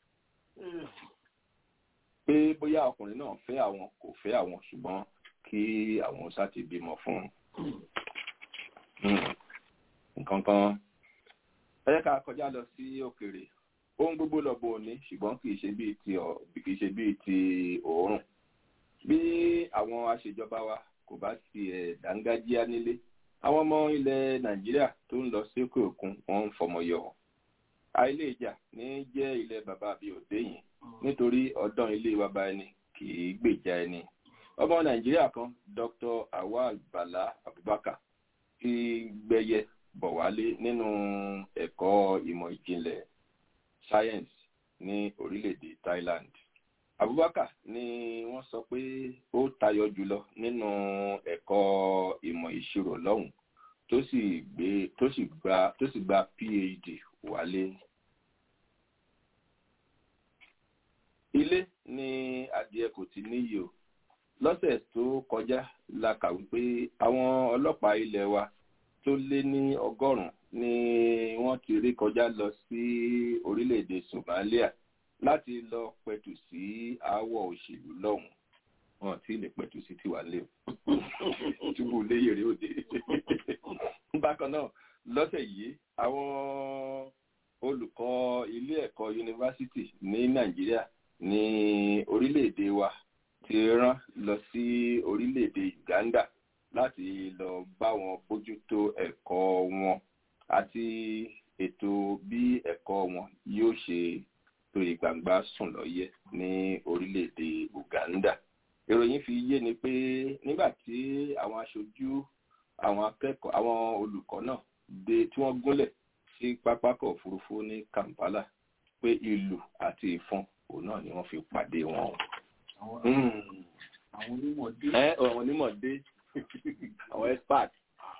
pé bóyá ọkùnrin náà fẹ́ àwọn kò fẹ́ àwọn ṣùgbọ́n kí àwọn ṣáàtì bímọ fún un nǹkan kan ẹ jẹ́ ká kọjá lọ sí òkèèrè ohun gbogbo lọ́bọ̀ òní ṣùgbọ́n kì í ṣe bíi ti ọ̀ kì í ṣe bíi ti òórùn bí àwọn aṣèjọba wa kò bá ti ẹ̀ dángájíá nílé àwọn ọmọ ilẹ̀ nàìjíríà tó ń lọ sí òkè òkun wọ́n ń fọmọ yọ àìlè ìjà ní jẹ́ ilẹ̀ bàbá àbí òde yìí nítorí ọdán ilé bàbá ẹni kì í gbèjà ẹni ọmọ nàìjíríà kan dr awal bala abubakar ti gbẹyẹ bọ̀ wálé nínú ẹ̀kọ́ ìmọ̀ ìjìnlẹ̀ science ní orílẹ̀-èdè Thailand. Abubakar ni wọ́n sọ pé ó tayọ jùlọ nínú ẹ̀kọ́ ìmọ̀ ìṣirò lọ́hùn tó sì gbé tó sì gba tó sì gba PhD wálé. Ilé ni adìẹ kò ti níyì o. Lọ́sẹ̀ tó kọjá la kà wípé àwọn ọlọ́pàá ilẹ̀ wa tó lé ní ọgọ́rùn-ún ni wọ́n ti rí kọjá lọ sí orílẹ̀-èdè Somalia láti lọ pẹ̀tù sí aáwọ̀ òṣèlú lọ́hùn wọn tí lè pẹ̀tù sí tiwa lé o túbú léyèrè òde bákan náà lọ́sẹ̀ yìí àwọn olùkọ́ ilé ẹ̀kọ́ yunifásitì ní Nàìjíríà ní orílẹ̀-èdè wa ti rán lọ sí orílẹ̀-èdè Uganda láti lọ bá wọn bójútó ẹ̀kọ́ wọn àti ètò bí ẹ̀kọ́ wọn yóò ṣe tó ìgbàgbà sùn lọ́yẹ̀ ní orílẹ̀-èdè Uganda. ìròyìn fi yé ni pé nígbà tí àwọn aṣojú àwọn akẹ́kọ̀ọ́ àwọn olùkọ́ náà dé tí wọ́n gúnlẹ̀ sí pápákọ̀ òfurufú ní Kampala pé ìlù àti ìfọn òun náà ni wọ́n fi pàdé wọn. àwọn onímọ̀ dé. ẹ àwọn onímọ̀ dé àwọn expert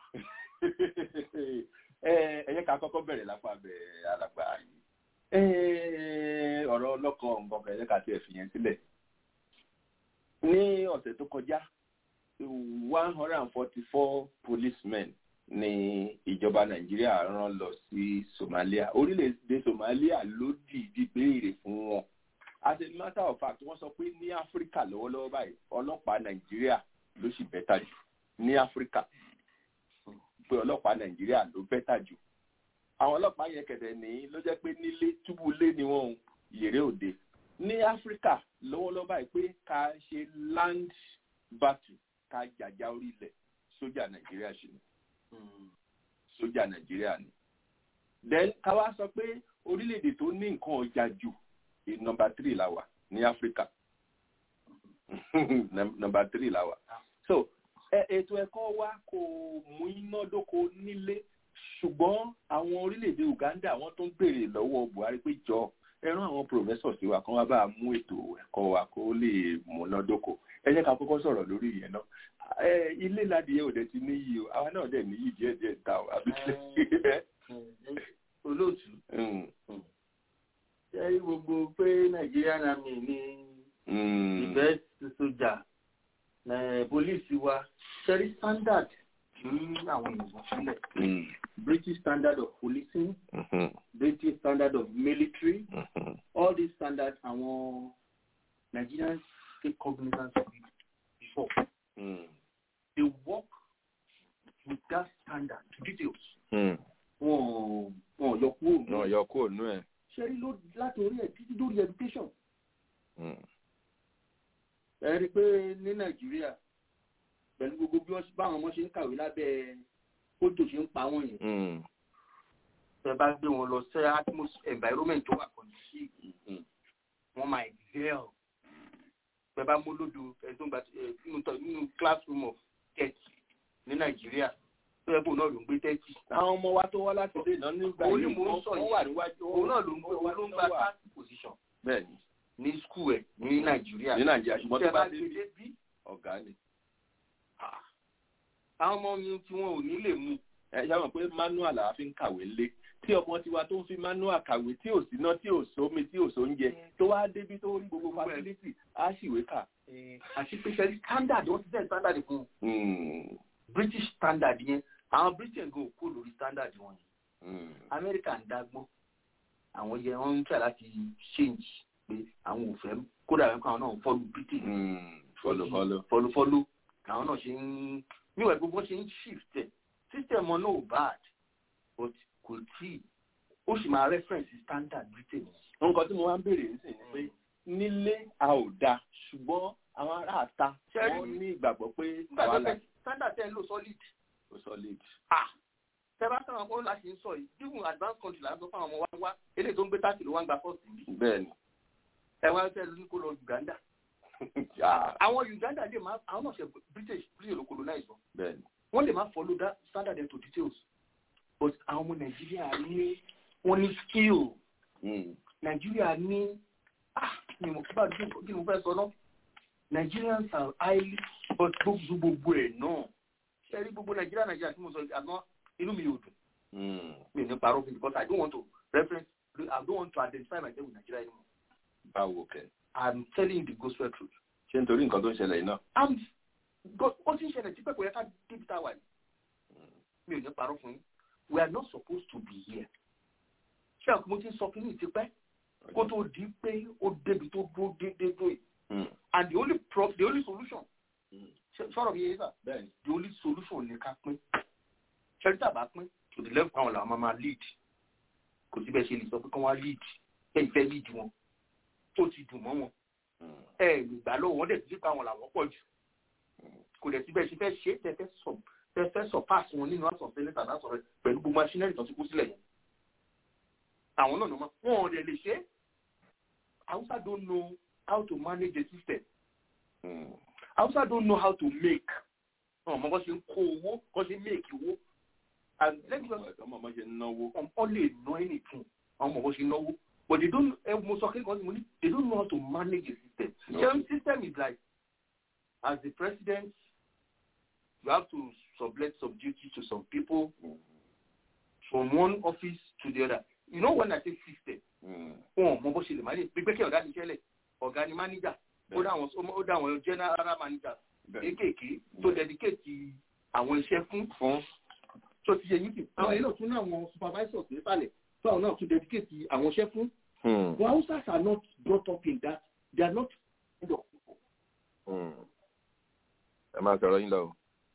ẹ yẹ ká kọ́kọ́ bẹ̀rẹ̀ lápá bẹ̀rẹ̀ alàgbà yìí ọ̀rọ̀ ọlọ́kọ̀ nǹkan kan ẹ yẹ ká tiẹ̀ fi yẹn sílẹ̀ ní ọ̀sẹ̀ tó kọjá one hundred and forty four policemen ni ìjọba nàìjíríà rán lọ sí Somalia orílẹ̀-èdè Somalia ló dìídì béèrè fún wọn as a matter of fact wọ́n sọ pé ní Áfíríkà lọ́wọ́lọ́wọ́ báyìí ọlọ́pàá nàìjíríà ló sì bẹ́tà jù ní áfíríkà pé ọlọ́pàá nàìjíríà ló bẹ́tà jù àwọn ọlọ́pàá yẹn kẹ̀dẹ̀ ní ló jẹ́ pé nílé túbú lé ni wọ́n yèrè òde ní áfíríkà lọ́wọ́lọ́wọ́ báyìí pé ká ṣe land battle ká jàjà orí ilẹ̀ sójà nàìjíríà ṣe ni sójà nàìjíríà ni then ká wá sọ pé orílẹ̀-èdè tó ní nǹkan ọjà jù nọmba three la wà ní áfíríkà nọmba three la wà so ètò ẹ̀kọ́ wa kò mú iná dóko nílé ṣùgbọ́n àwọn orílẹ̀-èdè uganda wọ́n tún béèrè lọ́wọ́ buhari pé jọ ẹran àwọn professor sí wa kan wá bá a mú ètò ẹ̀kọ́ wa kó lè mú iná dóko ẹ jẹ́ ká kọ́kọ́ sọ̀rọ̀ lórí ìyẹn náà ilé ládìyẹ òde ti níyì o àwa náà dẹ̀ níyì díẹ̀ díẹ̀ ta o àbí olóòtú ṣe gbogbo pé nàìjíríà nàmì ní ìbẹ́ sójà pólíìsì wa ṣẹ́rí standard ní àwọn ènìyàn sílẹ̀ british standard of policing british standard of military all these standards àwọn nigerians take cognizance of it before they work with that standard to details wọn wọn yọ kúrò náà yọ kúrò nú ẹ. ṣẹ́rí láti orí ẹ̀ títí lórí education ẹ rí i pé ní nàìjíríà pẹ̀lú gbogbo bí wọ́n báwọn ọmọ ṣe ń kàwé lábẹ́ kótó ṣe ń pa wọ́n yẹn. ẹ bá gbé wọn lọ sí atmosphere environment tó wà conducive wọ́n máa excel. ẹ bá mú lódò ẹ tó ń gba nínú classroom of thirty ní nàìjíríà tó yẹ kó náà ló ń gbé thirty. àwọn ọmọ wa tó wá láti ilé náà nígbà yìí wọ́n wà níwájú òun náà ló ń gbé òun ló ń gba thirty position. bẹ́ẹ̀ni ní skul ẹ ní nàìjíríà. ní nàìjíríà ṣùgbọ́n tó bá dé bí ọ̀gá ni. àwọn ọmọ mi tí wọn ò ní lè mú. ẹ ṣe àwọn pé manual làwa fi ń kàwé lé tí ọmọ tiwa tó ń fi manual kàwé tí ò síná tí ò sómi tí ò sóúnjẹ tó wá débi tó rí gbogbo facility á ṣìwé kà. àti pé sẹ́ni standard wọ́n ti sẹ́ standard fún british standard yẹn àwọn britain go kó lórí standard wọn yẹn america ń dágbọ́n àwọn yẹn wọ́n ń tẹ̀ láti change pé àwọn ò fẹ́ kódà wọn kọ́ àwọn náà fọ́lù britain. fọlọfọlọ. fọlọfọlọ àwọn náà ṣe ń níwọ̀n gbogbo ṣe ń shift ẹ̀ system wọn náà ò bad but kò tí ó sì máa reference standard britain. nǹkan tí mo wá ń béèrè nísìnyí ni pé nílé a ò da ṣùgbọ́n àwọn ará àta wọ́n ní ìgbàgbọ́ pé àwa la. standard ten lo solid. o solid. ah tẹ́lá sọ̀rọ̀ pé ó láti ń sọ yìí even advanced country là ń sọ fún àwọn ọmọ wa wá eléyìí tó ń gbé táàkì ló wá ń gba first bí. bẹ́ẹ̀ni. ẹ wá fẹ́ ní kó lọ uganda. àwọn uganda lè máa àwọn náà ṣe british british ló colonize wọn. bẹ́ẹ̀ni. wọ́n lè máa follow that standard into details but àwọn ọmọ nàìjíríà ní wọ́n ní skill. nàìjíríà ní ah ni mo bá dùn kí ni mo fẹ́ sọ náà nigerians are highly but gbogbo gbogbo ẹ̀ náà ṣe rí gbogbo nàìjíríà nàìjíríà tí mo sọ àná inú mi ò dùn. mi ní parọ́ fún mi because I don't want to reference I don't want to identify myself with Nigeria anymore. báwo kẹ. I'm telling you the gospel truth. ṣé nítorí nǹkan tó ń ṣẹlẹ̀ yìí náà. I'm ó ti ń ṣẹlẹ̀ tí pẹ̀pẹ̀ yẹ ká débi tá a wà yìí. mi ò ní parọ́ fún yín we are not supposed to be here. ṣé àkókò mo ti ń sọ fún yín tipẹ́ kó tó di pé ó débi tó dúró déédéé dúró yìí. and the only prof the only solution. sọ̀rọ̀ mi yé sà. the only solution ni ká pín ṣẹ́ríta bá pín to the level àwọn làwọn máa lead kò síbẹ̀ ṣe lè sọ pé kí wọ́n lead ẹ̀ ìfẹ́ lead wọn tó ti dùn mọ́ wọn ẹ̀ ìgbà lọ́wọ́ wọn dẹ̀ ti pa àwọn làwọn pọ̀ jù kò dẹ̀ síbẹ̀ ṣe fẹ́ ṣe tẹ́fẹ́ sọ tẹ́fẹ́ sọ pass wọn nínú àṣọ sílẹ̀ tàbí àṣọ rẹ pẹ̀lú gbogbo machinery tó ti kú sílẹ̀ yẹn àwọn náà nọ́mọ́ wọn ò dẹ̀ lè ṣe Hausa don't know how to manage the system Hausa don't know how to make ọmọ bó ṣe ń kó owó bó ṣe ń make owó and let me just ọmọ bó ṣe ń náwó. ọmọ lè ná anything ọmọ bó ṣe ń náwó but they don't ẹ mo sọ kí n kọ́ sí mo ní they don't know how to manage the system. No. the system is like as the president you have to sublet some duty to some people mm. from one office to the other you know when I say system. wọn mọ bó ṣe lè manage gbígbé kí ọ̀gá ti ṣẹlẹ̀ ọ̀gá ni manager ó dá àwọn general manager kéékèèké tó dedicate àwọn iṣẹ́ fún fún tó ti yẹ yín kì àwọn yìí náà tún ní àwọn supervisors nísàlẹ̀ tó àwọn náà tún dedicate àwọn iṣẹ́ fún. but Hausas are not brought up in that they are not kind of people. ẹ máa sọ̀rọ̀ yín lọ.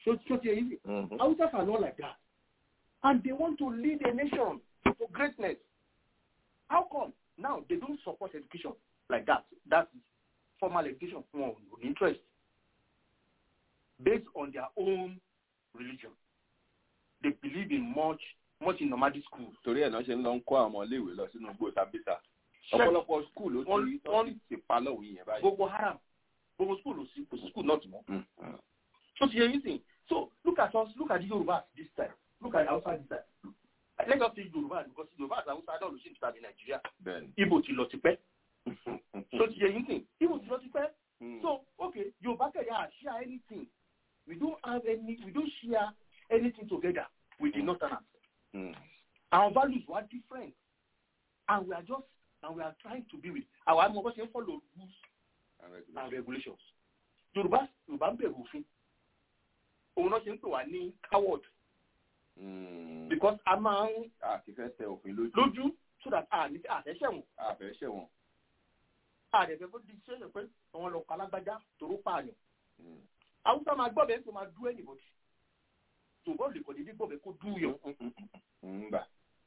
So, so easy. Hausas are not like that. And they want to lead a nation to greatness. How come? Now they don't support education like that. That's formal education for interest based on their own religion. They believe in much, much in nomadic school. torí ẹ̀ náà ṣe ń lọ ń kó àwọn iléèwé lọ sínú igbó sábísà ọ̀pọ̀lọpọ̀ skul ló ti wọ́n ti pa lọ́wọ́ yẹn báyìí. Gbogbo haram, gbogbo school ló sí, kò sí school náà tì mọ́. So ti yẹ yín sìn. So look at us, look at the Yoruba this time. Look at Hausa this time. Let us say Yoruba because Yoruba àti Hausa náà ló ṣì ń tàbí Nàìjíríà. bẹ́ẹ̀ni. Ibo ti lọ ti pẹ́. So ti yẹ yín sìn. Ibo ti lọ ti pẹ́. So okay, Yoruba kẹ̀yà share anything. We don't have any, we don't share anything together with the Northerners. Our values were different. And we are just, and we are trying to be with, our ọmọ bó ṣe ń follow rules and regulations. Yorùbá Yorùbá ń bẹ̀rù òfin. Òun náà ṣe ń pè wá ní coward. Because a máa ń a ti fẹ́ tẹ òfin lójú. lójú so that a ní àfẹ́ṣẹ̀ wọn. a fẹ́ ṣẹ̀wọ̀n. àdẹ̀fẹ́ kó di iṣẹ́ pé àwọn lọ pa alágbájá toró pààyàn. Haúsá máa gbọ́ bẹ́ẹ̀ tó máa dú ẹnìbọ̀dì. Tòbọ́ lè kọ̀ dédé gbọ́ bẹ́ẹ̀ kó dú yàn. ńgbà.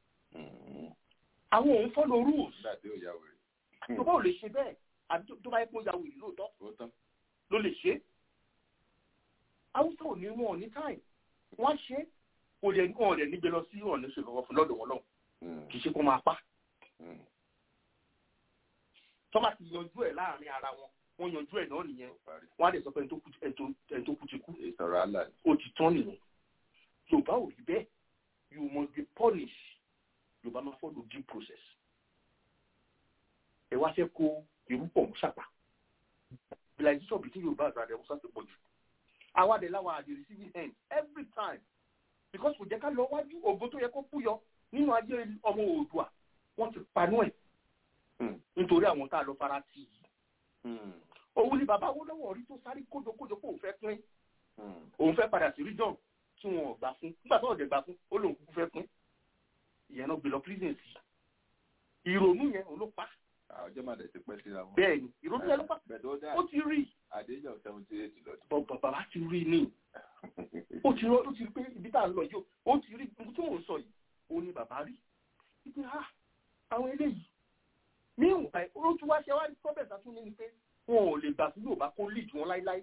Àwọn òun follow rules. nígbà tí ó yà wèrè. Tòbọ́ ò lè ṣe bẹ́ẹ̀ àbí tó- tó bá yẹ kó ya wèrè lóòótọ́ ó tán. ló lè ṣe. Haúsá ò ní wọn ò ní time. Wọ́n ṣe é. kò dẹ̀ wọn ò dẹ̀ nígbẹ lọ sí ọ̀nà ìṣèlú ọ̀fun lọ́dọ̀ wọn náà. Kì í ṣe kó máa pa. Tọ́ba ti yanjú ẹ̀ láàrin ara wọn. Wọ́n yanjú ẹ̀ náà nìyẹn. Wọ́n á dẹ̀ sọ pé ẹni tó kú- ẹni tó- ẹni tó kú ti kú. ìsọ̀rọ̀ àlà ni. ó ti tán nìyẹn yorùbá ò rí bẹ́ẹ̀ you must be punished yorùbá máa follow due process ẹ wá fẹ́ kó irú pọ̀ mú ṣàpá civilization between yorùbá àti àdé musa ti pọ̀ jù àwa dẹ̀ láwa àdé receiving end every time because kò jẹ́ ká lọ wájú ògo tó yẹ kó kúyọ nínú ayé ọmọ oòdùà wọ́n ti panú ẹ̀ nítorí àwọn tá a lọ fara tì í òun ni bàbá owó lọ́wọ́ rí tó sáré kójokójo kó òun fẹ́ pín òun fẹ́ padà sí region tí wọn ò gbà fún nígbà tó ọ̀dẹ̀ gbà fún ó lóun kúkú fẹ́ pín ìyẹn náà gbé lọ prison sí ìrònú yẹn òun ló pa ọjọ́ máa dẹ̀ ti pẹ́ síra wọn. bẹ́ẹ̀ ni ìrònú yẹn ló pa bẹ̀ẹ̀ tó dá ó ti rí àdéjọ́ seventy eight lọ́dún. bọ̀ bàbá ti rí ní ó ti rí ó ti rí pé ibi tá à ń lọ yìí ó ti rí ibi tí mò ń sọ yìí òun ni bàbá rí ibi ha àwọn eléyìí ní ìwà ó tún wá ṣe wá kọ́bẹ̀sà tún ní ni pé wọn ò lè gbà fún Yorùbá kó lead wọn láíláí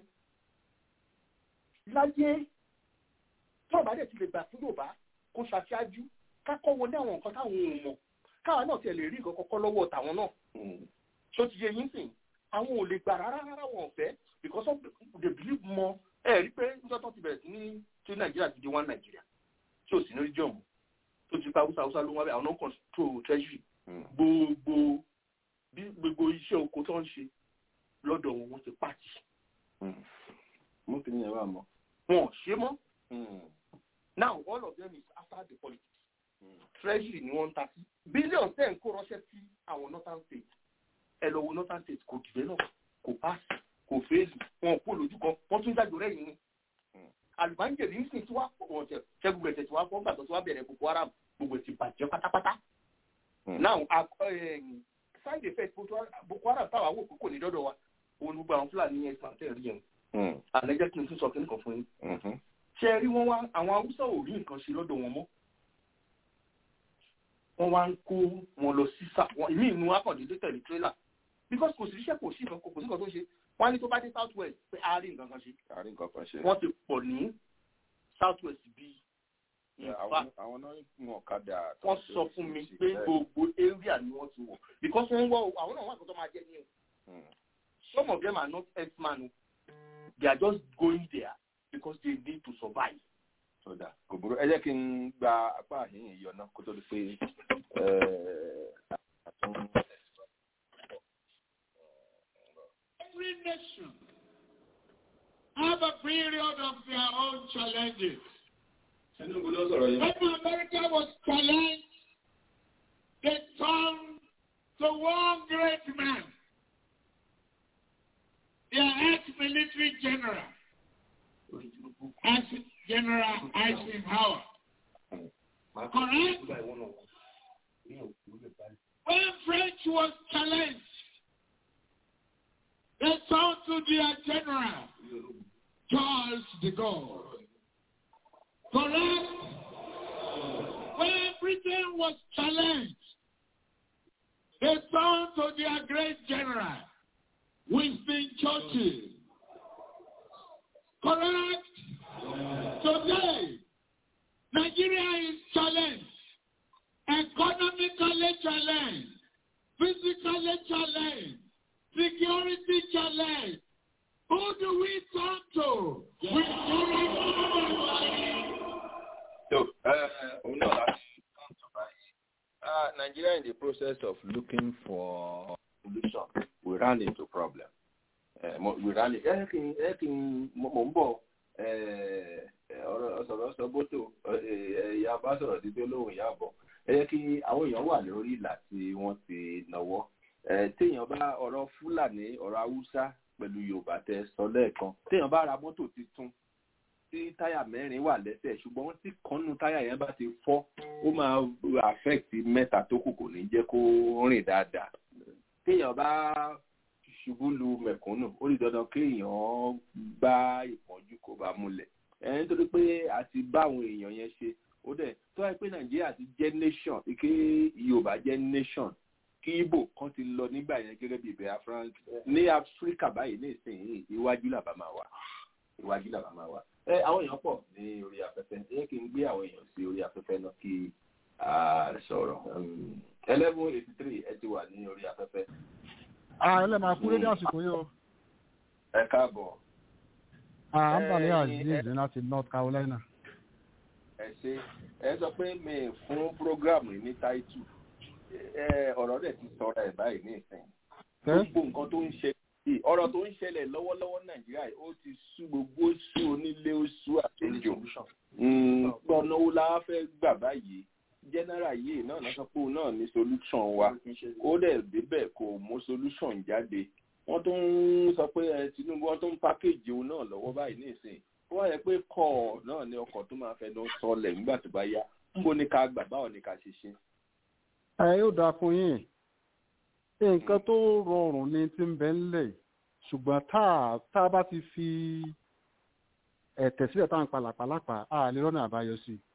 láyé tí ọba dẹ̀ ti lè gbà fún Yorùbá kó ṣàṣáájú kákọ́ wọlé àwọn nǹkan táwọn ò mọ̀ káwa náà tiẹ̀ lè rí nǹkan kọ́kọ́ lọ́wọ́ tàwọn náà tó ti yẹ yín sìn àwọn ò lè gbà rárá rárá wọn ò fẹ́ because of the, the belief mọ ẹ rí pé níjọ́ tó ti bẹ̀rẹ̀ sí ní tí Nàìjíríà ti di one Nàìjíríà tí ò sí ní region mu tó ti pa Hausa Hausa ló wá bẹ́ẹ̀ àwọn náà control treasury gbogbo bí gbogbo iṣẹ́ oko tó ń ṣe lọ́dọ̀ wọn wọ́n ti pàtì mú kí ni ẹ bá mọ. wọn ò ṣe mọ́ now all of them is after the politics treasury ni wọ́n ń ta sí billions ten kó ránṣẹ́ sí àwọn northern states ẹ lọ wo northern states kò develop kò pass kò fail wọn kó lójú kan wọ́n tún jáde rẹ̀ yìí ni àlùbáńjẹ̀lì ń sìn tí wàá pọ̀ wọ́n tẹ̀ ṣẹ́gun gbẹ̀tẹ̀ tí wàá pọ̀ gbàgbọ́ tí wàá bẹ̀rẹ̀ boko haram gbogbo ẹ̀ ti bàjẹ́ pátápátá now side effect boko haram táwa wò kókò ní dọ́dọ̀ wa òun ni gbogbo àwọn fúlàní ẹ̀sán tẹ̀ rí yẹn àlẹ́ jẹ́ kí n tún sọ kí nìkan fún yín ṣe rí wọn wá àwọn haúsá ò rí nǹkan ṣe lọ́dọ̀ wọn mọ́ wọ́n wá ń kó wọn lọ sí sá wọn ìmí inú akọ̀dédé tẹ̀lé tírélà because kò sí iṣẹ́ kò sí nǹkan kò sí nǹkan tó ṣe wọ́n á ní tó bá dé south west pé a rí nǹkan kan ṣe àárín nǹkan kan ṣe. wọ́n ti pọ̀ ní south west bíi àwọn àwọn náà mú ọ̀kadà. wọ́n sọ fún mi pé gbogbo area ni wọ́n ti wọ̀ because wọ́n ń wọ àwọn náà wọ́n àkọ́tọ́ máa jẹ́ ní o some of them are not ex-man o they are just going there because they need to survive. sọdà kò burú ẹ jẹ́ kí n gba apá àhín ìyọ náà kó tó di pé Every nation have a period of their own challenges. Tinubu ló sọ̀rọ̀ yìí. When America was challenged, they turned to one great man, their ex-military general, as General Eisenhower. Correct? When French was challenged, they turned to their general, Charles de Gaulle. Correct? When Britain was challenged, they turned to their great general, Winston Churchill. Correct? Today, Nigeria is challenged, economically challenged, physically challenged, security challenged. Who do we turn to? We So, uh, òun náà láti come to báyìí. Uh, Nigeria in the process of looking for solution, we ran into problem. Uh, mo- we ran into, ẹ kí n ẹ kí n mo mo ń bọ̀ eh, eh, ọ̀rọ̀ ọ̀sọ̀rọ̀ sọ bótò ìyá bá sọ̀rọ̀ sí pé lóhùn ìyá bọ̀. Ẹ yẹ kí àwọn èèyàn wà lórí ìlà tí wọ́n ti náwó. Eh, Téèyàn bá ọ̀rọ̀ Fúlàní ọ̀rọ̀ Haúsá pẹ̀lú Yorùbá tẹ sọ lẹ́ẹ̀kan. Téèyàn bá ra mọ́tò tuntun tí táyà mẹ́rin wà lẹ́sẹ̀ ṣùgbọ́n tí kọ́nù táyà yẹn bá ti fọ́ ó máa affect mẹ́ta tó kù kò ní jẹ́ kó rìn dáadáa. téèyàn bá ṣubú lu mẹ̀kúnnù ó di dandan kéèyàn bá ìpọ́njú kó bá múlẹ̀. ẹ nítorí pé a ti bá àwọn èèyàn yẹn ṣe ó dẹ̀ tó wáyé pé nàìjíríà ti jẹ́ nation ike yorùbá jẹ́ nation kí ibo kan ti lọ nígbà yẹn gẹ́gẹ́ bí biafra ní áfíríkà báyìí ní ìsinyìí iwájú làbá máa wà iwájú làbá máa wà ẹ àwọn èèyàn pọ̀ ní orí afẹ́fẹ́ ẹ kí n gbé àwọn èèyàn sí orí afẹ́fẹ́ náà kí a sọ̀rọ̀ eleven eighty three ẹ ti wà ní orí afẹ́fẹ́. ààrẹ máa kú lédè àsìkò yìí o. ẹ káàbọ̀. à ń bàlẹ́ Eh, aziz láti north carolina. ẹ ṣe ẹ sọ pé mi fún programu ní táìtù ẹ ọ̀rọ̀ dẹ̀ ti sọ̀rọ̀ ẹ̀ báyìí ní ìsìn gbogbo nǹkan tó ń ṣe yìí ọ̀rọ̀ tó ń ṣẹlẹ̀ lọ́wọ́lọ́wọ́ nàìjíríà yìí ó ti sú gbogbo ó sú onílé ó sú àlejò gbọ́nà wo la fẹ́ gbà báyìí general yìí náà náà sọ pé òun náà ní solution wa ó dẹ̀ débẹ̀ kò mú solution jáde wọ́n tó ń sọ pé ẹ tinubu wọ́n tó ń package òun náà lọ́wọ́ báyìí ní ìsìn wọ́n yẹ pé kọ́ náà ní ọkọ̀ tó máa fẹ́ lọ sọlẹ̀ nígbà tó bá yá níbo ni ká gbà báwo ni ká ṣe ṣe. ẹ yóò dáa fún yín nǹkan tó rọrùn ni ti ń bẹ ńlẹ̀ yìí. ṣùgbọ́n tá a tá a bá ti fi ẹ̀tẹ̀ sílẹ̀ tá à ń palàpalàpà á lè rọ́nà àbáyọ sí i.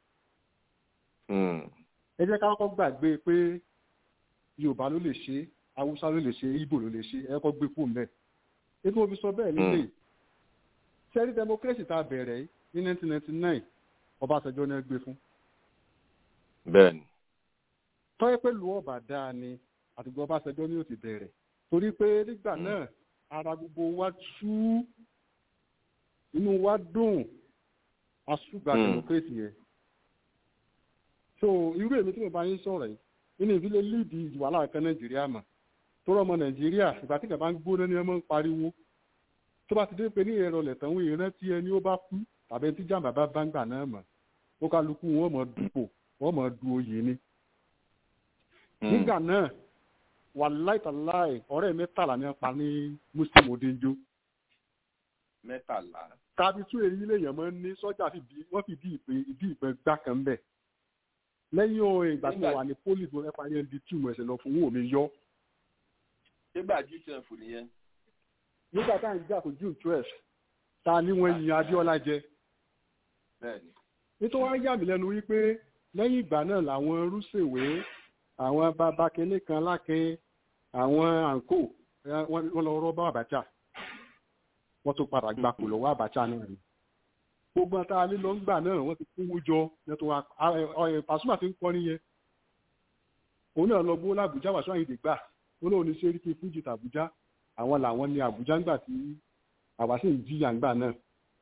ẹ jẹ́ ká kọ́kọ́ gbàgbé pé yorùbá ló lè ṣe é haúsá ló lè ṣe é ibo ló lè ṣe é ẹ kọ́ gbé kú mbẹ́. ètò òfin sọ bẹ́ẹ̀ nílé sẹ́rí democracy tá a bẹ̀rẹ̀ yìí ní nineteen ninety nine ọbaṣẹjọ́ ni ẹ gbé fún. bẹ́ẹ̀ni. tọ́yẹ́ pé lu ọ̀bà dáa ni àtìgbọ́ ọbaṣẹjọ́ ni ó ti bẹ̀rẹ̀ torí pé nígbà náà ara gbogbo wa tú inú wa dùn asúgbà democracy yẹn so irú èmi tí mo bá yín sọ̀rọ̀ yìí nínú ìdílé líìdì wàhálà kan nàìjíríà mà tó rọmọ nàìjíríà ìgbà tí kàbá ń gbóná ni ẹ máa ń pariwo tó bá ti dé pé ní ẹ̀rọ lẹ̀tàn wọn ìrántí ẹni ó bá kú tàbí ẹni tí jàǹbá bá bá ń gbà náà mọ̀ ó kálukú wọn mọ̀ dupò wọn mọ̀ du oyè ni nígbà náà wàláì tàláì ọ̀rẹ́ mẹ́tàlá ní pa ní muslim odenjo. mẹ́tàlá. tàbí tún èyí lèèyàn máa ń ní sọ́jà wọ́n fi bí ìpè ìdí ìpè gbá kan bẹ̀. lẹ́yìn ohun ìgbà tí wọ́n wà ní pólì tó rẹ́pà yẹn di túmọ̀ ẹ̀sẹ̀ lọ fún wọn mi yọ. nígbà jù twelve nìyẹn. nígbà tá à ń jà fún june twelve ta ni wọ́n yin abiola jẹ. bẹ́ẹ̀ni. nítorí wọ́n yà mí lẹ́nu wípé lẹ́yìn ìgbà náà làwọn rúṣèwé àwọn bàbá kínní kan lákin àwọn àǹkó wọn lọ rọ́bà àbájá wọ́n tún padà gba kò lọ́wọ́ àbájá náà ni gbogbo ata alẹ́ lọ ń gbà náà wọ́n ti kówó jọ pàṣùmà fi ń kọ́ nìyẹn òun náà lọ gbówó làbújá wàṣọ àyìndè gbà ó lóun ní sẹ́ríkì fújì tàbújá àwọn làwọn ní àbújá ńgbà tí àwa sì ń jìyà ńgbà náà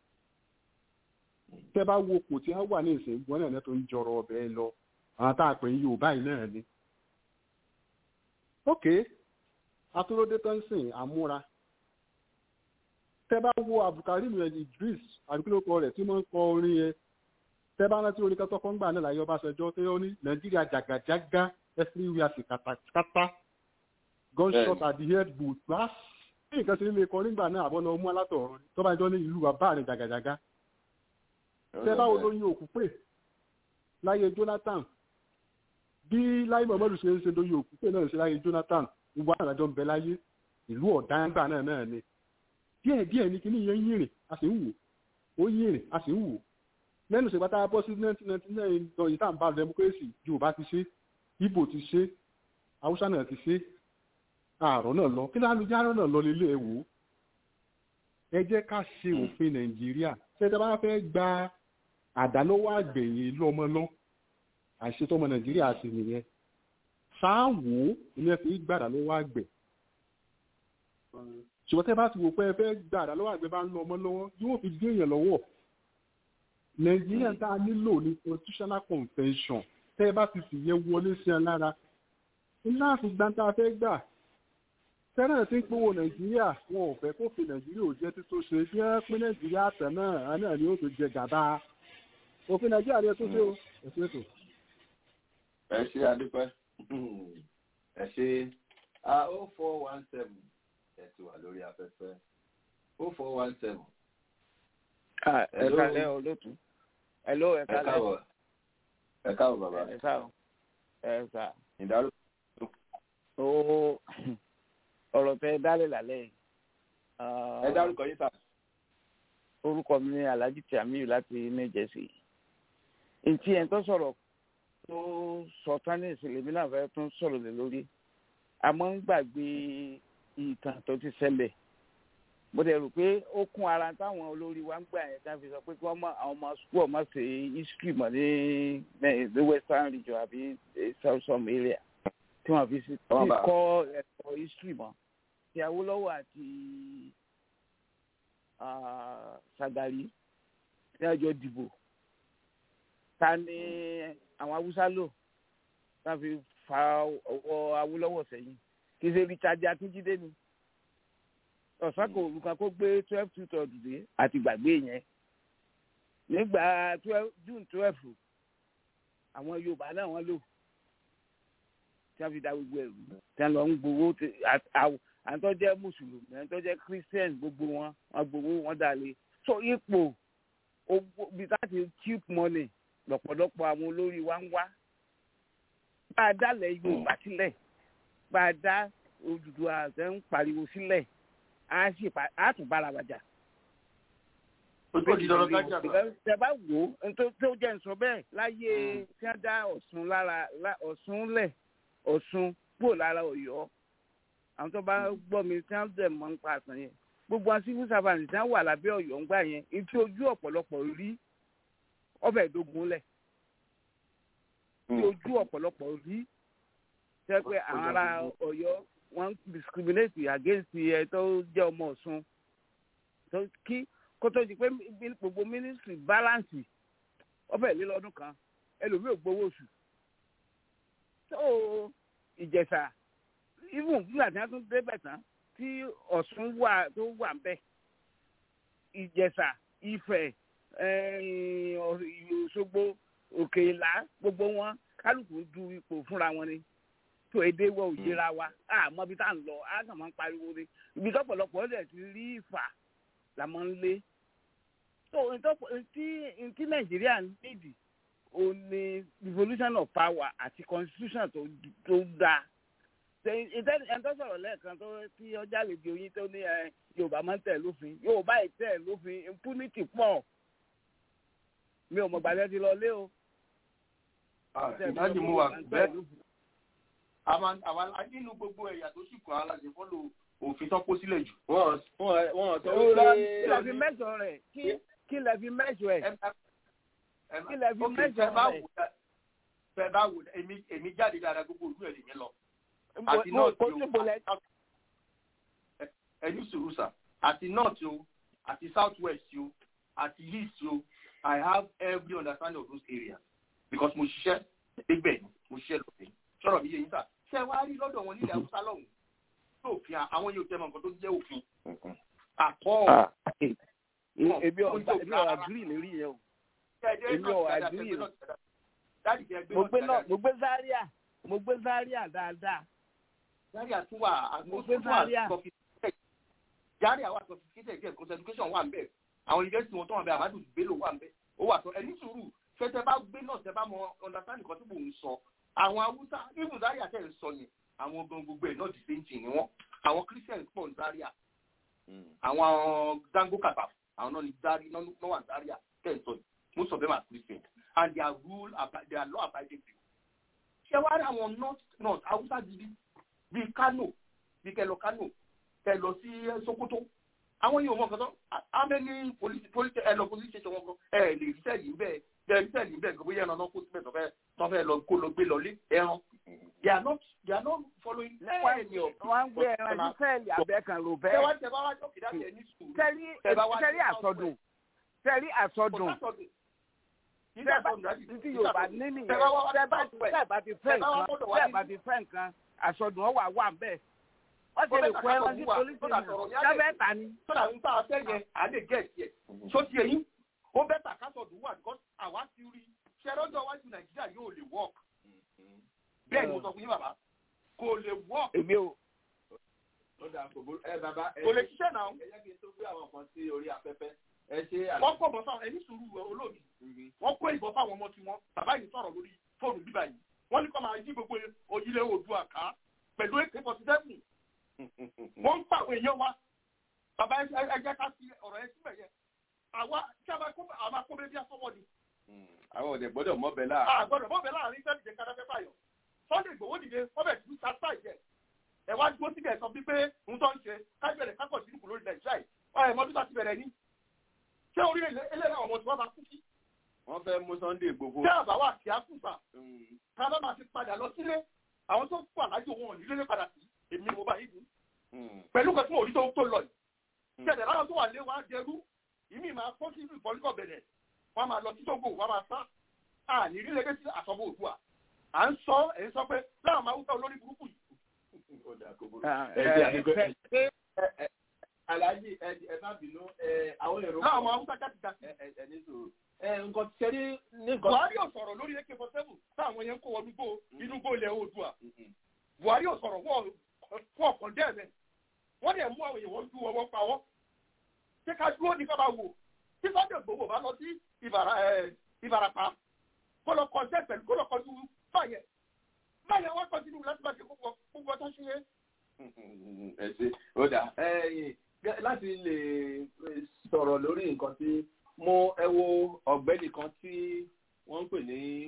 tẹ́ bá wo kò tí wọ́n wà ní ìsìn gbọ́n náà tó ń jọrọ ọbẹ̀ lọ àwọn tá a pè ń yorùbá yìí náà ni ok atúródé tó ń sìn àmúra tẹ bá wo abdulkarim idris àdúgbò rẹ tí wọn ń kọ orin yẹn tẹ bá rántí orin kẹtọ fọngbà náà láyé ọbaṣẹjọ tó yọ ní nàìjíríà jàgàjàgà everywhere sí kàtàkàtà gunshot at the head boot glass bí nǹkan ṣe lè kọ nígbà náà àbọ̀ náà mú alátọ̀ọ̀rọ̀ tó bá jọ ní ìlú bàbá rẹ̀ jàgàjàgà tẹ bá wo lóyún òkú pè láyé jonathan bí láyé muhammadu ṣe ń ṣe lóyún òkú pé náà ṣe láyé jonathan gbogbo àgbàjọ ń bẹ láyé ìlú ọ̀dáńgbà náà náà ni díẹ̀ díẹ̀ ní kíní yẹn yìnrìn a sì ń wò ó yìnrìn a sì ń wò lẹ́nu ìṣègbà tá a bọ́ sí nineteen ninety nine lọ yìí tá à ń bá democracy yorùbá ti ṣe ibo ti ṣe haúsá náà ti ṣe àárọ̀ náà lọ kí ló ń járọ̀ náà lọ nílé ẹ̀ wò ó ẹ jẹ́ ká ṣe òfin nàìjíríà ṣé ẹ bá fẹ́ gba àdálọ́wọ́ àgbẹ̀yìn lọ́mọ lọ àṣetọ́mọ nàìjíríà sì nìyẹn sáàwò ní ẹ fi gbàdá lọ́wọ́ àgbẹ̀ ṣùgbọ́n tẹ́ bá ti wò pé ẹ fẹ́ gbàdá lọ́wọ́ àgbẹ̀ bá ń lọ ọmọ lọ́wọ́ yóò fi gbé èèyàn lọ́wọ́ nàìjíríà tá a nílò ní constitutional convention tẹ́ ẹ bá ti sì yẹ wọlé sí ẹ lára ńlá àfìgbà tá a fẹ́ gbà tẹ́lẹ̀ tí ń pòwò nàìjíríà wọn ò fẹ́ kó fi nàìjíríà ò jẹ́ tí tó ṣe bí wọ́n pín nàìjíríà tẹ̀ náà náà ni ó tó jẹ gàba òfin nàìjíríà ni ẹ tó ṣe o ẹ̀sìn ètò. ẹ ṣe adúpẹ́ ẹ ṣe o four one seven ẹ ti wà lórí afẹ́fẹ́ o four one seven. ẹ kálẹ́ olóòtú ẹ ló ẹ ẹ kálẹ́ káwọ ẹ káwọ bàbá. ẹ káwọ ẹ sà ìdárò. ó ọ̀rọ̀ tẹ dálé lálẹ́ yìí. ẹ dárúkọ yín sà. orúkọ mi ni alhaji tiamiyu láti new jersey. ntí ẹ̀ tó sọ̀rọ̀ tó sọ tán ní ìsìlẹ̀ mi náà fẹ́ tún sọ̀rọ̀ lé lórí. àmọ́ ń gbàgbé ìtàn tó ti ṣẹlẹ̀. mo dẹ̀ rò pé ó kún ara táwọn olórí wa ń gbà yẹn tá a fi sọ pé kí wọ́n mọ àwọn ọmọ school ọmọ ṣe history mọ̀ ní ní western region àbí south some area tí wọ́n fi sí kọ́ ẹ̀kọ́ history mọ́ ti awolowo àti sagari ní ọjọ́ dìbò ta ni àwọn haúsá lò tá a fi fa ọwọ́ awolowo sẹ́yìn kì í ṣe richard akíndídé ni ọ̀sán kò olùkọ́ kó gbé twelve two third dé àti gbàgbé yẹn nígbà june twelve àwọn yorùbá náà wọ́n lò tí wọ́n fi da gbogbo ẹ̀rù tí wọ́n lọ ń gbowó àwọn tó jẹ́ mùsùlùmí àwọn tó jẹ́ christian gbogbo wọn wọ́n gbowó wọn dalẹ̀ so ipò bí láti cheap money lọ́pọ̀lọpọ̀ àwọn olórí wa ń wá bá a dálẹ̀ yorùbá sílẹ̀ bá a dá Odùduwà àtẹ ń pariwo sílẹ̀ á sì á tún bára wájà. ojú òdì lọ́rọ́ gájà bá. tẹ bá wò ó tó jẹ́ nsọ bẹ́ẹ̀ láyé tí wọ́n dá Ọ̀ṣun lára Ọ̀ṣun lẹ̀ Ọ̀ṣun kúrò lára Ọ̀yọ́ àwọn tó bá gbọ́ mi tí wọ́n dẹ̀ mọ́ ń pa àtàn yẹn gbogbo àwọn civil servant tí wọ́n wà lábẹ́ Ọ̀yọ́ ń gbà yẹn etí ojú ọ̀pọ̀lọpọ̀ rí ọbẹ̀ ìdógún lẹ̀ tí ojú ọ̀pọ̀lọpọ̀ rí jẹ́ pé àwọn ará Ọ̀yọ́ wọ́n ń discriminate against ẹ tó jẹ́ ọmọ Ọ̀ṣun tó kí kó tó di pé gbogbo ministry balance ọbẹ̀ lé lọ́dún kan ẹlòmíì ò gbowó oṣù tó ìjẹ̀ṣà even nígbà tí wọ́n tún débẹ̀ tán tí ọ̀ṣun wà tó wà ń bẹ̀ ìjẹ̀ṣà ifẹ̀ òṣogbo òkè ìlà gbogbo wọn kálukú du ipò fúnra wọn ni tó èdè wọ òjìra wa àmọ́ bí tá à ń lọ á kàn máa ń pariwo ni ibi tọ́pọ̀lọpọ̀ ọ̀dẹ̀ ti rí ìfà là máa ń lé tó ntí nàìjíríà nídìí ó ní devolution of power àti constitution tó tó dáa ẹni tó sọ̀rọ̀ lẹ́ẹ̀kan tó tí ọjà lè di oyin tó ní yorùbá máa ń tẹ̀ lófin yorùbá yìí tẹ̀ lófin impunity pọ̀ mi ò mọ̀ gbàdẹ́ ti lọ lé o. ìdájì mú wa bẹ́ẹ̀ àwọn nínú gbogbo ẹ̀yà tó sì kọ́ aláṣẹ fọ́lọ̀ òfin tó kó sílẹ̀ jù. wọ́n wọ́n sọ wípé. kí lè fi mẹ́sàn-án rẹ̀ kí lè fi mẹ́sàn-án rẹ̀ kí lè fi mẹ́sàn-án rẹ̀. fẹ́ bá wò èmi jáde dáadáa gbogbo òlú ẹ̀ lè mi lọ àti north o ẹni sùúrù sà àti north o àti south west o àti east o i have every understanding of those areas because mo ṣiṣẹ́ gbígbẹ̀ ni mo ṣiṣẹ́ lọ́sẹ̀ sọ̀rọ̀ mi yé yín sà ṣé wàá rí lọ́dọ̀ wọn nílẹ̀ haúsá lọ́hùn tó òfin àwọn yóò tẹ́ mọ nǹkan tó jẹ́ òfin àkọ́ ebi ọ̀gá ebi ọ̀gá gírì lérí yẹn o ebi ọ̀gá gírì yẹn mo gbé Zaria mo gbé Zaria dáadáa Zaria tún wà mo gbé Zaria Zaria wà sophisticated díẹ̀ kò education wà nbẹ àwọn university wọn tó wà nbẹ Amadu Bello wà nbẹ ó wà sọ ẹni sùúrù tẹtẹ bá gbé náà tẹ bá mọ understand nǹkan tí mò ń sọ àwọn Haúsá even Zaria tẹ̀ ń sọ yẹn àwọn gan gbogbo ẹ̀ náà the same thing ni wọ́n àwọn Christians pọ̀ ní Zaria àwọn Dango Kata àwọn náà ní Zaria náà wà Zaria tẹ̀ ń sọ yìí most of them are christians and they are rule abi- they are law abiding people ṣé wàá rí àwọn north north hausa gidi bíi kano bíi kẹlọ kano kẹlọ sí sokoto àwọn yìí ò mọ nǹkan tó how many police police ẹ lọ police station wọn kan ẹ lè rí sẹ́ẹ̀lì ń bẹ́ẹ̀ bẹ́ẹ̀ rí sẹ́ẹ̀lì ń bẹ́ẹ̀ gbogbo yẹn náà kó síbẹ̀ tó fẹ́ tó fẹ́ lọ kó lọ gbé lọlé ẹran they are not they are not following any of wọ́n ń gbé ẹran ní sẹ́ẹ̀lì abẹ́kan ló bẹ́ẹ̀. tẹ́wá tẹ́wá wá jókè dáṣẹ́ ní sùúrù sẹ́rí sẹ́rí àsọdùn sẹ́rí àsọdùn títí yorùbá níní yẹn tẹ́ bá ti fẹ́ nǹkan tẹ́ bá ti fẹ́ nǹkan àsọdùn ọwà wà bẹ́ẹ̀ wọ́n ti lè kó ẹran sí polisi sábẹ́ ta ni. sọ́dà ń bá a fẹ́ yẹn à lè gẹ̀ ẹ̀ so ti èyí ó bẹ́ tà kásọ̀dùn wà because àwa ti rí ṣẹ́rọ́jọ́ wájú nàìjíríà yóò lè work bẹ́ẹ̀ ni mo sọ fún yín bàbá kò lè work. èmi ò. ó dà kò burú ẹ bàbá ẹ kò lè ṣiṣẹ́ náà. ẹ jẹ́ kí n tó gbé àwọn kan sí orí afẹ́fẹ́ ẹ ṣe àlọ́. wọ́n kọ̀ bọ́ fáwọn ẹni sùúrù olóòbí wọ́n kó ìbọn fáwọn ọmọ tiwọn bàbá yìí sọ̀rọ̀ lórí fóònù bíbá yìí wọ́n ní kọ́ máa yí gbogbo òyìnlẹ̀ oòdùà ká pẹ̀lú èké forty seven wọ́n ń pàwọn èèyàn wa bàbá ẹ jẹ́ ká sí ọ̀rọ̀ ẹ síbẹ̀ yẹn àwa tí a máa kó àwọn akóbẹ́ bí asọ́wọ́ ni. àwọn òde gbọ́dọ̀ mọ́bẹ láàrin. a gbọ́dọ̀ mọ́bẹ láàrin sẹ́ni jẹ́ kádáfẹ́ fàyọ̀ sunday gbowó dìde ọbẹ̀ tí sáfà jẹ ẹ wá dúró síbẹ̀ sọ bí pé ń tọ́ ń ṣe kájọ̀lẹ̀ kákọ̀ sí ìkù lórí nàìjíríà yìí ọ̀ mọ́tò tá ti bẹ̀rẹ̀ ní. ṣé orí eléyà ọmọ tí wọ́n bá kú sí. wọ́n fẹ́ mú sunday gbogbo. tí àbáwá kí á kú sà ká bá máa fi padà lọ sílé àwọn tó kú àlájò wọn ò ní lélẹ̀ padà sí èmi mo bá yìí pẹ̀lú kan tí mo rí tó lọ yìí. ṣẹ̀dẹ̀ láwọn tó wà lé wa dẹrú ìmí máa kó sí ìfọ̀líkọ̀ bẹ̀rẹ̀ wọ́n máa lọ sí tógò wọ́n máa sá àní rí lẹ́gẹ́ sí àsọ̀bọ̀ òdua à ń sọ ẹ̀ ń sọ pé láwọn máa wúkọ́ olórí burúkú yìí. aláàjì ẹ má bínú àwọn èrò. láwọn máa wúkọ́ jáde jáde. ẹ ní sòrò nǹkan tí ṣe ní nǹkan. buhari ò sọ̀rọ̀ lórí ak forty seven táwọn yẹn ń kó wọnú gbó inú gbó ilẹ̀ oòdua buhari ò sọ̀rọ̀ wọ́n ọ̀kan dẹ́ẹ̀mẹ́ wọ́n dẹ̀ mú àwọn èèyàn wọ́n ju ọwọ́ pa wọ́n ṣé ká dúró ní ká máa wò tí sọ́dọ̀ gbogbo bá lọ sí ìbàràpá kó lọ kọjá pẹ̀lú kó lọ kọjú báyẹn báyẹn wọ́n kọjú nínú láti bá ṣe gbogbo gbogbo ọjọ́ ṣe é. ẹ ṣe ó dà láti lè sọ̀rọ̀ lórí nǹkan tí mo ẹ wo ọ̀gbẹ́ni kan tí wọ́n ń pè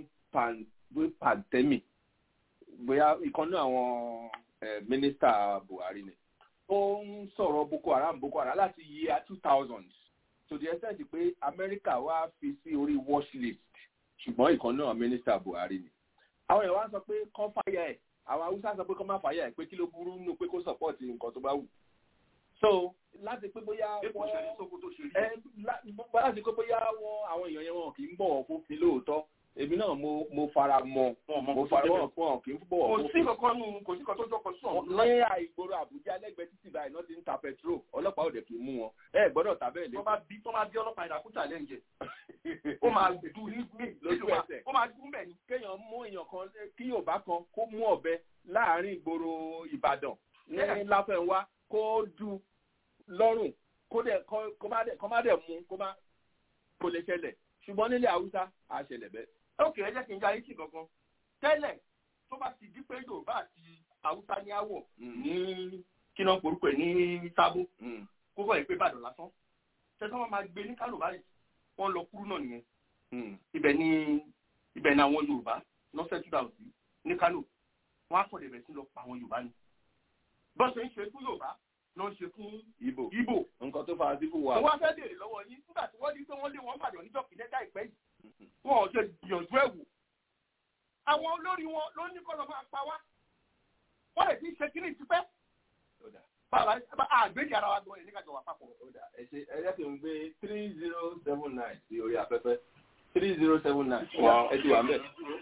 ní pandemi bóyá ìkànnì àwọn mínísítà buhari ni ó ń sọ̀rọ̀ boko haram boko haram láti year two thousand to the extent pé amẹ́ríkà wá fi sí orí watch list ṣùgbọ́n ìkan náà mínísítà buhari ni àwọn èèyàn wá sọ pé kán fàyà ẹ̀ àwọn haúsá sọ pé kán má fàyà ẹ̀ pé kí ló burú nù pé kó sọ̀pọ̀tì nǹkan tó bá wù so láti pé bóyá wọ́n ẹ láti pé bóyá wọ́n àwọn èèyàn yẹn wọn kì í bọ̀wọ̀ fún fi lóòótọ́ èmi náà mo mo fara mọ́ mo fara mọ́ fún ọ kì í bọ̀wọ̀ fún kò sí kankan nù kò sí kan tó jọkọ sí ọ̀hún. ní àìgboro àbújá lẹ́gbẹ̀ẹ́ títì báyìí náà ti ń ta petrol ọlọ́pàá òde kì í mú wọn ẹ gbọ́dọ̀ tà bẹ́ẹ̀ lé. tó bá bí tó máa bí ọlọ́pàá ìdàkú challenge ó máa dùn ní lójú ẹsẹ̀ ó máa dùn bẹ́ẹ̀ ni. kéèyàn mú èèyàn kan kí yorùbá kan kó mú ọ̀bẹ láàrin ìgboro ìbàdàn ní láfẹ̀wá kó du lọ́rùn kó dẹ̀ kó má dẹ̀ mú kó má kó lè ṣẹlẹ̀ ṣùgbọ́n nílẹ̀ haúsá á ṣẹlẹ̀ bẹ́ẹ̀ ókè ẹ jẹ́ kí n já yín sí kankan tẹ́lẹ̀ tó bá ti di pé yorùbá àti haúsá ní àwọ̀ ní kí náà porúkọ ẹ̀ ní sábó kó bọ̀ ìpè ìbàdàn lásán tẹ́tọ́ wọn máa gbé ní kánò báyìí wọ́n lọ kúrú náà nìyẹn ibẹ̀ ni ibẹ̀ ni àwọn yorùbá lọ́sẹ̀ two thousand ní kánò wọ́n á sọ̀rọ̀ ìbẹ̀ sí lọ pa àwọn yorùbá ni bọ́n ṣe ń ṣe fún yorùbá ló ń ṣe fún ibo ibo nǹkan tó fara sí fún wa. mo wá fẹ́ béèrè lọ́wọ́ yín nígbà tí wọ́n ní pé wọ́n lé wọn bàdàn níjọ́ kìnẹ́tà ìpẹ́ yìí wọn ò ṣe gbìyànjú ẹ̀ wò àwọn olórí wọn ló ní kọ́ lọ́ máa pa wá wọ́n lè fi ṣe kíní tipẹ́ bàbá àgbéjì ara wa gan ẹ̀ nígbàjọ wà papọ̀. ẹ ṣe ẹ jẹ́ kí n gbé three zero seven nine sí orí afẹ́fẹ́ three zero seven nine ẹ ti wà mẹ́.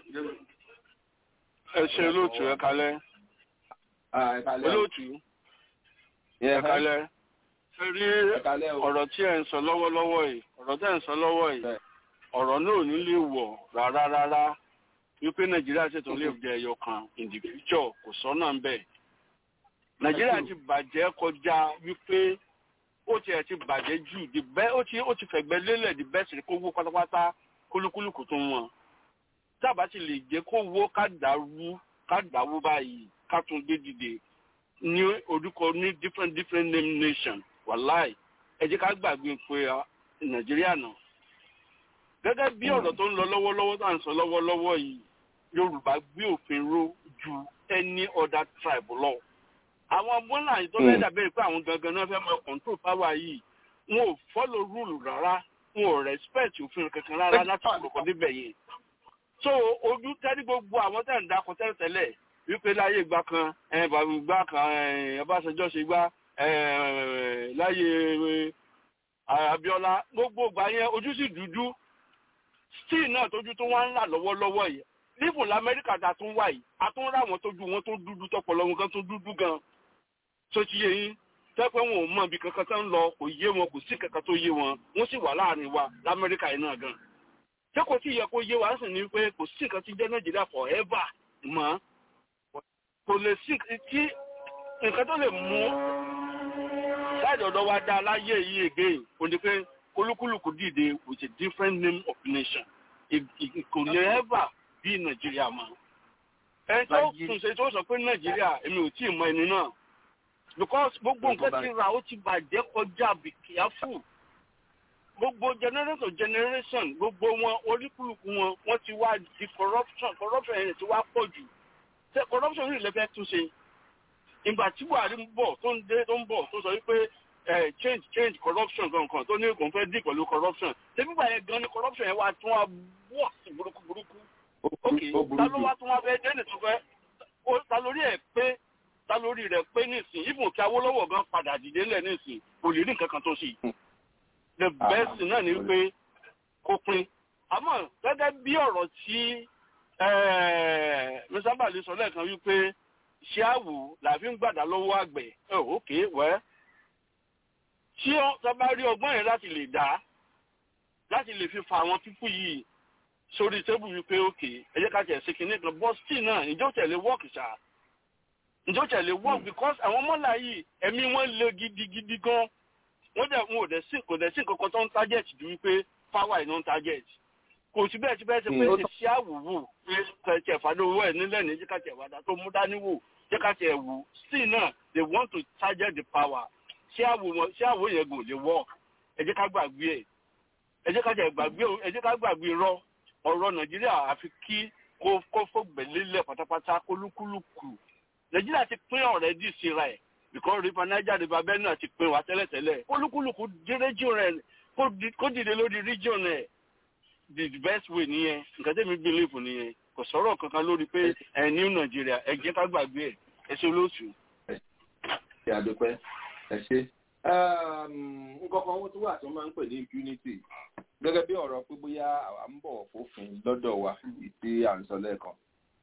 ẹ ṣe olóòtú ẹ kalẹ́ olóòtú ẹ kalẹ́ ẹ rí ọ̀rọ̀ tí ẹ ń sọ lọ́wọ́lọ́wọ́ yìí ọ̀rọ̀ tí ẹ ń sọ lọ́wọ́ yìí ọ̀rọ̀ náà ò ní lè wọ̀ rárá rárá wípé nàìjíríà ṣètò lè jẹ ẹyọ kan in the future kò sọ́nà ń bẹ̀. nàìjíríà ti bàjẹ́ kọjá wípé ó tiẹ̀ ti bàjẹ́ jù the best ó ti ó ti fẹ̀gbẹ́ lélẹ̀ the best kó wó pátápátá kólúkúlù kò tó wọn. tábà ti lè jẹ́ kó wó ká dàrú ká dàwó báyìí ká tún gbé dìde ní orúkọ ní different different name nation wàláì ẹ jẹ́ ká gbàgbé pé nàìjíríà náà gẹ́gẹ́ bí ọ̀rọ̀ tó ń lọ lọ́wọ́lọ́wọ́ tá à ń sọ lọ́wọ́lọ́wọ́ yìí yorùbá gbé òfin ró ju any other tribe lọ àwọn bọ́lá yìí tó fẹ́ dàbẹ́ pé àwọn gangan náà fẹ́ máa control power yìí wọn ò follow rule rárá wọn ò respect òfin kankan rárá láti kọ̀ọ̀kan níbẹ̀ yẹn so ojú tẹ́lí gbogbo àwọn tẹ̀ ń dakọ̀ tẹ́lẹ̀tẹ́lẹ̀ wípé láyé ìgbà kan bàbá ìgbà kan ọbásanjọ́ ṣe gbá láyé abiola gbogbo ìgbà yẹn ojú sì dúdú still náà tójú tó wá ń là lọ́wọ́lọ́wọ́ yìí nífun lamẹ́ríkà tá a tún wà yìí a tún rà wọn tójú wọn tó dúdú tọpọlọ wọn kan tó dúdú gan tó ti yé yín tẹ́pẹ́ wọn ò mọ ibi kankan tó ń lọ kò yé wọn kò sí kankan tó yé wọn wọ́n sì wà láàrin wa lamẹ́ríkà yìí náà gan ṣé kò tí ì yẹ kó yé wa sì ní pé kò sí nǹkan tí jẹ́ nàìjíríà forever mọ́ kò lè sí tí nǹkan tó lè mú láti ọ̀dọ̀ wa dá láyé yìí again kò ní pé olúkúlùkù dìde with a different name of nation kò lè ever bí nàìjíríà mọ́ ẹni tó tún ṣe tó sọ pé nàìjíríà èmi ò tí ì mọ ẹni náà because gbogbo nǹkan ti ra ó ti bàjẹ́ kọjá be careful gbogbo generation generation gbogbo wọn oríkùlùkù wọn wọn ti wá di corruption corruption yẹn ti wá pọ̀ jù ṣe corruption yìí lẹ́fẹ̀ẹ́ tún ṣe ìgbà tí buhari ń bọ̀ tó ń dé tó ń bọ̀ tó sọ wípé change change corruption gankan tó ní kò ń fẹ́ dì pẹ̀lú corruption ṣébí gbà yẹn gan ni corruption yẹn wá tún wá wọ̀ sí burúkú burúkú ok ta ló wá tún wá fẹ́ dẹ́nì tó fẹ́ ta lórí ẹ̀ pé ta lórí rẹ̀ pé nísìn ìfún kí awólọ́wọ̀ gan padà dìde ńlẹ̀ nísìn kò lè rí nǹkan kan tó ṣe the best náà ni pé kó pin àmọ́ gẹ́gẹ́ bí ọ̀rọ̀ tí mr bali sọ lẹ́ẹ̀kan wípé ṣé àwò làbí ń gbàdá lọ́wọ́ àgbẹ̀ ẹ ok wẹ́ tí ọ bá rí ọgbọ́n yẹn láti lè dá láti lè fi fa àwọn pípù yìí sórí tébù wípé ok ẹ jẹ́ ká tẹ̀ sí kinní kan bọ́ sí náà ìjọ tẹ̀lé wọ́ọ̀kì ṣá ìjọ tẹ̀lé wọ́ọ̀kì because àwọn mọ́là yìí ẹ̀mí wọn le gidigidi gan wọ́n dẹ̀ wọn ò dẹ̀ sí kò dẹ̀ sí nǹkan kan tó ń target ju wípé power iná ń target kò sí bẹ́ẹ̀ tí bẹ́ẹ̀ ṣe pé ṣe àwòwò pé kẹ̀kẹ́ fàdówó ẹ̀ nílẹ̀ ní jẹ́ká tẹ̀ wàdà tó mú dání wò jẹ́ká tẹ̀ wò still náà they want to target the power ṣé àwò yẹn gò lè work ẹ jẹ́ ká gbàgbé ẹ̀ ẹ jẹ́ ká tẹ̀ gbàgbé ẹ jẹ́ ká gbàgbé rọ ọ̀rọ̀ nàìjíríà àfi kí kó kó fògbẹ̀lélẹ̀ pátápátá kólúkúlùkù nàìjíríà ti pín ọ̀rẹ́ dì síra ẹ̀ because river niger river benue ti pín wa tẹ́lẹ̀tẹ́lẹ̀ kólúkúlùkù dé region rẹ̀ kó dìde lórí region ẹ̀ the best way nìyẹn nǹkan tẹ́mi believe nìyẹn kò sọ̀rọ̀ kankan lórí pé ẹ̀ ní nàìjíríà ẹ jẹ́ ká gbàgbé ẹ̀ ẹ ṣe olóòtú. ṣe àdúpẹ́ ẹ ṣe nǹkan kan tó wà tó máa ń pè ní impunity gẹ́gẹ́ bí ọ̀rọ̀ pé bóyá àwa ń bọ̀ fòfin lọ́dọ̀ wa tí à ń sọ lẹ́ẹ̀kan.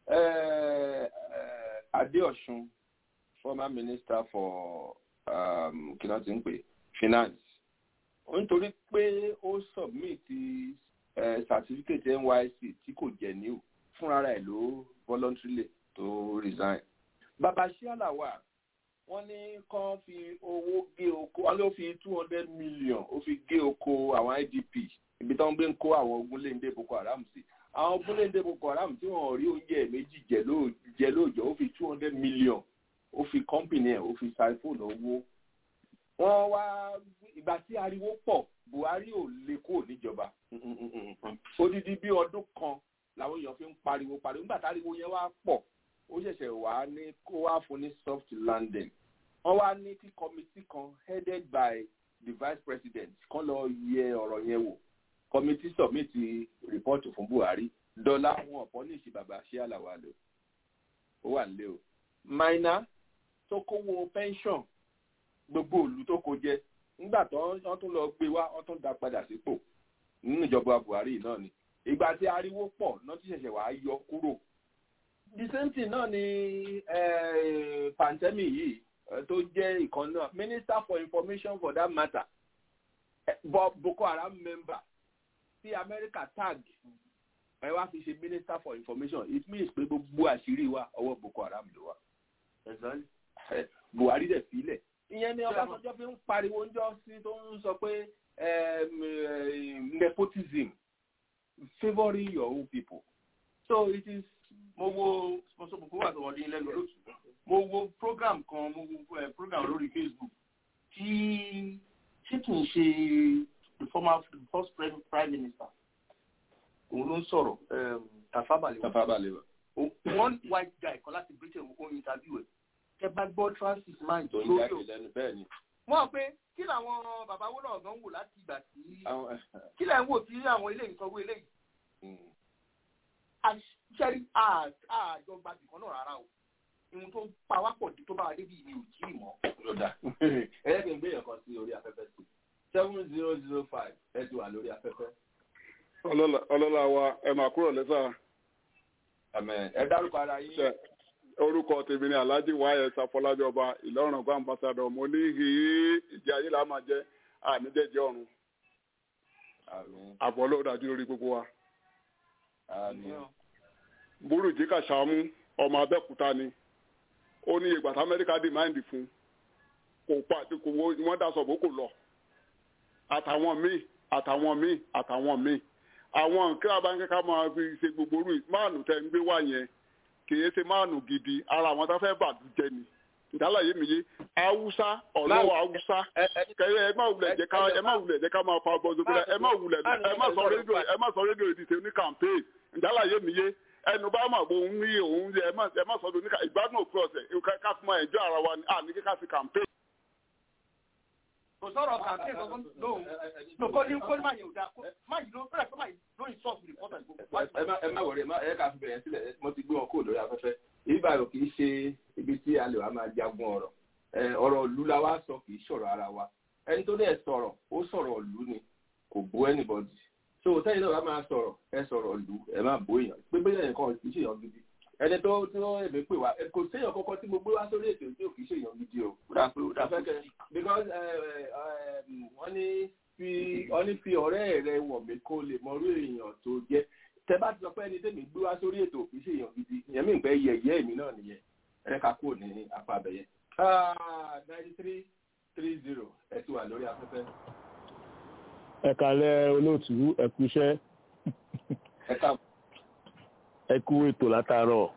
Adéọ̀sùn former minister for um, kí náà ti ń pè finance nítorí pé ó submit uh, certificate NYSC tí kò jẹ́ new fúnra rẹ̀ ló voluntarily tó resign. bàbá ṣíàlà wà wọ́n ní kán fi owó gé oko wọ́n ló fi two hundred million ó fi gé oko àwọn IDP ibi tí wọ́n gbé ń kó àwọn ogunléndé Boko Haram sí àwọn ogunléndé Boko Haram tí wọ́n rí oúnjẹ méjì jẹ lóòjọ́ ó fi two hundred million ó fi kọ́mpìnì ẹ̀ ó fi ṣàìfóònù owó wọ́n wá ìgbà tí ariwo pọ̀ Buhari ò lè kúrò níjọba odidi bí ọdún kan làwọn èèyàn fi ń pariwo pariwo nígbà táriwo yẹn wá pọ̀ ó ṣẹ̀ṣẹ̀ wá ní kó wá fún ní soft landing wọ́n wá ní kí committee kan headed by the vice president kan lọ yẹ ọ̀rọ̀ yẹn wò committee submit report fún Buhari dọ́là wọn ọ̀pọ̀ ní ìṣì bàbá ṣé àlàwà lò ó wà nílé o minor tó kówó pension gbogbo òlu tó kó jẹ nígbà tó wọ́n tún lọ gbé wá wọ́n tún dá padà sípò nínú ìjọba Buhari náà ni ìgbà tí ariwo pọ̀ náà ti ṣẹ̀ṣẹ̀ wàá yọ kúrò the same thing náà ni pantemi yìí tó jẹ́ ìkan náà minister for information for that matter Bob Boko Haram member tí America tag ẹ wá fi ṣe minister for information it means pé gbogbo àṣírí wa ọwọ́ Boko Haram ló wà Buhari dẹ̀ sílẹ̀ ìyẹn ni Ọbásanjọ́ fi ń pariwo ńjọ́ sí tó ń sọ pé nepotism favouring your own people so it is mo wo sponsor buku wà tó wọlé lẹ́nu lóṣù mo wo program kan mo wo uh, program lórí Facebook tí ṣé kì í ṣe the former the first prime, prime minister òun ló ń sọ̀rọ̀ tafabalewa tafabalewa one white guy kan láti britain ó interview ẹ̀ ẹ bá gbọ́ transit mind tó ń lórí jáde o lẹ́nu bẹ́ẹ̀ ni. wọ́n pe kí làwọn bàbá wo náà gan wò láti ìgbà tí kí lẹ̀ ń wò tí àwọn ilé ìsọ̀wọ́ eléyìí àṣẹ́rí àjọ gbàgbé kan náà rárá o ihun tó pa wá pọ̀ tó bá wa débi ìní ò tí ì mọ́. lọ́dà ẹ̀yẹ́ kì í gbé yẹn kan sí orí afẹ́fẹ́ sí seven zero zero five ẹ ti wà lórí afẹ́fẹ́. ọlọ́lá wa ẹ máa kúrò lẹ́sà. ẹ dárúkọ ara yín. orúkọ tèmi ni alhaji wáyé safọlájọ ọba ìlọrin ọgbà ambassadọ mo ní hìí ìjà ayé la máa jẹ àníjẹjẹ ọrùn àbọ̀ ló dájú lórí gbogbo wa. burújí kàṣámú ọmọ abẹ́òkúta ni ó ní ìgbà tí amẹ́ríkà dìmáìndì fún kò pa kò wọ́n dá sọ̀bọ̀ kò lọ àtàwọn míì àtàwọn míì àtàwọn míì àwọn nǹkan abáńkẹ́ká máa fi ṣe gbogbo orú máàlù tẹ́ ń gbé wá yẹn kìí ṣe máàlù gidi ara àwọn tó fẹ́ bàdújẹ ni ìdálàyé mi yé haúsá ọlọ́wọ́ haúsá kẹyẹ ẹ má wulẹ̀ jẹ́ ká ẹ má wulẹ̀ jẹ́ ká máa fa bọ́ sókè ẹ má wulẹ̀ ẹ má sọ rédíò ẹ má sọ rédíò ìdìtẹ̀ ní campaign ìdálàyé mi yé ẹnu bá mà bó ń rí òun ẹ má ẹ má sọ ní ìgbádùn òpin ọ̀sẹ̀ ká fún ẹ ẹjọ́ ara wa ni à ní kíkà sí campaign kò sọ̀rọ̀ kàńtẹ́ kankan lóhùn lóko ní kó má yẹ òdà má yìí ló bẹ̀rẹ̀ kó má yìí ló ń sọ́ọ̀bù rìpọ́tà ìgbò. ẹ má ẹ má wọlé ẹ ká fi bẹ̀rẹ̀ sílẹ̀ mo ti gbé wọn kúrò lórí afẹ́fẹ́ ìbàdàn kì í ṣe ibi tí a lè wá máa jagun ọ̀rọ̀ ọ̀rọ̀ ìlú la wá sọ kì í sọ̀rọ̀ ara wa ẹni tó dẹ̀ sọ̀rọ̀ ó sọ̀rọ̀ ìlú ni kò bú anybody so sẹ́yìn náà wá máa sọ̀rọ̀ ẹ sọ̀rọ̀ ìlú ẹ má bú èèyàn pé bóyá nǹkan kì í ṣèyàn gidi ẹni tó tí wọ́n èmi pè wá kò séèyàn kọ́kọ́ tí mo gbé wá sórí ètò tí ò kì í ṣèyàn gidi o. because wọ́n ní fi wọ́n ní fi ọ̀rẹ́ rẹ wọ̀ mí kó lè mọrú èèyàn tó jẹ́ tẹ bá ti sọ pé ẹni tẹ́mi gbé wá sórí ètò kì í ṣèyàn gidi ìyẹn mi pẹ́ yẹ̀yẹ́ èmi náà nìyẹn ẹ ká kúrò ní apá abẹ́yẹ. ninety three three zero ẹ ti wà lórí afẹ́fẹ́. ẹ kálẹ́ olóòtú ẹ kú iṣẹ́. ẹ káàbọ̀ ẹ kú ètò látàárọ̀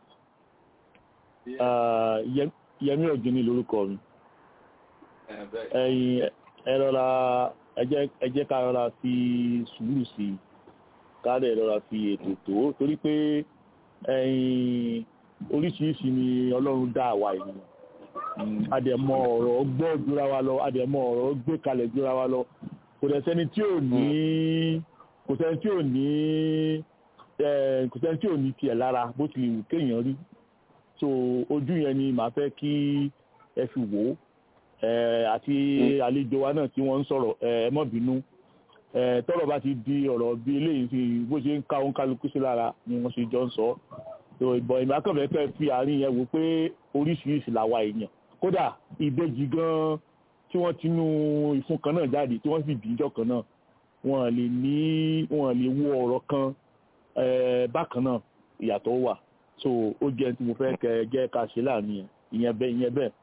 yẹmí ọ̀gbìn lórúkọ mi ẹ̀yin ẹ rọra ẹ jẹ́ ká rọra fi sùúrù sí i ká lè rọra fi ètò tó torí pé ẹ̀yin oríṣiríṣi ni ọlọ́run dá àwa ènìyàn adẹ̀mọ ọ̀rọ̀ gbọ́ jura wa lọ adẹ̀mọ ọ̀rọ̀ gbé kalẹ̀ jura wa lọ kò dẹ̀ sẹ́ni tí ò ní kò sẹ́ni tí ò ní kò sẹ́ni tí ò ní tiẹ̀ lára bó ti wù kéèyàn rí so ojú yẹn ni màá fẹ́ kí ẹ fi wò ó àti àlejò wa náà tí wọ́n ń sọ̀rọ̀ ẹ mọ́ bínú tọ́rọ̀ bá ti di ọ̀rọ̀ bí eléyìí fi bó ṣe ń ká òun kálukú sí lára ni wọ́n ṣe jọ ń sọ so ìbọn ìmọ̀ akọ̀fẹ́ fẹ́ fi àárín yẹn wò pé oríṣiríṣi làwa èèyàn kódà ìbejì gan tí wọ́n ti nú ìfun kan náà jáde tí wọ́n sì bí ìjọ kan náà wọ́n lè ní wọ́n lè wo ọ̀rọ̀ kan bákan náà ìyàtọ̀ wà so ó jẹ́ tí mo fẹ́ kẹ jẹ́ ká ṣe láàrin yẹn ìyẹn bẹ́ẹ̀ ìyẹn bẹ́ẹ̀.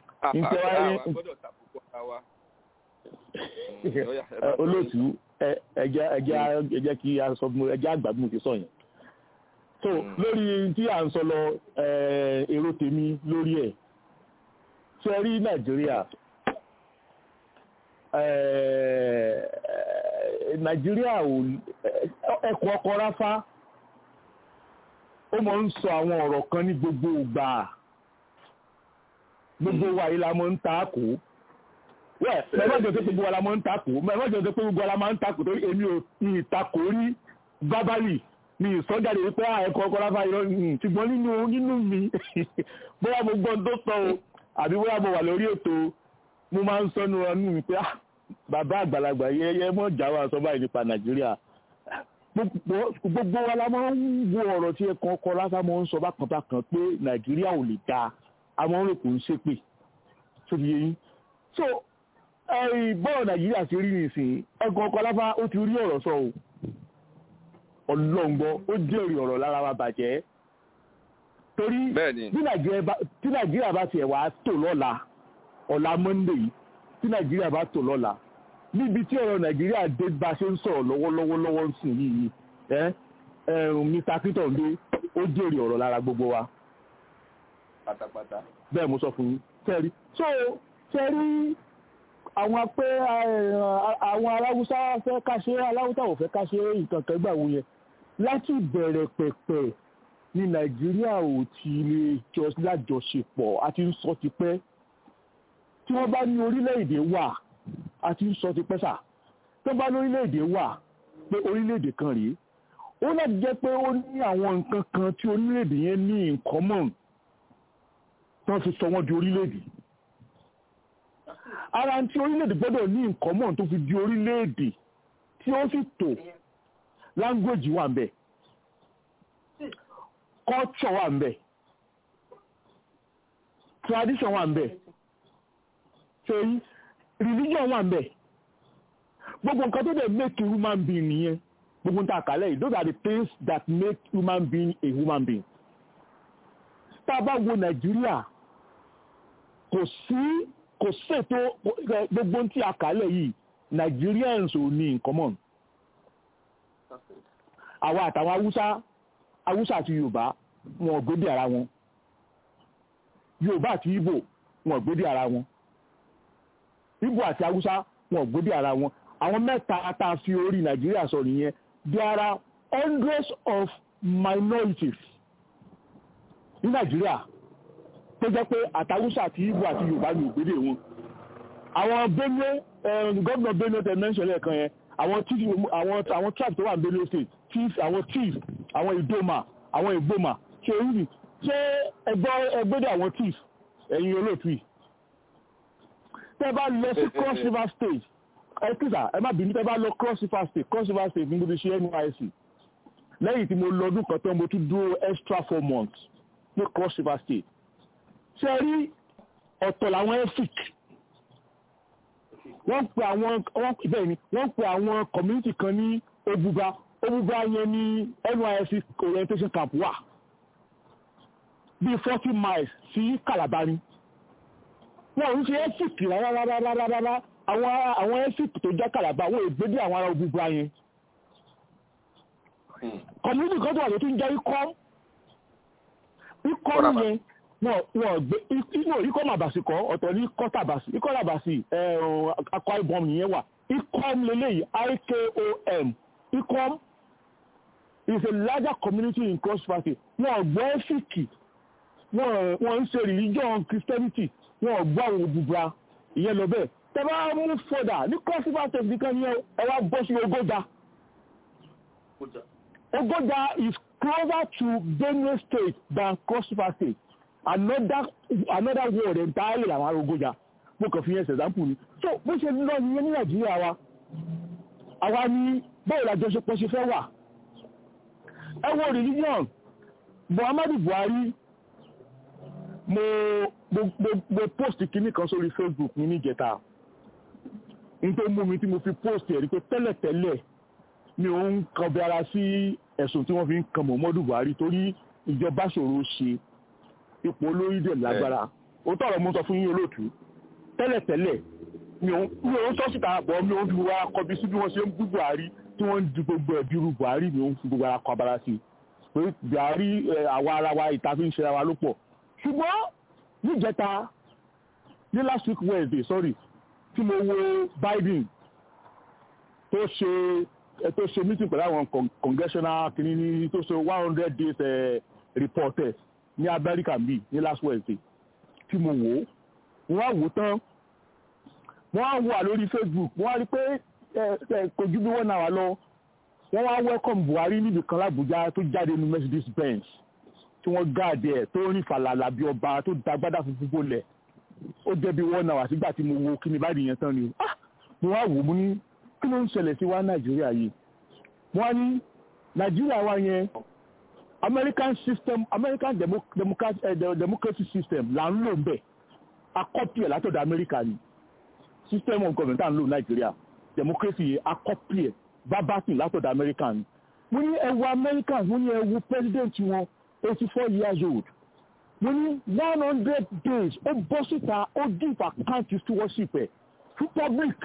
olóòtú ẹjẹ ẹjẹ ẹjẹ kí a sọ fún ẹjẹ àgbà bí mo ti sọ yẹn. so lórí tí à ń sọ lọ èrò tèmi lórí ẹ̀ ṣe rí nàìjíríà nàìjíríà ò ẹkùn ọkọ ráfá ó mọ̀ ń sọ àwọn ọ̀rọ̀ kan ní gbogbo ìgbà gbogbo wa yìí la mọ̀ ń takò wẹ́ mẹ́fọ́jọ́ tó gbogbo wa la mọ̀ ń takò mẹ́fọ́jọ́ tó gbogbo wa la mọ̀ ń takò torí èmi ò ní ìtakò rí gbábálì ní ìsọjáde wípé ẹ̀kọ́ ọkọ̀ ráfá irọ́ ṣùgbọ́n nínú nínú mi bóyá mo gbọ́n tó sọ o àbí bóyá mo wà lórí ètò mo máa ń sọnù ọnù mi pé bàbá àgbàlagbà yẹyẹ mọ̀ jáwọ́ àsọ báyìí nípa nàìjíríà gbogbo wa la máa ń wo ọ̀rọ̀ tí ẹ̀kan ọkọ̀ lásán máa ń sọ bákan bákan pé nàìjíríà ò lè dáa àwọn ọ̀rọ̀ kò ń ṣépè tó fi yé yín so bọ́ọ̀ nàìjíríà ti rí nìsín ẹ̀kan ọkọ̀ lásán ó ti rí ọ̀rọ̀ sọ o ọlọ́ngbọ́ ó jẹ́rìí ọ̀rọ̀ lára wa bàjẹ́ torí tí nàìjíríà bá tiẹ̀ wá tò lọ́la ọ̀la monday yìí tí nàìjíríà bá tò lọ́la níbi tí ọ̀rọ̀ nàìjíríà dé bá ṣe ń sọ̀rọ̀ lọ́wọ́lọ́wọ́ lọ́wọ́ ń sìn yìí ẹ́ mr clinton dé ó jèrè ọ̀rọ̀ lára gbogbo wa. pátápátá. bẹ́ẹ̀ mo sọ fún yín tẹ́rí so tẹ́rí àwọn pé àwọn aláwùsá fẹ́ káṣe aláwùsá ò fẹ́ káṣe nǹkan kan gbà wọ yẹn láti bẹ̀rẹ̀ pẹ̀pẹ̀ ní nàìjíríà ò ti lè jọ lájọṣepọ̀ àti ń sọ tipẹ́ tí wọ́n bá ní orílẹ̀-èdè wà àti ń sọ tipẹ́ sà tí wọ́n bá ní orílẹ̀-èdè wà pé orílẹ̀-èdè kan rèé ó láti jẹ́ pé ó ní àwọn nǹkan kan tí orílẹ̀-èdè yẹn ní in common tí wọ́n fi sọ wọ́n di orílẹ̀-èdè ara tí orílẹ̀-èdè gbọ́dọ̀ ní in common tó fi di orílẹ̀-èdè tí ó sì tò language wà ń bẹ̀ culture wà ń bẹ̀ tradition wà ń bẹ̀ ṣèyí religion wà ń bẹ̀ gbogbo nǹkan tó dẹ̀ make a human being nìyẹn gbogbo nǹkan àkàlẹ̀ yìí those are the things that make human being a human being tá a bá wo nàìjíríà kò sí kò ṣètò gbogbo tí a kàlẹ̀ yìí nigerians ò ní in common àwa àtàwọn haúsá haúsá àti yorùbá wọn ò gbédè ara wọn yorùbá àti ìgbò wọn ò gbédè ara wọn ìgbò àti haúsá wọn ò gbédè ara wọn àwọn mẹ́ta tá a fi orí nàìjíríà sọ nìyẹn there are hundreds of minorities ní nàìjíríà tó jẹ́ pé àtàwùsà àti ìgbò àti yorùbá ní ògbédè wọn àwọn benue gómìnà benue tẹ mẹ́ńsọ̀ lẹ́ẹ̀kan yẹn àwọn chief àwọn àwọn tribe tó wà ní benue state chief àwọn chief àwọn ìdòmà àwọn ìgbòmà ṣe orí ṣé ẹgbọ́ ẹgbẹ́dẹ̀ àwọn chief ẹ̀yin olóòtú yìí tẹ́ bá lọ sí cross river state ẹ kíkà ẹ má bínú tẹ́ bá lọ cross river state cross river state ní mo ti ṣe nysc lẹ́yìn tí mo lọ ọdún kan tán mo tún dúró extra four months ní cross river state ṣe rí ọ̀tọ̀ làwọn efik wọ́n pe àwọn bẹ́ẹ̀ ni wọ́n pe àwọn community kan ní obuba obuba yẹn ní nysc orientation camp wà bíi forty miles sí calabar ni wọn ò ń ṣe efik rárárárárárá àwọn àwọn efik tó jẹ́ calabar wọ́n ègbédé àwọn ará obuba yẹn community kan tó wà lótú ń jẹ́ ikọ́ ikọ́ yẹn wọn gbé inú ikọ́ màbàsì kọ́ ọ̀tọ̀ ní ikọ́ tàbàsì ikọ́ tàbàsì akọ ibom nìyẹn wà ikom lélẹ́yìí ikom ikom is a larger community in cross party wọn gbọ́ ẹ́fíìkì wọn ń ṣe religion christianity wọn gbọ́ àwọn òbúbra ìyẹn lọ bẹ́ẹ̀ tẹ́ bá mú fọ́dà ní cross party nìkan ni ẹ wá bọ́ sí ogójà ogójà is closer to benue state than cross river state another another word entirely làwọn arógójà mo kàn fi yẹn ṣẹ̀dáǹpù ni so bó ṣe lọ nìyẹn ní nàìjíríà wa àwa ní báwo làjọṣepọ̀ ṣe fẹ́ wà ẹ wo religion muhammadu buhari mo mo mo mo post kinní kan sórí facebook mi níjẹta n tó mú mi tí mo fi post ẹ̀ rí pé tẹ́lẹ̀tẹ́lẹ̀ mi ò ń kan bí ara sí ẹ̀sùn tí wọ́n fi ń kan muhammadu buhari torí ìjọba ṣòro ṣe ipò olórí dẹ̀ lágbára ó tọrọ mú sọ fún yín olóòtú tẹ́lẹ̀tẹ́lẹ̀ mi ò ń sọ síta bọ̀ mi ò ń fi gbogbo ara kọbi sí bí wọ́n ṣe ń bú buhari tí wọ́n ń di gbogbo ẹ̀bí ru buhari mi ò ń fi gbogbo ara kọ abara sí pé buhari àwa ara wa ìta fi ń ṣe ara wa ló pọ̀ ṣùgbọ́n níjẹta ní last week wednesday sorry tí mo wo biden tó ṣe tó ṣe meeting pẹ̀lú àwọn congressional kìnínní tó ṣe one hundred days uh, reporters ní amẹ́ríkà bíi ní last wednesday tí mo wò ó wọ́n á wò tán wọ́n á wà lórí facebook wọ́n á rí pé kò ju bí wọ́n náà wà lọ wọ́n wá welcome buhari níbi kan lábújá tó jáde ní mercedes benz tí wọ́n gáàdì ẹ̀ tó rìn fàlàlà bí ọba tó dagbádá funfun bolẹ̀ ó jẹ́ bí wọ́n náà wà sígbà tí mo wo kí ni báyìí yẹn tán ni mo wá wò ó mo ní kí ló ń ṣẹlẹ̀ sí wa nàìjíríà yìí wọ́n á ní nàìjíríà wa yẹn american system american democracy, uh, democracy system là ń lò ń bẹ̀ akọ́pì ẹ̀ látọ̀dọ̀ america ni system of government à ń lò nàìjíríà democracy yẹn akọ́pì ẹ̀ verbatim látọ̀dọ̀ america ni mo ní ẹ wo america mo ní ẹ wo president wọn eighty four years old mo ní one hundred days ó bọ́ síta ó give account stewardship ẹ̀ fún public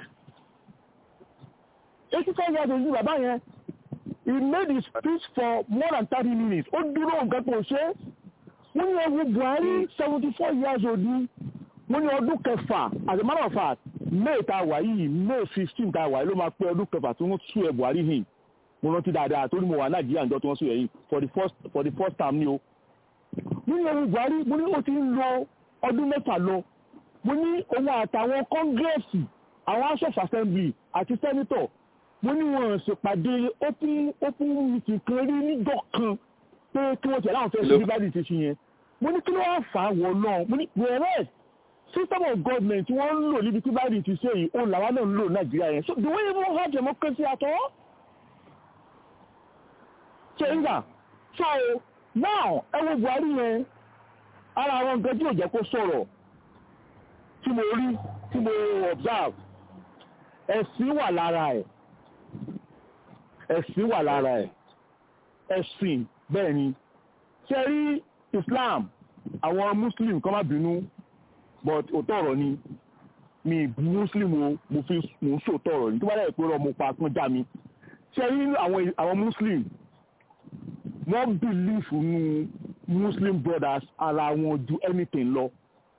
eighty four years old ní bàbá yẹn he made his speech for more than thirty minutes ó dúró nǹkan tó ṣe wọ́n ní ẹwú buhari seventy four years old ni wọ́n ní ọdún kẹfà as a matter of fact may ta wà yìí may fifteen ta wà yìí ló máa pé ọdún kẹfà tí wọ́n tú ẹ buhari hìn mo rántí dáadáa torí mo wà nàìjíríà níjọ́ tí wọ́n sọ yẹn for the first for the first time ni o mo ní ẹ̀rù buhari mo ní ó ti ń lọ ọdún mẹ́fà lọ mo ní òun àtàwọn kọ́ngírẹ́sì àwọn house of assembly àti senator mo ní wọn ṣèpàdé open open meeting kan rí níjọ́ kan pé kí wọ́n tẹ̀lé àwọn fẹ́ ṣe bí báyìí ti ṣe yẹn mo ní kí ló wá fà á wọ̀ náà mo ní wẹ̀rẹ́ system of government tí wọ́n ń lò níbi tí báyìí ti ṣe yìí òun làwọn náà ń lò nàìjíríà yẹn so do we even have democracy at all? chenga so now ẹ wo buhari yẹn ara àwọn nǹkan tí ò jẹ́ kó sọ̀rọ̀ tí mo rí tí mo observe ẹ̀sìn wà lára ẹ̀ ẹ̀sìn wà lára ẹ̀ ẹ̀sìn bẹ́ẹ̀ ni ṣe rí islam àwọn muslim kan má bínú but òótọ́ ọ̀rọ̀ ni mi ìbú muslim o mo fi mo ń sòótọ́ ọ̀rọ̀ ni tó bá dẹ̀ pé ọmọ pa pọ́n já mi ṣe rí àwọn àwọn muslim wọ́n believe nínú muslim brothers ara wọn ju anything lọ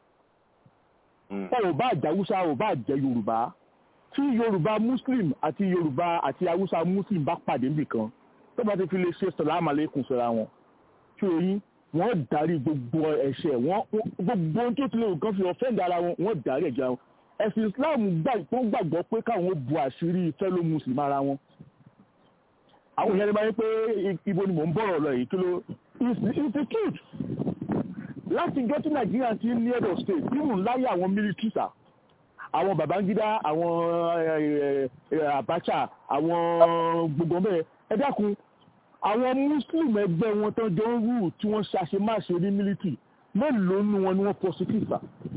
ò bá jẹ́ haúsá ò bá jẹ́ yorùbá tí yorùbá muslim àti yorùbá àti haúsá muslim bá pàdé nìkan tó bá ti fi lè ṣe sàlámù aláìkùm síra wọn tí oyin wọ́n darí gbogbo ẹ̀ṣẹ̀ wọ́n gbogbo ohun tó ti lè nǹkan fi ọ̀fẹ́ǹdì ara wọn wọ́n darí ẹ̀jẹ̀ wọn ẹ̀sìn islam gbàgbọ́ pé káwọn bu àṣírí fellow muslim ara wọn àwọn èèyàn ní báyìí pé ibo ni mò ń bọ̀rọ̀ lọ yìí kí ló institute láti jọ́ tí nàìjíríà ti ní head of state nínú láyé àwọn militaries àwọn babangida àwọn abacha àwọn gbogbo bẹ́ẹ̀ ẹ dákun àwọn muslim ẹgbẹ́ wọn tán jọ ń rú tí wọ́n ṣàṣemáṣe ní military mélòó nu wọn ni wọ́n prosecute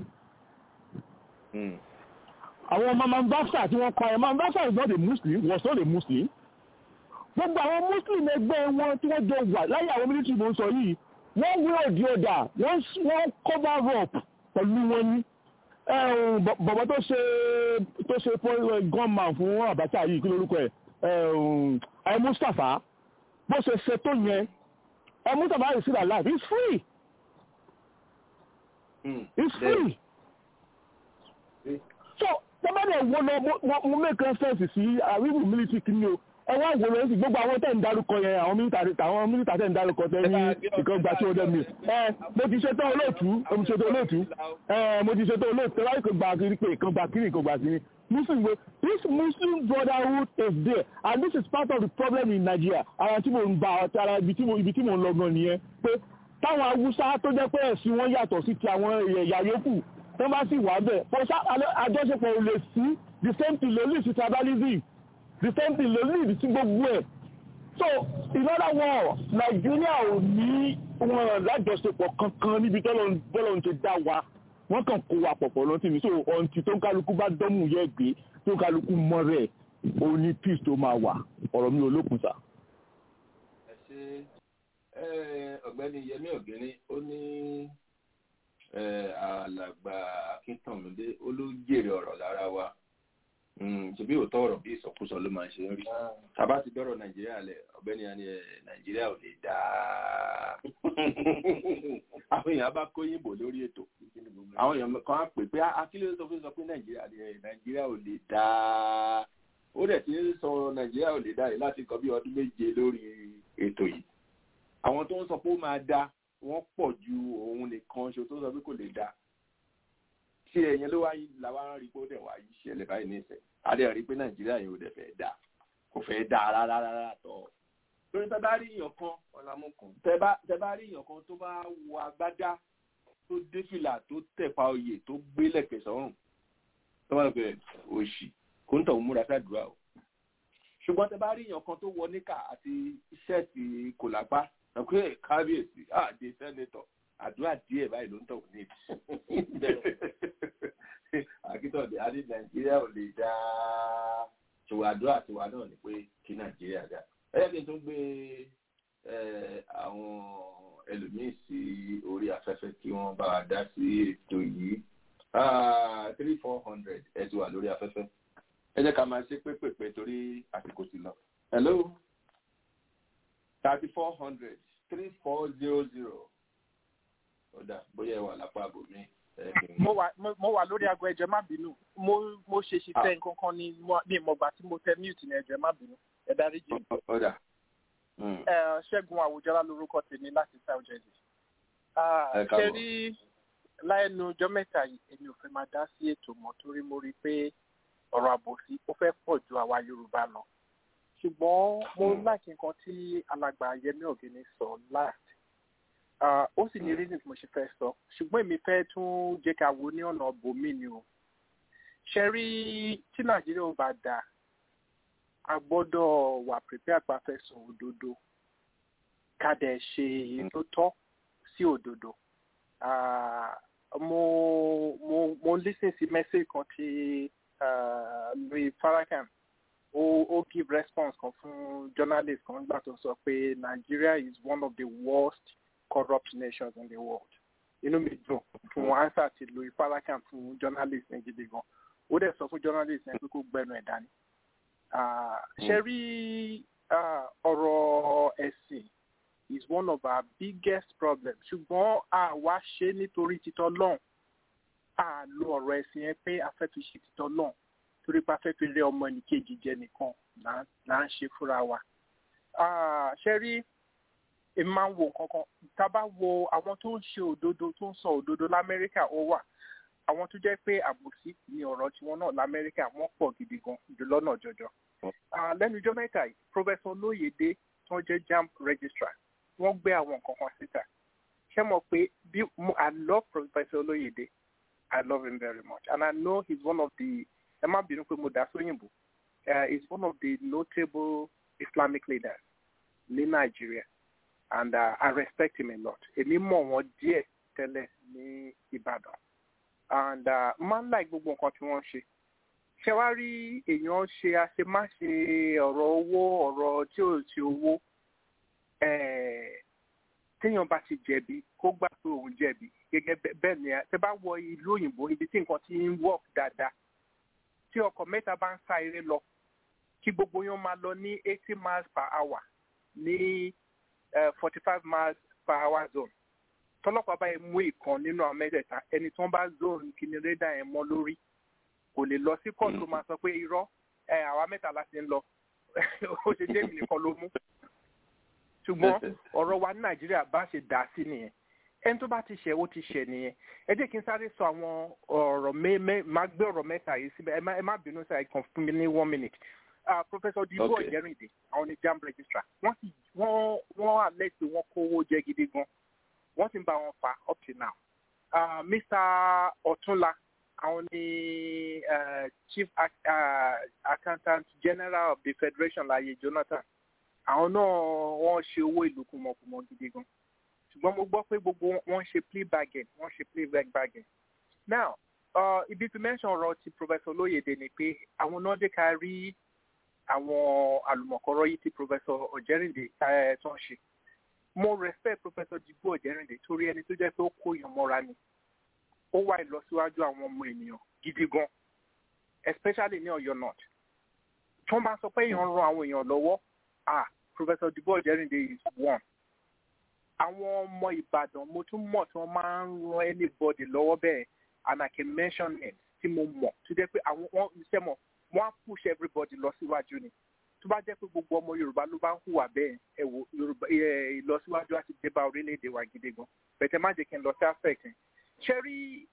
àwọn mamambasa tí wọ́n kọ́ ẹ̀ mamambasa is not a muslim was not a muslim gbogbo àwọn muslim ẹgbẹ́ wọn tí wọ́n jọ wà láyé àwọn military ló ń sọ yìí wọ́n wí òdi ọ̀dà wọ́n cover up pẹ̀lú wọn ní bọ̀bọ̀ tó ṣe tó ṣe gunman fún Abacha yìí kí lórúkọ ẹ̀ ẹ̀ Mustapha bó ṣe ṣe tó yẹn ẹ̀ Mustapha is still alive he's free he's free so tẹ́bàdẹ̀ wo lọ mo make reference sí àríwú military kìíní o ẹ wá wò lóyún sí gbogbo àwọn tẹ̀ ń dárúkọ yẹn àwọn mílítà àwọn mílítà tẹ̀ ń dárúkọ tẹ̀ ní ìkan gba tí ó dẹ̀ mi ẹ mo ti ṣetán olóòtú mo ti ṣetán olóòtú ẹ mo ti ṣetán olóòtú tẹ́lá ìkan gba kiri pé ìkan gba kiri ìkan gba kiri muslim wo this muslim brotherhood is there and this is part of the problem in Nigeria ara tí mo ń gba ara ibi tí mo ibi tí mo ń lọ gan nìyẹn pé táwọn awúsá tó jẹ́ pé ẹ̀sìn wọn yàtọ̀ sí ti àwọn ẹ̀yà yòókù tó bá sì wà bẹ́ẹ̀ àjọṣepọ̀ ò lè sí the same thing lè lè sí tribalism the same thing ló lead sí gbogbo ẹ̀ so in other words nàìjíríà ò ní wọn lájọṣepọ̀ kankan níbi tọ́lọ̀ ń ti dá wa wọ́n kàn kó wa pọ̀pọ̀ lọ́tí mi so ọ̀ǹtì tó ń kálukú bá dánmù yẹ gbé tó ń kálukú mọ́ rẹ̀ ó ní peace tó máa wà ọ̀rọ̀ mi ò lókun sá. ẹ ṣe ọ̀gbẹ́ni yẹmí ọ̀gẹ́ni ó ní alàgbà akíntànmídé ó ló jèrè ọ̀rọ̀ lára wa ṣebí òótọ́ ọ̀rọ̀ bí ìsọkúsọ ló máa ń ṣe ń rí tàbá ti dọ́rọ̀ nàìjíríà lẹ̀ ọ̀gbẹ́ni àni nàìjíríà ò lè dáa àwọn èèyàn bá kóyìnbó lórí ètò àwọn èèyàn kan á pè pé akílẹ̀ tó fi sọ pé nàìjíríà nàìjíríà ò lè dáa ó dẹ̀ ti ń sọ nàìjíríà ò lè dáa yìí láti kọ́ bí ọdún méje lórí ètò yìí àwọn tó ń sọ pé ó máa dáa wọ́n pọ̀ ju òun nìkan ṣo tó sọ pé kò lè dáa tí ẹ̀yẹn ló wáyé làwa ń rí pé ó dẹ̀ wá yí ṣẹlẹ̀ báyìí ní ìsẹ̀ adé rí pé nàìjíríà yìí ò dẹ̀ fẹ́ dà kò fẹ́ dà rárá rárá tọ̀ lórí tẹ bá rí èèyàn kan ọ̀làmúkùn tẹ bá rí èèyàn kan tó bá wọ agbádá tó dé fìlà tó tẹ̀pa oyè tó gbé lẹ̀kẹ̀ sọ́rùn tó wà bẹ̀rẹ̀ òṣì kò ń tọ̀ múra sádùúrà o ṣùgbọ́n tẹ bá rí èèyàn kan tó wọ níkà àti ṣẹ́ẹ̀tì kòlápá ẹ̀kú kábíyèsí àdé sẹ́nẹ́tọ̀ àdúrà díẹ̀ báyìí ló ń tọ̀ ní akíntọ̀dé adé nàìjíríà ò lè dá ṣòwò àdúrà tiwa náà ni pé kí nàìjíríà dá ẹ̀yẹ́ kí n tún gbé àwọn ẹlòmíín sí orí afẹ́fẹ́ kí wọ́n bá wa dá sí ètò yìí three four hundred ẹ ti wà lórí afẹ́fẹ́ ẹ jẹ́ ká máa ṣe pépèpé torí àsìkò ti lọ. hello thirty four hundred three four zero zero ọ̀dà bóyá ẹ wà lápá àbòmí. mo wà mo wà lórí aago ẹjọ má bínú mo mo ṣe ṣiṣẹ́ nǹkan kan ní ní ìmọ̀gbà tí mo tẹ mute ní ẹjọ má bínú. ẹ dárí jì. ọ̀dà. ṣẹ́gun àwùjọ́lá lorúkọ tèmi láti south jersey. Ẹ káàbọ̀. ṣe rí láìnu ọjọ́ mẹ́ta yìí èmi ò fẹ́ máa dá sí ètò mọ́ torí mo rí i pé ọ̀rọ̀ àbòsí ó fẹ́ pọ̀ ju àwa yorùbá lọ. ṣùgbọ́n mo láìkí nǹkan tí alàgbà yẹmí ọ̀gẹ́ni sọ last Ah, ó sì ní reason tí mo ṣe fẹ́ sọ ṣùgbọ́n èmi fẹ́ tún jẹ́ ká wo ní ọ̀nà bòmí ni o ṣe rí tí nàìjíríà ò bá dáa a gbọ́dọ̀ wà prepare pa fẹ́ sọ òdodo ká dẹ̀ ṣe èyí tó tọ́ sí òdodo Ah, mo mo mo listen sí message kan tí ah, louis farrakhan ó ó give response kan fún journalist kan nígbà tó sọ pé nigeria is one of the worst corrupt nations in the world inú mi dùn fún answer ti louis farrakhan fún journalist yẹn gidi gan ó dẹ̀ sọ fún journalist yẹn pé kó gbẹnu ẹ̀ dání Ah, ṣe rí ah, ọ̀rọ̀ ẹ̀sìn is one of our biggest problems ṣùgbọ́n àwa ṣe nítorí títọ́ lọ́hùn a lo ọ̀rọ̀ ẹ̀sìn yẹn pé a fẹ́ fi ṣe títọ́ lọ́hùn torí pé a fẹ́ fi rẹ ọmọ ẹnìkejì jẹ nìkan là là ń ṣe fúnra wa. Ah, ṣe rí èmi máa ń wo nǹkan kan tá a bá wo àwọn tó ń ṣe òdodo tó ń sọ òdodo lamẹ́ríkà ó wà àwọn tó jẹ́ pé àbòsí ni ọ̀rọ̀ tiwọn náà lamẹ́ríkà wọ́n pọ̀ gidi gan jù lọ́nà jọjọ. Ah, lẹ́nu ijọ́ mẹ́ta yìí professor olóyèdè tó jẹ́ jamb registrar wọ́n gbé àwọn nǹkan kan síta ṣé mo pé bí mo i love professor olóyèdè i love him very much and i know he's one of the ẹ má bínú pé mo dá sóyìnbó uh, he's one of the notable islamic leaders ní nàìjíríà and uh, i respect him a lot èmi mọ̀ wọ́n díẹ̀ tẹ́lẹ̀ ní ìbàdàn and uh, máa ń láì gbogbo nǹkan tí wọ́n ń ṣe ṣé wàá rí èèyàn ṣe àṣemáṣe ọ̀rọ̀ owó ọ̀rọ̀ tí ò sí owó eh, téèyàn bá ti jẹ̀bi kó gbà pé òun jẹ̀bi gẹ́gẹ́ bẹ́- bẹ́ẹ̀ ni tẹ bá wọ ìlú òyìnbó ibi tí nǹkan ti ń work dáadáa tí ọkọ̀ mẹ́ta bá ń sá eré lọ kí gbogbo yẹn máa lọ ní eighty miles per hour ní forty five miles per hour zone tọ́lọ́pàá báyìí mú ìkan nínú àwọn mẹ́tẹ̀ẹ̀ta ẹni tí wọ́n bá zone kíni rédà yẹn mọ́ lórí kò lè lọ sí kóòtù tó máa sọ pé irọ́ ẹ àwa mẹ́ta la ti ń lọ ó ṣe jẹ́ èmi nìkan ló mú ṣùgbọ́n ọ̀rọ̀ wa ní nàìjíríà bá ṣe dà sí nìyẹn ẹni tó bá ti ṣẹ̀ ó ti ṣẹ̀ nìyẹn ẹ jẹ́ kí n sáré sọ àwọn ọ̀rọ̀ mẹ́mẹ́ máa gbé ọ̀rọ̀ mẹ́ta yìí síbẹ̀ ẹ má- ẹ má bínú sí àìkàn fún mi ní one minute uh, professor dibo Okay. ọ̀jẹ̀rìndé àwọn ní jam registrar wọ́n sì wọ́n wọ́n alẹ́ pé wọ́n kówó jẹ gidi gan wọ́n sì ń bá wọn fà up till now uh, mr ọ̀túnla àwọn ní uh, chief ac- uh, accountant general of the federation láyé jonathan àwọn náà wọ́n ṣe owó ìlú kùmọ̀kùmọ̀ gidi gan ṣùgbọ́n mo gbọ́ pé gbogbo wọn- wọ́n ṣe plea bargain wọ́n ṣe plea back bargain now uh, ibi tí mention ọ̀rọ̀ ti professor lóyèdè ni pé àwọn náà dé ká rí àwọn àlùmọ̀kọ́rọ́ yìí tí professor ọ̀jẹ̀rìndé eh, tó ń ṣe mo respect professor digbo ọ̀jẹ̀rìndé torí ẹni tó jẹ́ pé ó kó èèyàn mọ́ra ni ó wá ìlọsíwájú àwọn ọmọ ènìyàn gidi gan especially ní ọ̀yọ́ north tí wọ́n bá sọ pé èèyàn ń ran àwọn èèyàn lọ́wọ́ ah professor digbo ọ̀jẹ̀rìndé is one àwọn ọmọ ìbàdàn mo tún mọ̀ tí wọ́n máa ń ran anybody lọ́wọ́ bẹ́ẹ̀ and i can mention names tí mo mọ̀ tó jẹ́ pé àwọn wọ́n iṣẹ́ mọ̀ wọ́n á push everybody lọ síwájú ni tó bá jẹ́ pé gbogbo ọmọ yorùbá ló bá ń hùwà bẹ́ẹ̀ ẹ wò yorùbá ẹ ìlọsíwájú àti dé bá orílẹ̀-èdè wa gidi gan bẹ̀tẹ̀ má jẹ́ kí n lọ sí aspect yẹn ṣe rí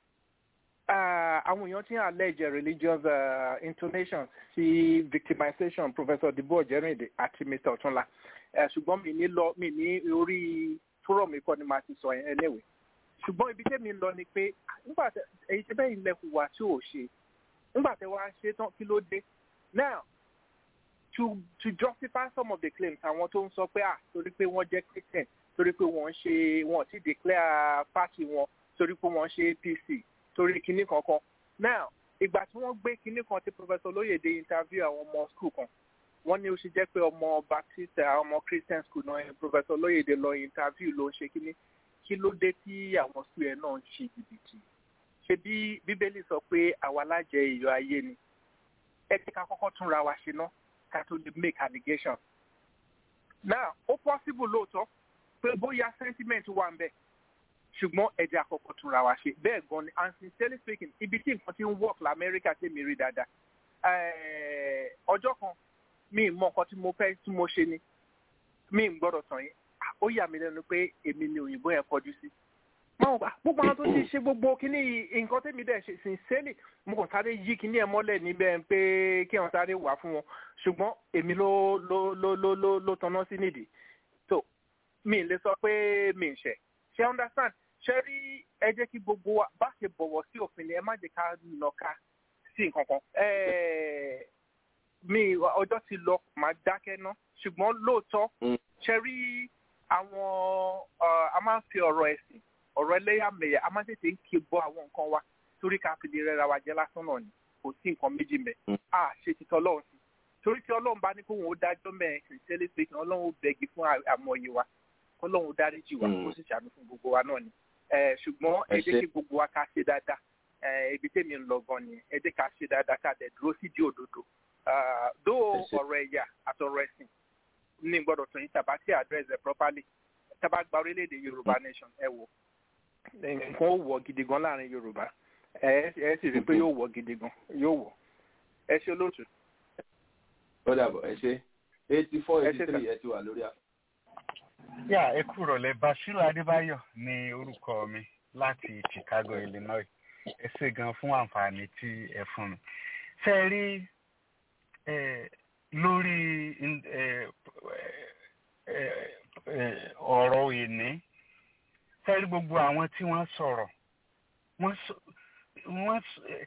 ah, àwọn èèyàn tí ń allege religious uh, intonations sí victimization professor dibo ọ̀jẹ̀rìndé àti mr ọ̀túnla Eh, ṣùgbọ́n mi ní lọ mi ní orí fúrọ̀mù ikọ́ ni màá ti sọ yẹn anyway ṣùgbọ́n ibi tẹ́mi ń lọ ni pé nígbà tẹ èyí tẹ́ bẹ́ẹ̀ ilẹ̀ hùwà tí ò ṣe nígbà tẹ wá ṣe tán kí ló dé now to to justify some of the claims àwọn tó ń sọ pé ah torí pé wọ́n jẹ́ christian torí pé wọ́n ń ṣe wọ́n ti declare party wọn torí pé wọ́n ń ṣe apc torí kinní kankan now ìgbà tí wọ́n gbé kinní kan tí professor lóyèdè interview àwọn ọmọ school kan wọ́n ní ó ṣe jẹ́ pé ọmọ baptist àwọn ọmọ christian school náà yẹn professor lóyèdè lọ interview ló ń ṣe kinní kí ló dé tí àwọn school yẹn náà ń ṣe jìbìtì ṣe bí bíbélì sọ pé àwa lájẹ iyọ̀ ayé ni ẹ jẹ́ ká kọ́kọ́ túnra wa ṣe ná ká tó lè make allegation now ó possible lóòótọ́ pé bóyá sentiment wà ń bẹ̀ ṣùgbọ́n ẹ jẹ́ àkọ́kọ́ túnra wa ṣe bẹ́ẹ̀ gan ni and sincerely speaking ibi tí nǹkan ti ń work lamẹ́ríkà tèmi rí dáadáa Eh, ọjọ́ kan mi ì mọ nǹkan tí mo fẹ́ tí mo ṣe ni mi ì gbọ́dọ̀ tàn yín ó yà mí lẹ́nu pé èmi ni òyìnbó yẹn kọjú sí máa gbà gbogbo àwọn tó ti ṣe gbogbo kíní nǹkan tẹ́mi dẹ̀ ṣe sincerely mo kàn sáré yí kíní ẹ̀ mọ́lẹ̀ níbẹ̀ pé kí wọ́n sáré wà fún wọn ṣùgbọ́n èmi ló ló ló ló ló ló tanná sí nídìí so mi ì lè sọ pé mi ì ṣẹ̀ ṣe understand ṣe rí ẹ jẹ́ kí gbogbo wa bá ṣe bọ̀wọ̀ sí òfin ni ẹ má jẹ́ ká nàka sí nǹkan kan mi ọjọ́ ti lọ màá dákẹ́ ná ṣùgbọ́n lóòótọ́ ṣe rí àwọn a máa ń fi ọ̀rọ̀ ẹ̀sìn ọ̀rọ̀ ẹlẹ́yàmẹ̀yà a máa ń tètè ń ké bọ́ àwọn nǹkan wa torí ká fi lè rẹ́ra wa jẹ́ lásán náà ni kò sí nǹkan méjì mẹ́ a ṣe ti tọ́lọ́run sí torí tí ọlọ́run bá ní kóhun ó dájọ́ mẹ́rin kìrìsìtẹ́lẹ̀ pé kí ọlọ́run ó bẹ̀gì fún àmọ̀ye wa kọ́lọ́run ó dáríjì wa kó sì ṣàánú fún gbogbo wa náà ni ṣùgbọ́n ẹ jẹ́ kí gbogbo wa ká ṣe dáadáa ibi tèmi ń lọ gan ni ẹ jẹ́ ká ṣe dáadáa ká dẹ̀ dúró sí di òdodo dó ọ̀rọ̀ ẹ̀yà àtọ̀rọ̀ ẹ̀sìn ní gbọ́dọ̀ tó yín tàbá tí address ẹ̀ properly tàbá gba orílẹ̀-èdè yorùbá nation ẹ wò nǹkan ó wọ̀ gidi gan láàrin yorùbá ẹ ẹ sì rí i pé yóò wọ̀ gidi gan yóò wọ̀ ẹ ṣe olóòtú. ó dàbọ̀ ẹ ṣe eighty four eighty three ẹ ti wà lórí àpò. yà ẹ kú rọ̀lẹ́ bashiru adébáyọ̀ ní orúkọ mi láti chicago illinois ẹ ṣe gan fún àǹfààní tí ẹ fún mi. ṣe rí lórí ọ̀rọ̀ ìní fẹ́rí gbogbo àwọn tí wọ́n sọ̀rọ̀ wọ́n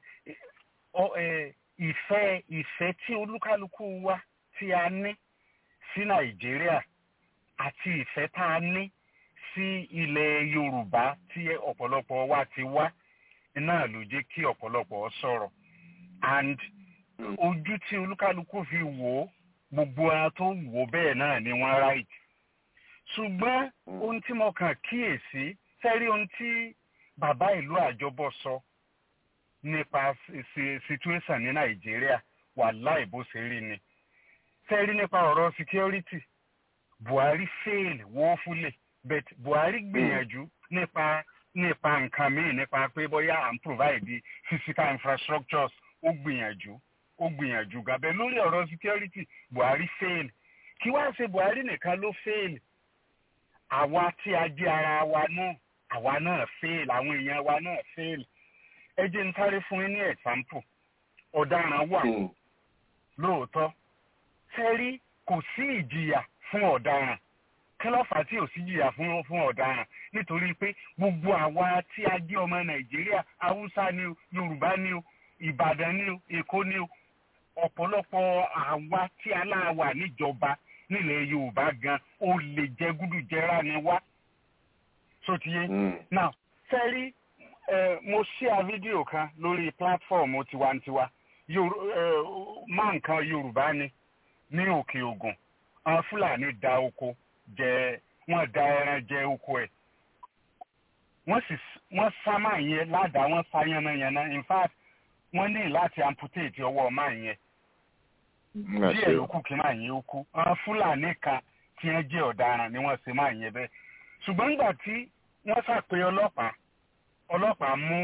ìfẹ́ ìfẹ́ tí olúkálukú wa tí a ní sí nàìjíríà àti ìfẹ́ tá a ní sí ilẹ̀ yorùbá tí ọ̀pọ̀lọpọ̀ wa ti wá náà ló jẹ́ kí ọ̀pọ̀lọpọ̀ sọ̀rọ̀ and ojú tí olúkálukú fi wò ó gbogbo ara tó wò bẹ́ẹ̀ náà ni wọ́n right ṣùgbọ́n ohun tí mo kàn kíyèsí sẹ́rí ohun tí bàbá ìlú àjọbọ̀ sọ nípa situation ní nàìjíríà wà láì bó ṣe rí ni sẹ́rí nípa ọ̀rọ̀ security buhari fail woefully but buhari gbìyànjú nípa nípa nǹkan míì nípa pé bóyá à ń provide physical infrastructures ó gbìyànjú ó gbìyànjú gàbẹ lórí ọ̀rọ̀ security buhari fail kí wá ṣe buhari nìkan ló fail àwa tí a jẹ́ ara wa náà àwa náà fail àwọn èèyàn wa náà fail ẹ jẹ́ n sáré fún yín ní example ọ̀daràn wà lóòótọ́ sẹ́rí kò sí ìjìyà fún ọ̀daràn kí ló fà á tí ò sí ìjìyà fún fún ọ̀daràn nítorí pé gbogbo àwa tí a jẹ́ ọmọ nàìjíríà haúsá ni o yorùbá ni o ìbàdàn ni o èkó ni o ọ̀pọ̀lọpọ̀ àwa tí aláwa níjọba nílẹ̀ yorùbá gan ó lè jẹ gúdù jẹrà ni wá sotiye now sẹ́rí mo ṣíà fídíò kan lórí pílátífọ̀mù tiwantiwa máa nǹkan yorùbá ni ní òkè ògùn àwọn fúlàní da oko jẹ wọ́n da ẹran jẹ oko ẹ̀ wọ́n sì wọ́n sá máa yẹn ládàá wọ́n sá yánnayànna in fact wọ́n ní láti amputate ọwọ́ máa yẹn díẹ̀ ló kù kí máa yẹn ó kú àwọn fúlàní kan tí wọ́n jẹ́ ọ̀daràn ni wọ́n ṣe máa yẹn bẹ́ẹ̀ ṣùgbọ́n nígbà tí wọ́n ṣàpè ọlọ́pàá ọlọ́pàá mú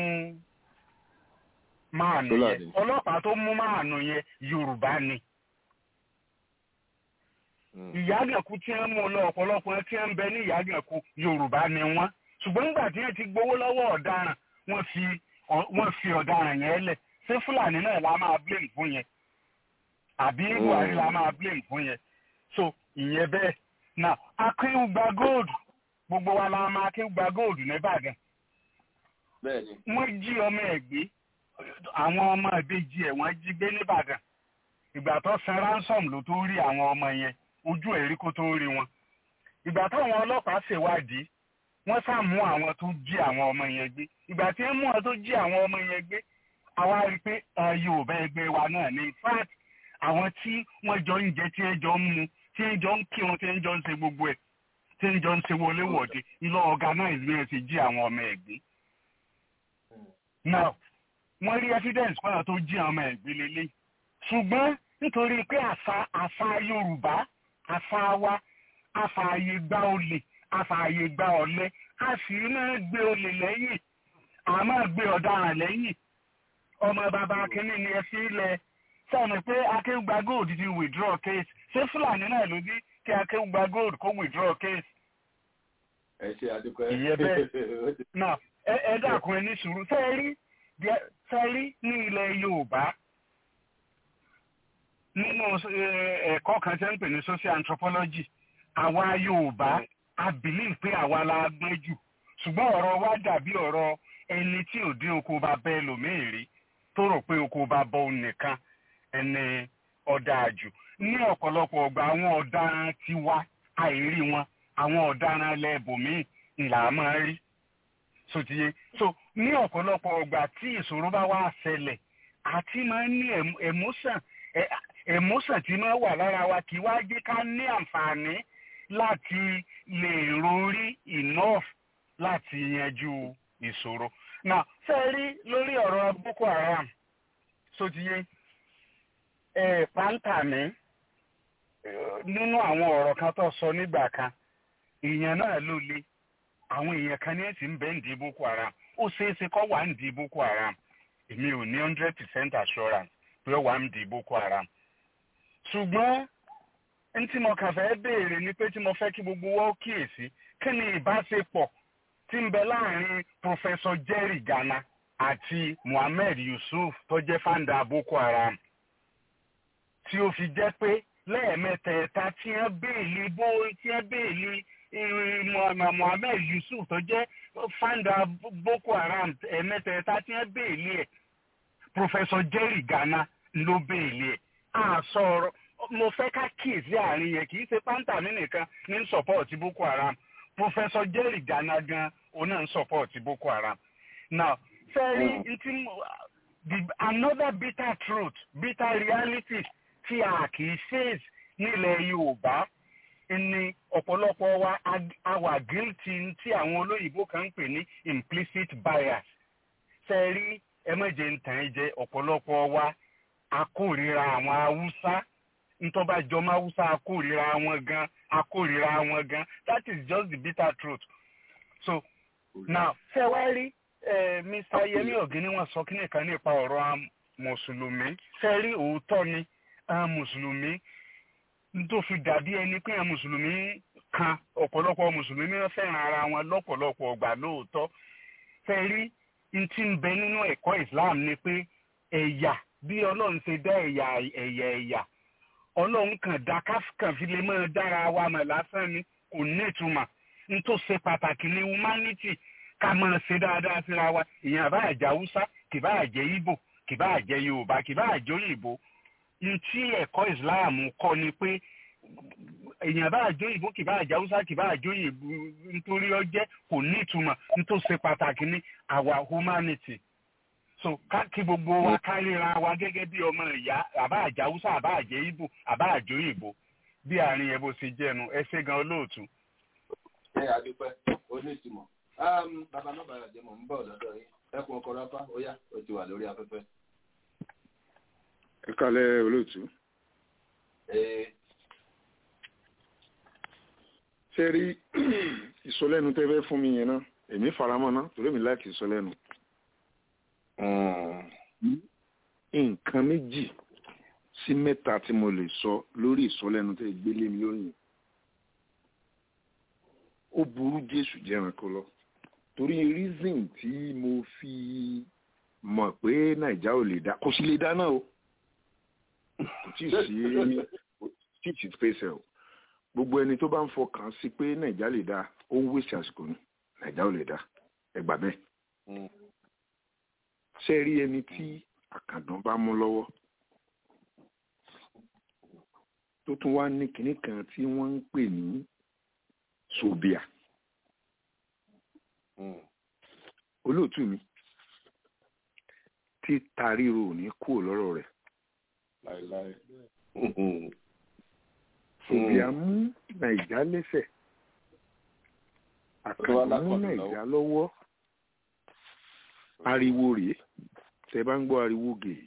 máànù yẹn ọlọ́pàá tó mú máànù yẹn yorùbá ni ìyágànkú tí wọ́n mú lọ ọ̀pọ̀lọpọ̀ tí wọ́n ń bẹ ní ìyágànkú yorùbá ni wọ́n ṣùgbọ́n nígbà tí wọ́n ti gbowó lọ́wọ́ ọ̀daràn wọ́n fi wọ́n fi ọ̀daràn yẹn lẹ̀ ṣé fúlàní náà la máa blame fún yẹn àbí buhari la máa blame fún yẹn so ìyẹn bẹ́ẹ̀ now akéwùgbà gold gbogbo wa la máa akéwùgbà gold nìbàdàn wọ́n jí ọmọ ẹ̀ gbé àwọn ọmọ ìbejì ẹ̀ wọ́n jí gbé nìbàdàn ìgbà tó san ransom ló tó rí àwọn ọmọ yẹn ojú ẹ̀rí kó tó rí wọn ìgbà táwọn ọlọ́pàá ṣèwádìí wọ́n sá mú àwọn tó jí àwọn ọmọ yẹn gbé ìgbà tí wọ́n mú àwọn tó jí àwọn ọmọ yẹn gbé àwa rí i pé yorùbá ẹgbẹ́ wa náà ní fact àwọn tí wọ́n jọ ń jẹ tí wọ́n jọ ń mu tí wọ́n jọ ń kírun tí wọ́n jọ ń ṣe gbogbo ẹ̀ tí wọ́n jọ ń ṣe wọléwọ̀de ilé organize bí wọ́n ṣe jí àwọn ọmọ ẹ̀ gbé. now wọ́n rí evidence pọ́nà tó jí àwọn ọmọ ẹ̀ gbé lélẹ̀ ṣùgbọ́n nítorí pé àṣà àṣà yorùbá àṣà wa àfààyè gba olè àfààyè gba ọ̀lẹ a sì máa gbé olè lẹ́yìn a máa gbé ọ̀daràn lẹ́yìn ọmọ bàbá kínní ni ẹ fi lẹ sọ̀rọ̀ pé akéwùgbà gold ti withdraw case ṣé fúlàní náà ló dé kí akéwùgbà gold kó withdraw case. ẹ ṣe àdúpẹ́. ìyẹn bẹ́ẹ̀ náà ẹ dákun ẹ ní sùúrù sẹ́ẹ̀rí sẹ́ẹ̀rí ní ilẹ̀ yorùbá nínú ẹ̀kọ́ kan tẹ́ ń pè ní social anthropology àwa yorùbá a believe pé àwa la gbọ́n jù ṣùgbọ́n ọ̀rọ̀ wa dàbí ọ̀rọ̀ ẹni tí ò dín oko bá bẹ́ẹ̀ lòmíì rí tó rò pé oko bá bọ́ òun nìkan ẹni ọ̀dà jù ní ọ̀pọ̀lọpọ̀ ọgbà àwọn ọ̀daràn ti wá àìrí wọn àwọn ọ̀daràn lẹ́ẹ̀bùnmíì ńlá máa rí sotiye so ní ọ̀pọ̀lọpọ̀ ọgbà tí ìṣòro bá wá ṣẹlẹ̀ àti máa ń ní emotion emotion tí máa wà lára wa kì í wá jẹ́ ká ní àǹfààní láti lè rorí enough láti yanjú ìṣòro. Now, ṣe rí lórí ọ̀rọ̀ Boko Haram sotiye ẹ̀ pàǹtà mi nínú àwọn ọ̀rọ̀ kan tó sọ nígbà kan èèyàn náà ló le àwọn èèyàn kan ní ẹ̀sìn bẹ́ẹ̀ ń di Boko Haram ó ṣeé ṣe kọ́ wà ń di Boko Haram èmi ò ní hundred percent assurance pé ó wà ń di Boko Haram ṣùgbọ́n n tí mo kàn fẹ́ béèrè ni pé tí mo fẹ́ kí gbogbo wa ó kíyèsí kí ni ìbáṣepọ̀ tí ń bẹ láàrin Professor Jerry Gana àti Muhammed Yusuf tó jẹ́ founder Boko Haram tí ó fi jẹ́ pé lẹ́ẹ̀mẹ́tẹ̀ẹ̀ta tí wọ́n béèlì bó tí wọ́n béèlì Muhammed Yusuf tó jẹ́ founder Boko Haram ẹ̀mẹ́tẹ̀ẹ̀ta tí wọ́n béèlì ẹ̀ Professor Jerry Gana ló béèlì ẹ̀ à sọ̀rọ̀ mo fẹ́ ká kíyèsí àárín yẹn kì í ṣe pàǹtà mi nìkan ní support Boko Haram Professor Jerry Gana gan òun náà ń support Boko Haram now sẹ́rí ntí another bitter truth bitter reality tí a kì í face nílẹ̀ Yorùbá ni ọ̀pọ̀lọpọ̀ wa a wà guilty tí àwọn olóyìnbó kan ń pè ní implicit bias sẹ́rí ẹ mọ̀jẹ̀ ń tàn ẹ́ jẹ ọ̀pọ̀lọpọ̀ wa a kórìíra àwọn Haúsá ntọ́ba jọmọ Haúsá a kórìíra wọn gan a kórìíra wọn gan that is just the bitter truth so now ṣe wá rí Mr. Yemi Ogini wọ́n sọ kíni kan nípa ọ̀rọ̀ mùsùlùmí ṣe rí òótọ́ ni mùsùlùmí tó fi dàbí ẹni pé mùsùlùmí kan ọ̀pọ̀lọpọ̀ mùsùlùmí wọ́n fẹ́ràn ara wọn lọ́pọ̀lọpọ̀ ọgbà lóòótọ́ ṣe rí n ti ń bẹ nínú ẹ̀kọ́ Islam ni pé ẹ̀yà bí Ọlọ́run ṣe dá ẹ̀yà ẹ̀yà ẹ̀yà Ọlọ́run kan dá káfíkàn fi lè máa dára wa mọ̀ lásán ni kò ní ìtumọ̀ n tó ṣe pàtàkì ní humanity ká máa ṣe dáadáa síra wa ìyẹn àbá àjẹ haúsá kì bá àjẹ Ìgbò kì bá àjẹ Yorùbá kì bá àjẹ òyìnbó ntí ẹ̀kọ́ Islam kọ́ ni pé èèyàn bá àjọ òyìnbó kì bá àjẹ haúsá kì bá àjẹ òyìnbó nítorí ọjẹ́ kò ní ìtumọ̀ n tó ṣe pàtàkì ní our humanity so kí gbogbo wa káríra wa gẹ́gẹ́ bí ọmọ ìyá àbá àjẹ haúsá àbá àjẹ Ìgbò àbá àjẹ òyìnbó bí àárín yẹn bó ṣe jẹ́nu ẹ ṣé gan olóòtú ẹ àdúpẹ́ onísìmọ̀ bàbá má bàrà jẹ́ mọ̀ ń bọ̀ lọ́dọ̀ yín ẹkùn ọkọ̀ rápá ó yá ó ti wà lórí afẹ́fẹ́. ẹ kálẹ́ olóòtú. ṣe rí ìsọlẹ́nu tẹ́ fẹ́ fún mi yẹn náà èmi faramọ́ náà torí mi láìkì ìsọlẹ́nu. nǹkan méjì sí mẹ́ta tí mo lè sọ lórí ìsọlẹ́nu tẹ́ gbélé mi lórí yẹn ó burú jésù jẹranko lọ torí reason tí mo fi mọ̀ pé nàìjà ò lè dá kò sí lè dá náà o kò tí ì sí tí ì sí pèsè o gbogbo ẹni tó bá ń fọkàn sí pé nàìjà lè dá ó ń wéṣẹ àsìkò ní nàìjà ò lè dá ẹ gbà bẹ́ẹ̀ ṣe rí ẹni tí àkàndán bá mú lọ́wọ́ tó tún wá ní kinní kan tí wọ́n ń pè ní sobia olóòtú mi tí taríro ò ní kúrò lọ́rọ̀ rẹ̀ láéláé sobia mú nàìjà lẹ́sẹ̀ àkàndá mú nàìjà lọ́wọ́ ariwo rèé tẹ́ bá ń gbọ́ ariwo gèè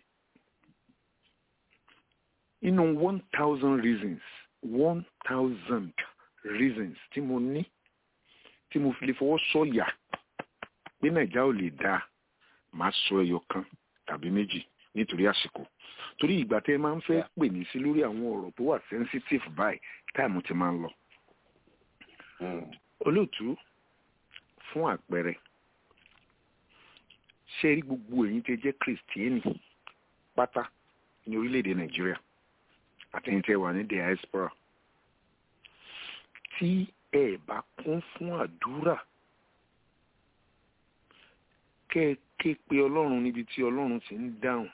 inú one thousand reasons one thousand reasons tí mo ní tí mo fi lè fọwọ́ sọ̀yà pé nàìjà ò lè dáa màá sọ ẹyọ kan tàbí méjì nítorí àsìkò torí ìgbà tẹ́ ẹ máa ń fẹ́ pè mí sí lórí àwọn ọ̀rọ̀ tó wà sensitive báyìí táìmù ti máa ń lọ. olóòtú fún àpẹẹrẹ ṣe rí gbogbo ẹ̀yin tẹ́ jẹ́ kìrìsìtẹ́nì pátá ní orílẹ̀-èdè nàìjíríà àtẹ̀yìn tẹ́ wà ní diaspora tí ẹ bá kún fún àdúrà kẹ́ ẹ ké pe ọlọ́run níbi tí ọlọ́run ti ń dáhùn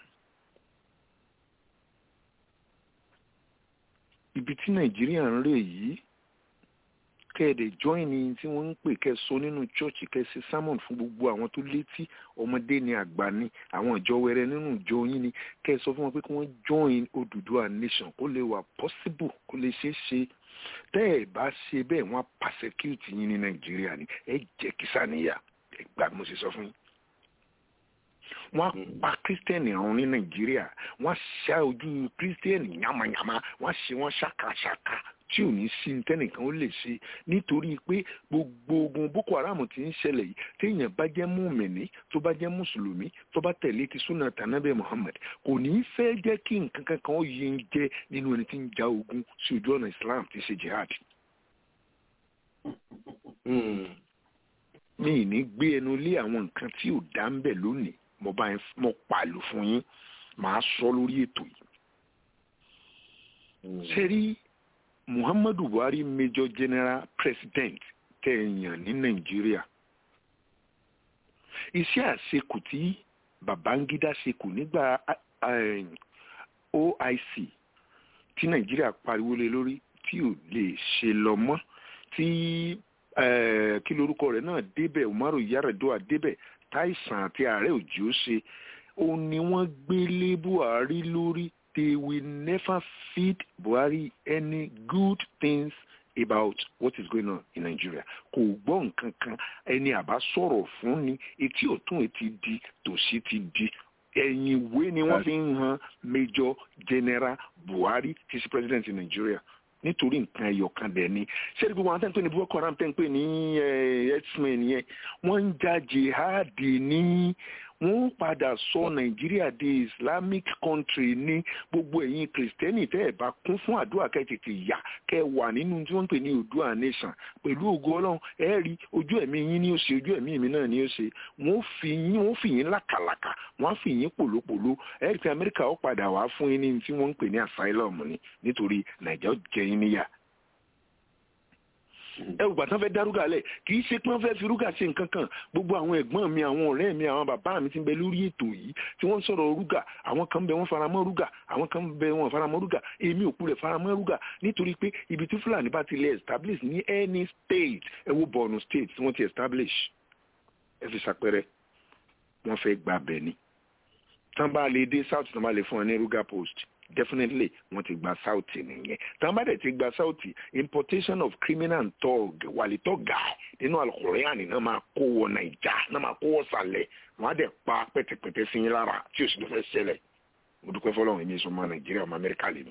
ibi tí nàìjíríà ń rè yìí kẹ́ẹ̀dẹ̀ join ní tí wọ́n ń pè kẹ́sọ nínú church kẹ́sì sermon fún gbogbo àwọn tó létí ọmọdé ni àgbà ni àwọn ìjọ wẹrẹ nínú ìjọ yín ni kẹ́sọ fún wọn pé kí wọ́n join Odùduwà nation kó lè wà possible kó lè ṣeé ṣe tẹ́ ẹ̀ bá ṣe bẹ́ẹ̀ wọ́n á persecute yín ní nàìjíríà ni ẹ jẹ́ kí sàníyà ẹ gbà mo ṣe sọ fún yín wọ́n á pa kírísítẹ́nì ọ̀run ní nàìjíríà wọ́n á ṣá ojú kírísítẹ́nì yamayama wọ́n á ṣe wọ́n ṣàkàṣàkà tí ò ní sí tẹ́nìkan ó lè ṣe nítorí pé gbogbo ogun boko haram ti ń ṣẹlẹ̀ yìí téèyàn bá jẹ́ mùmìnì tó bá jẹ́ mùsùlùmí tó bá tẹ̀lé ti súnà tànàbẹ̀ muhammad kò ní í fẹ́ jẹ́ kí nǹkan kankan ó yẹ ń jẹ́ nínú ẹni tí ń ja ogun sí ojú ọ̀nà islam ti ṣe jihad. mi ì ní gbé ẹnu lé àwọn nǹkan tí ò dá ń bẹ̀ lónìí mo bá mo pàlù fún yín màá sọ lórí ètò yìí. ṣe rí muhammadu buhari major general president tẹ̀yàn ní nàìjíríà iṣẹ́ àṣekù tí babangida ṣekù nígbà oic tí nàìjíríà pariwo lé lórí tí ò lè ṣe lọ mọ́ tí kí lorúkọ rẹ̀ náà débẹ̀ umaru yaradua débẹ̀ táìsàn àti ààrẹ òjì ó ṣe òun ni wọ́n gbé lé buhari lórí they will never feed buhari any good things about what is going on in nigeria kò gbọ́ nǹkan kan ẹni àbá sọ̀rọ̀ fún ni etí ọ̀tún etí di tòsí ti di ẹ̀yìn ìwé ni wọ́n fi ń han major general buhari tí sí president in nigeria nítorí nǹkan ẹyọ kan dẹ̀ ni ṣé gbogbo àwọn tẹ́ǹpẹ́ ní boko haram tẹ́ǹpẹ́ ní herdsmen yẹn wọ́n ń ja jihadi ní wọ́n padà sọ nàìjíríà di islamic country ní gbogbo ẹ̀yin kìrìsìtẹ́nì tẹ́ ẹ̀ bá kún fún àdúrà kẹ́ tètè yà kẹ́ wà nínú tí wọ́n ń pè ní Oòduà nation pẹ̀lú ògo ọlọ́run ẹ rí ojú ẹ̀mí yín ní ó ṣe ojú ẹ̀mí mi náà ní ó ṣe wọ́n fi yín wọ́n fi yín lákàlàkà wọ́n fi yín pòlópòló ẹ rí i pé amẹ́ríkà ó padà wá fún yín ní tí wọ́n ń pè ní asylum ni nítorí nàìjíríà jẹ yín níyà ẹ wò gbàtàn fẹ́ dárúgà lẹ̀ kì í ṣe pé wọ́n fẹ́ fi rúgà ṣe nǹkan kan gbogbo àwọn ẹ̀gbọ́n mi àwọn ọ̀rẹ́ mi àwọn bàbá mi ti ń bẹ lórí ètò yìí tí wọ́n ń sọ̀rọ̀ rúgà àwọn kan bẹ wọ́n faramọ́ rúgà àwọn kan bẹ wọ́n faramọ́ rúgà èmi òkú rẹ̀ faramọ́ rúgà nítorí pé ibi tí fúlàní bá ti lè establish ní any state ẹ wo Borno state tí wọ́n ti establish ẹ fi ṣàpẹrẹ wọ́n fẹ́ gba bẹ̀ ni tán bá lè dé south tán bá lè fún ẹ ní rúgà post definitely wọ́n ti gba south nìyẹn tán bá dẹ̀ ti gba south importation of criminal and thug wàlítọ́ guy nínú alukóríyàní náà máa kó wọ nàìjà náà máa kó wọ sàlẹ̀ wọ́n á dẹ̀ pa pẹ́tẹ́pẹ́tẹ́ sí yín lára tí o sì fẹ́ ṣẹlẹ̀ mo dúpẹ́ fọlọ́run èmi sọ ọmọ nàìjíríà ọmọ amẹ́ríkà lè mi.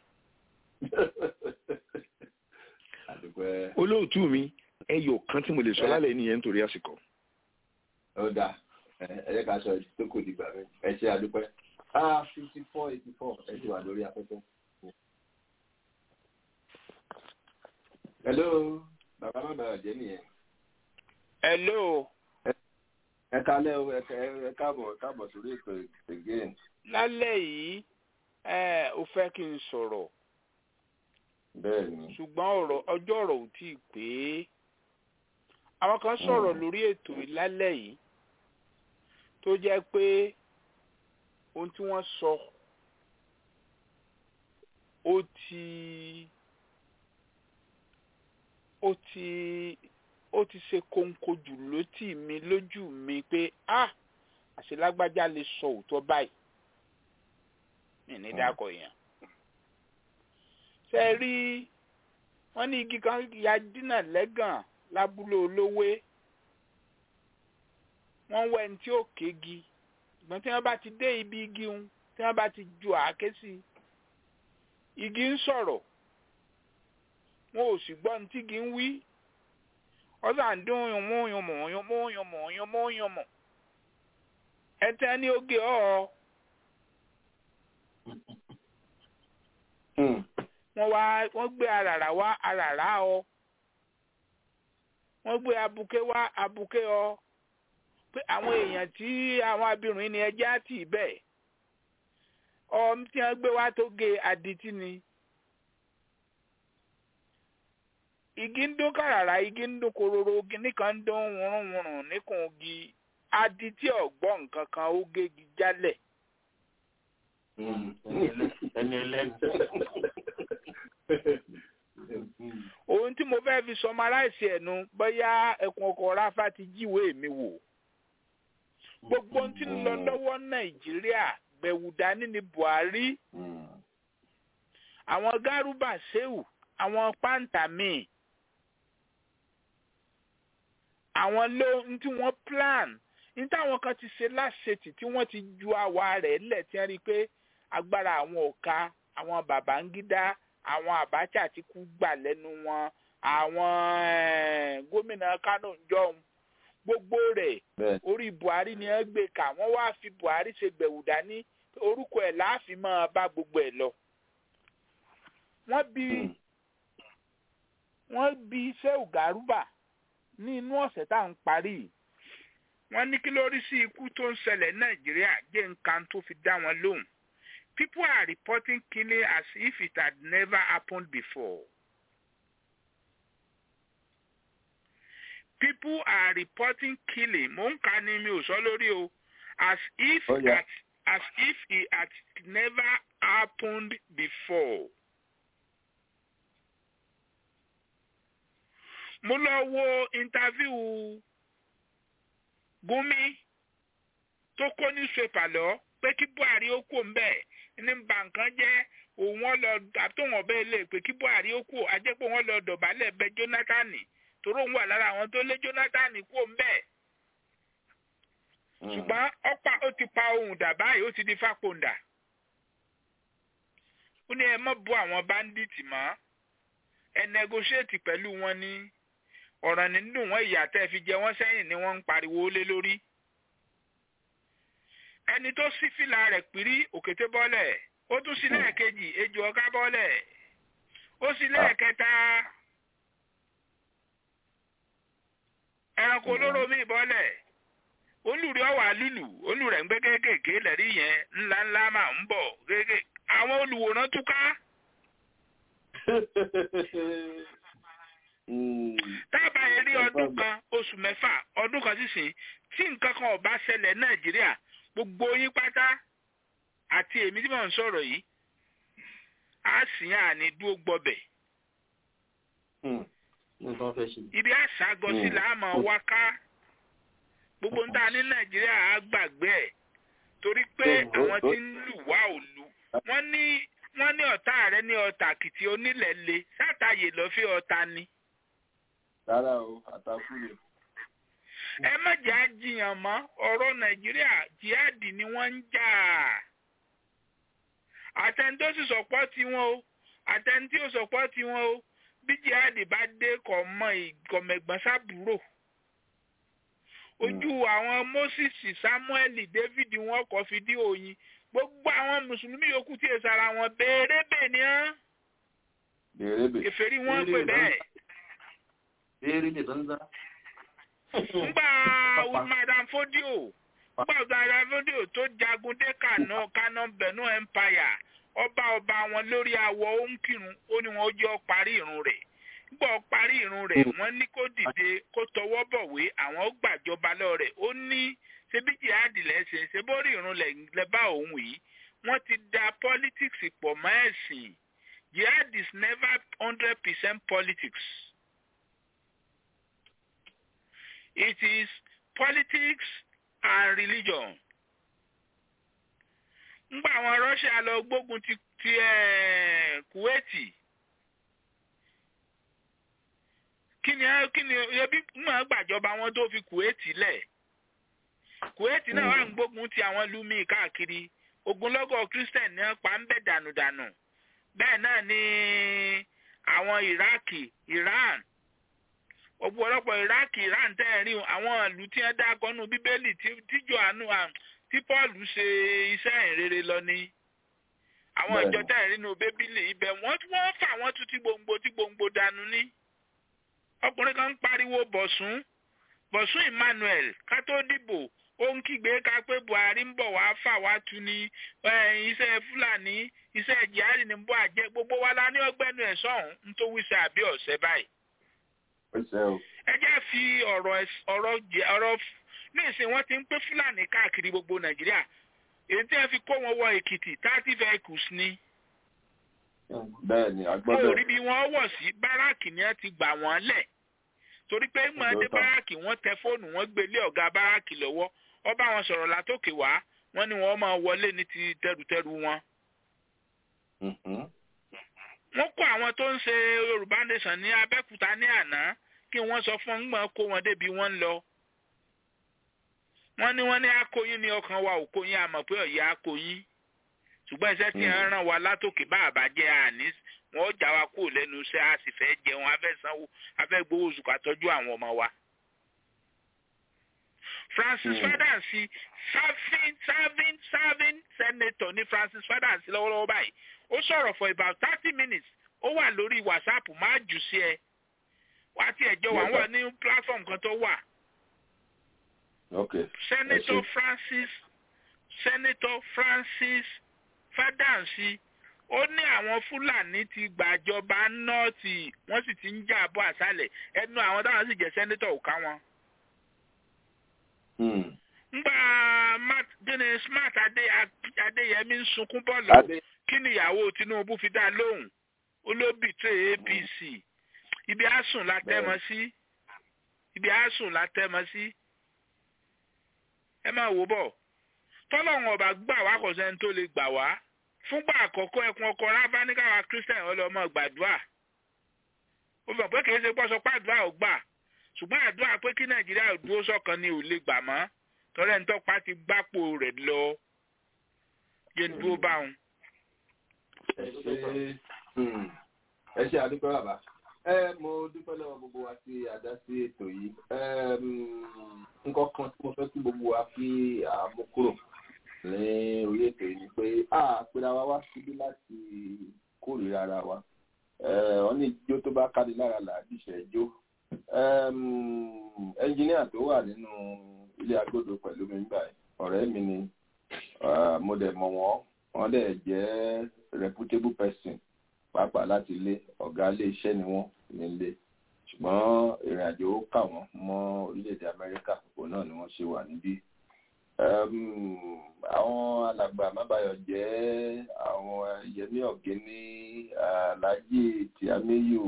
olóòtú mi ẹyọ kan tí mo lè sọ lálẹ́ nìyẹn nítorí àsìkò. ó dáa ẹ ẹ ká sọ tó kò dìgbà mi ẹ ṣe àdúpẹ́ ah fifty four eighty four ẹ ti wà lórí afẹ́fẹ́. hello bàbá má bàa jẹ́ nìyẹn. hello. ẹ kálẹ́ o ẹ káàbọ̀ káàbọ̀ sórí ètò again. lálẹ́ yìí ẹ ò fẹ́ kí n sọ̀rọ̀. bẹ́ẹ̀ni. ṣùgbọ́n ọ̀rọ̀ ọjọ́ ọ̀rọ̀ ò tí ì pé àwọn kan sọ̀rọ̀ lórí ètò ìlálẹ́ yìí tó jẹ́ pé ohun tí wọ́n sọ ó ti ó ti ó ti ṣe kóńkó jù lótì mi lójú mi pé ah àṣelágbájá lè sọ òótọ́ báyìí mi ní dákọ̀ yẹn ṣe rí wọ́n ní igi kan ya dínà lẹ́gàn lábúlé olówé wọ́n wẹ́ ní tí ó kégi ṣùgbọ́n tí wọ́n bá ti dé ibi igi ń tí wọ́n bá ti ju àáké sí igi ń sọ̀rọ̀ wọn ò sì gbọ́ ní tí igi ń wí ọ̀sà ń dún yùnmú yùnmú yùnmú yùnmú yùnmú yùnmú ẹtẹ́ ní oge ọ̀ wọ́n wá wọ́n gbé àràrà wá àràrà ọ wọ́n gbé abuké wá abuké ọ pé àwọn èèyàn tí àwọn abirùn ni ẹjẹ́ àti bẹ́ẹ̀ ọm tí wọ́n gbé wá tó gé adití ni igi ń dún kàràrà igi ń dún kororo igi nìkan ń dún wùrùnwùrùn níkùn igi adití ọ̀gbọ́n nǹkan kan ó gégi jálẹ̀. ẹni ẹlẹ́ni. ohun tí mo fẹ́ fi sọmaráìsì ẹ̀nu bóyá ẹkùn ọkọ̀ ráfá ti jíwèé mi wò gbogbo ohun tí ń lọ lọ́wọ́ nàìjíríà gbẹ̀wù dání ní buhari àwọn gárúbà ṣéwù àwọn pàǹtà míì àwọn ló ń tí wọ́n plan ní táwọn kan ti ṣe láṣetì tí wọ́n ti ju àwa rẹ̀ lẹ̀ tí wọ́n rí i pé agbára àwọn ọ̀ka àwọn Babangida àwọn Abacha ti kú gbà lẹ́nu wọn àwọn gómìnà Kano jọ̀hún gbogbo rẹ̀ orí Buhari ni wọ́n gbé kà wọ́n wá fi Buhari ṣe gbẹ̀wù dání orúkọ ẹ̀ láàfin máa bá gbogbo ẹ̀ lọ. wọ́n bí wọ́n bí Shehu Garuba ní inú ọ̀sẹ̀ tá à ń parí yìí wọ́n ní kí ló rí sí ikú tó ń ṣẹlẹ̀ nàìjíríà jẹ́ nǹkan tó fi dá wọn lóhùn people are reporting killing as if it had never happened before. people are reporting killing mò ń kà ní mi ò sọ lórí o as if Oh, yeah. at, as if it had never happened before. mo lọ wo interview Gumi tó kó newspaper lọ pé kí Buhari ó kú mbẹ ní ba nǹkan jẹ́ òun wọn lọ àtòwọn ọbẹ ilé pé kí Buhari ó kú ajẹpọ wọn lọ dọ̀bálẹ̀ bẹ̀ Jonathan torí òun wà lára àwọn tó lé Jonathan kú mbẹ ṣùgbọ́n ọ̀pá ó ti pa ohun dà báyìí ó ti di fàpọ̀ǹdà ó ní ẹ má bú àwọn báńdíìtì mọ́ ẹ negotiate pẹ̀lú wọn ní ọ̀ràn nínú wọn ìyà tẹ́ fi jẹ wọ́n sẹ́yìn ni wọ́n ń pariwo lé lórí. ẹni tó sí fìlà rẹ̀ pírí òkété bọ́lẹ̀ ó tún sí lẹ́ẹ̀kejì ejò ọ̀gá bọ́lẹ̀ ó sí lẹ́ẹ̀kẹta ẹranko olóró mi bọ́lẹ̀ olùrí ọ̀wà lùlù olùrẹ̀ ń gbé kéékèèké lẹ́rí yẹn ńlá ńlá máa ń bọ̀ kéékèèké àwọn olùwòran túká. tábà yẹn rí ọdún kan oṣù mẹ́fà ọdún kan sísìn tí nǹkan kan ò bá ṣẹlẹ̀ nàìjíríà gbogbo yín pátá àti èmi tí mò ń sọ̀rọ̀ yìí á sì yàn àní dúró gbọ́bẹ̀. ibi àṣàgọ́sí là á máa wá ká gbogbo ń ta ní nàìjíríà á gbàgbé ẹ̀ torí pé àwọn tí ń lù wá òlu wọ́n ní wọ́n ní ọ̀tá rẹ ní ọ̀tà kìtì onílẹ̀ le sátàyè lọ́ fi ọ̀tá ni rárá o àtàkùn yẹn. ẹ má jà á jiyàn mọ́ ọ̀rọ̀ nàìjíríà jihadi ni wọ́n ń jà àtẹni tó sì sọ̀pọ̀ tiwọn o àtẹni tí ó sọ̀pọ̀ tiwọn o bí jihadi bá dé kọ̀ mọ ìgọ̀mẹ̀gbọ́n sábúrò ojú àwọn moses samuel david wọn kọ fìdí òyìn gbogbo àwọn mùsùlùmí yòókù tí èsì ara wọn béèrè bẹ́ẹ̀ ni hàn kèfèrí wọn pè bẹ́ẹ̀ béèrè lè danza. ngbà madam fodio ngbà madam fodio tó jagun dé kànú kànú bẹ̀nú empire ọba ọba wọn lórí awọ ó ń kírun ó ní wọn ó jẹ́ ó parí irun rẹ̀ ngbà ó parí irun rẹ̀ wọ́n ní kó dìde kó tọwọ́ bọ̀wé àwọn ó gbàjọba lọ rẹ̀ ó ní ṣebí jihadi lẹ́sìn ṣe bórí irun lẹ̀ bá òun yìí wọ́n ti da politics pọ̀ mọ́ ẹ̀sìn jihad is never hundred percent politics. It is politics and religion. Ngbà àwọn Russia lọ gbógun ti ti Kuwaiti. Kí ni kí ni ebi mọ̀ gbàjọba wọn tó fi Kuwaiti lẹ̀? Kuwaiti náà wà ń gbógun ti àwọn ìlú míì káàkiri. Ogunlọ́gọ̀ Christian ní pa ń bẹ̀ dànùdànù. Bẹ́ẹ̀ náà ni àwọn Iraki, Iran ọ̀pọ̀lọpọ̀ iraq iran tẹ́ ẹ̀ rí àwọn ìlú tí wọ́n dákọ́ nù bíbélì tí johannu tí paul ṣe iṣẹ́ ìrere lọ ni àwọn ìjọ tẹ̀ nínú bébílì ibẹ̀ wọ́n wọ́n fà wọ́n tún tí gbòǹgbò tí gbòǹgbò dànù ní. ọkùnrin kan ń pariwo bọ̀sùn bọ̀sùn emmanuel ká tó dìbò ó ń kígbe ká pé buhari ń bọ̀ wá fà wá tu ní iṣẹ́ fúlàní iṣẹ́ jihadi ní bọ́ àjẹ́ gbogbo wa la ní ọgbẹ́nu ẹ̀ sọ̀hún ń tó wíṣẹ́ àbí ọ̀sẹ̀ báyìí. ẹ jẹ́ fi ọ̀rọ̀ ọ̀rọ̀ ọ̀rọ̀ ní ìsìn wọn ti ń pé fúlàní káàkiri gbogbo nàìjíríà èyí tí wọn fi kó wọn wọ èkìtì thirty vehicles ni. bẹ́ẹ̀ni agbọ́dọ̀. mo rí bí wọ́n wọ̀ sí báràkì ni wọ́n ti gbà wọ́n lẹ̀ torí pé mọ̀ọ́dé báràkì wọ́n tẹ fóònù wọ́n gbé lé ọ̀gá báràkì lọ́wọ́ wọ́n bá wọn sọ̀rọ̀ látòkè wá wọ́n ní wọ́n máa wọlé ní ti tẹrùtẹrù wọn. wọ́n kó àwọn tó ń ṣe yorùbá nation ní abẹ́kúta ní àná kí wọ́n sọ fún wọn kó wọn débi wọ́n ń lọ wọ́n ní wọ́n ní akóyin ní ọkàn wa òkóyin àmọ́ pé ọ̀yà akóyin ṣùgbọ́n iṣẹ́ tí wọ́n ràn wá látòkè bá àbájẹ́ àní wọ́n já wa kúrò lẹ́nu iṣẹ́ a sì fẹ́ jẹun a fẹ́ sanwó a fẹ́ gbowó oṣù ká tọ́jú àwọn ọmọ wa. Francis Fadansi serving serving serving senator ní Francis Fadansi lọ́wọ́lọ́wọ́ báyìí ó sọ̀rọ̀ for about thirty minutes ó wà lórí WhatsApp máa jù sí ẹ wá tí ẹjọ́ wà wà ní platform kan tó wà. Okay. Senator Francis Senator Francis Fadansi ó ní àwọn Fúlàní ti gbàjọba nọ́ọ̀tì wọ́n sì ti ń jà bọ́ àṣálẹ̀ ẹnu àwọn táwọn sì jẹ́ sẹ́nẹ́tọ̀ ò ká wọn. ngbà gíní smart Adéyẹmí ń sunkún bọ́ọ̀lù kí ni ìyàwó Tinubu fi dá lóhùn olóbìtẹ́ APC ibi àsùn la tẹ́mọ sí ibi àsùn la tẹ́mọ sí ẹ máa wò bọ̀ tọ́lọ́run ọba gbà wá kò sẹ́ni tó lè gbà wá fúngbà àkọ́kọ́ ẹkùn ọkọ̀ rábá ní káwa christian ọlọ́mọ gbàdúrà ó fẹ́ pé kì í ṣe pọ́sọ pàdúrà ò gbà ṣùgbọ́n àdúrà pé kí nàìjíríà dúró sọ́kan ni ò lè gbà mọ́ tọ́lẹ̀ ń tọ́pa ti gbápò rẹ̀ lọ yé ní dúró bá wọn. ẹ ṣe ẹ ṣe àdúpẹ́ bàbá ẹ mo dúpẹ́ lọ́wọ́ gbogbo wa tí a dá sí ètò yìí nǹkan kan tí mo fẹ́ kí gbogbo wa fi àmúkúrò ní orí ètò yìí ni pé a pera wa wá síbí láti kórìíra ara wa wọ́n ní ijó tó bá kárí lára là á dìṣẹ́ ijó ẹnjìníà tó wà nínú ilé agbódo pẹ̀lú mi nígbà ọ̀rẹ́ mi ni mo dẹ̀ mọ̀ wọ́n wọ́n dẹ̀ jẹ́ reputable person pàápàá láti ilé ọ̀gá ilé iṣẹ́ ni wọ́n nílé ṣùgbọ́n ìrìn àjò ó kà wọ́n mọ́ orílẹ̀-èdè Amẹ́ríkà òun náà ni wọ́n ṣe wà níbí àwọn alàgbà mábàyọ̀ jẹ́ àwọn yẹmí ọ̀gẹ́ni aláàjì tìámẹ́yò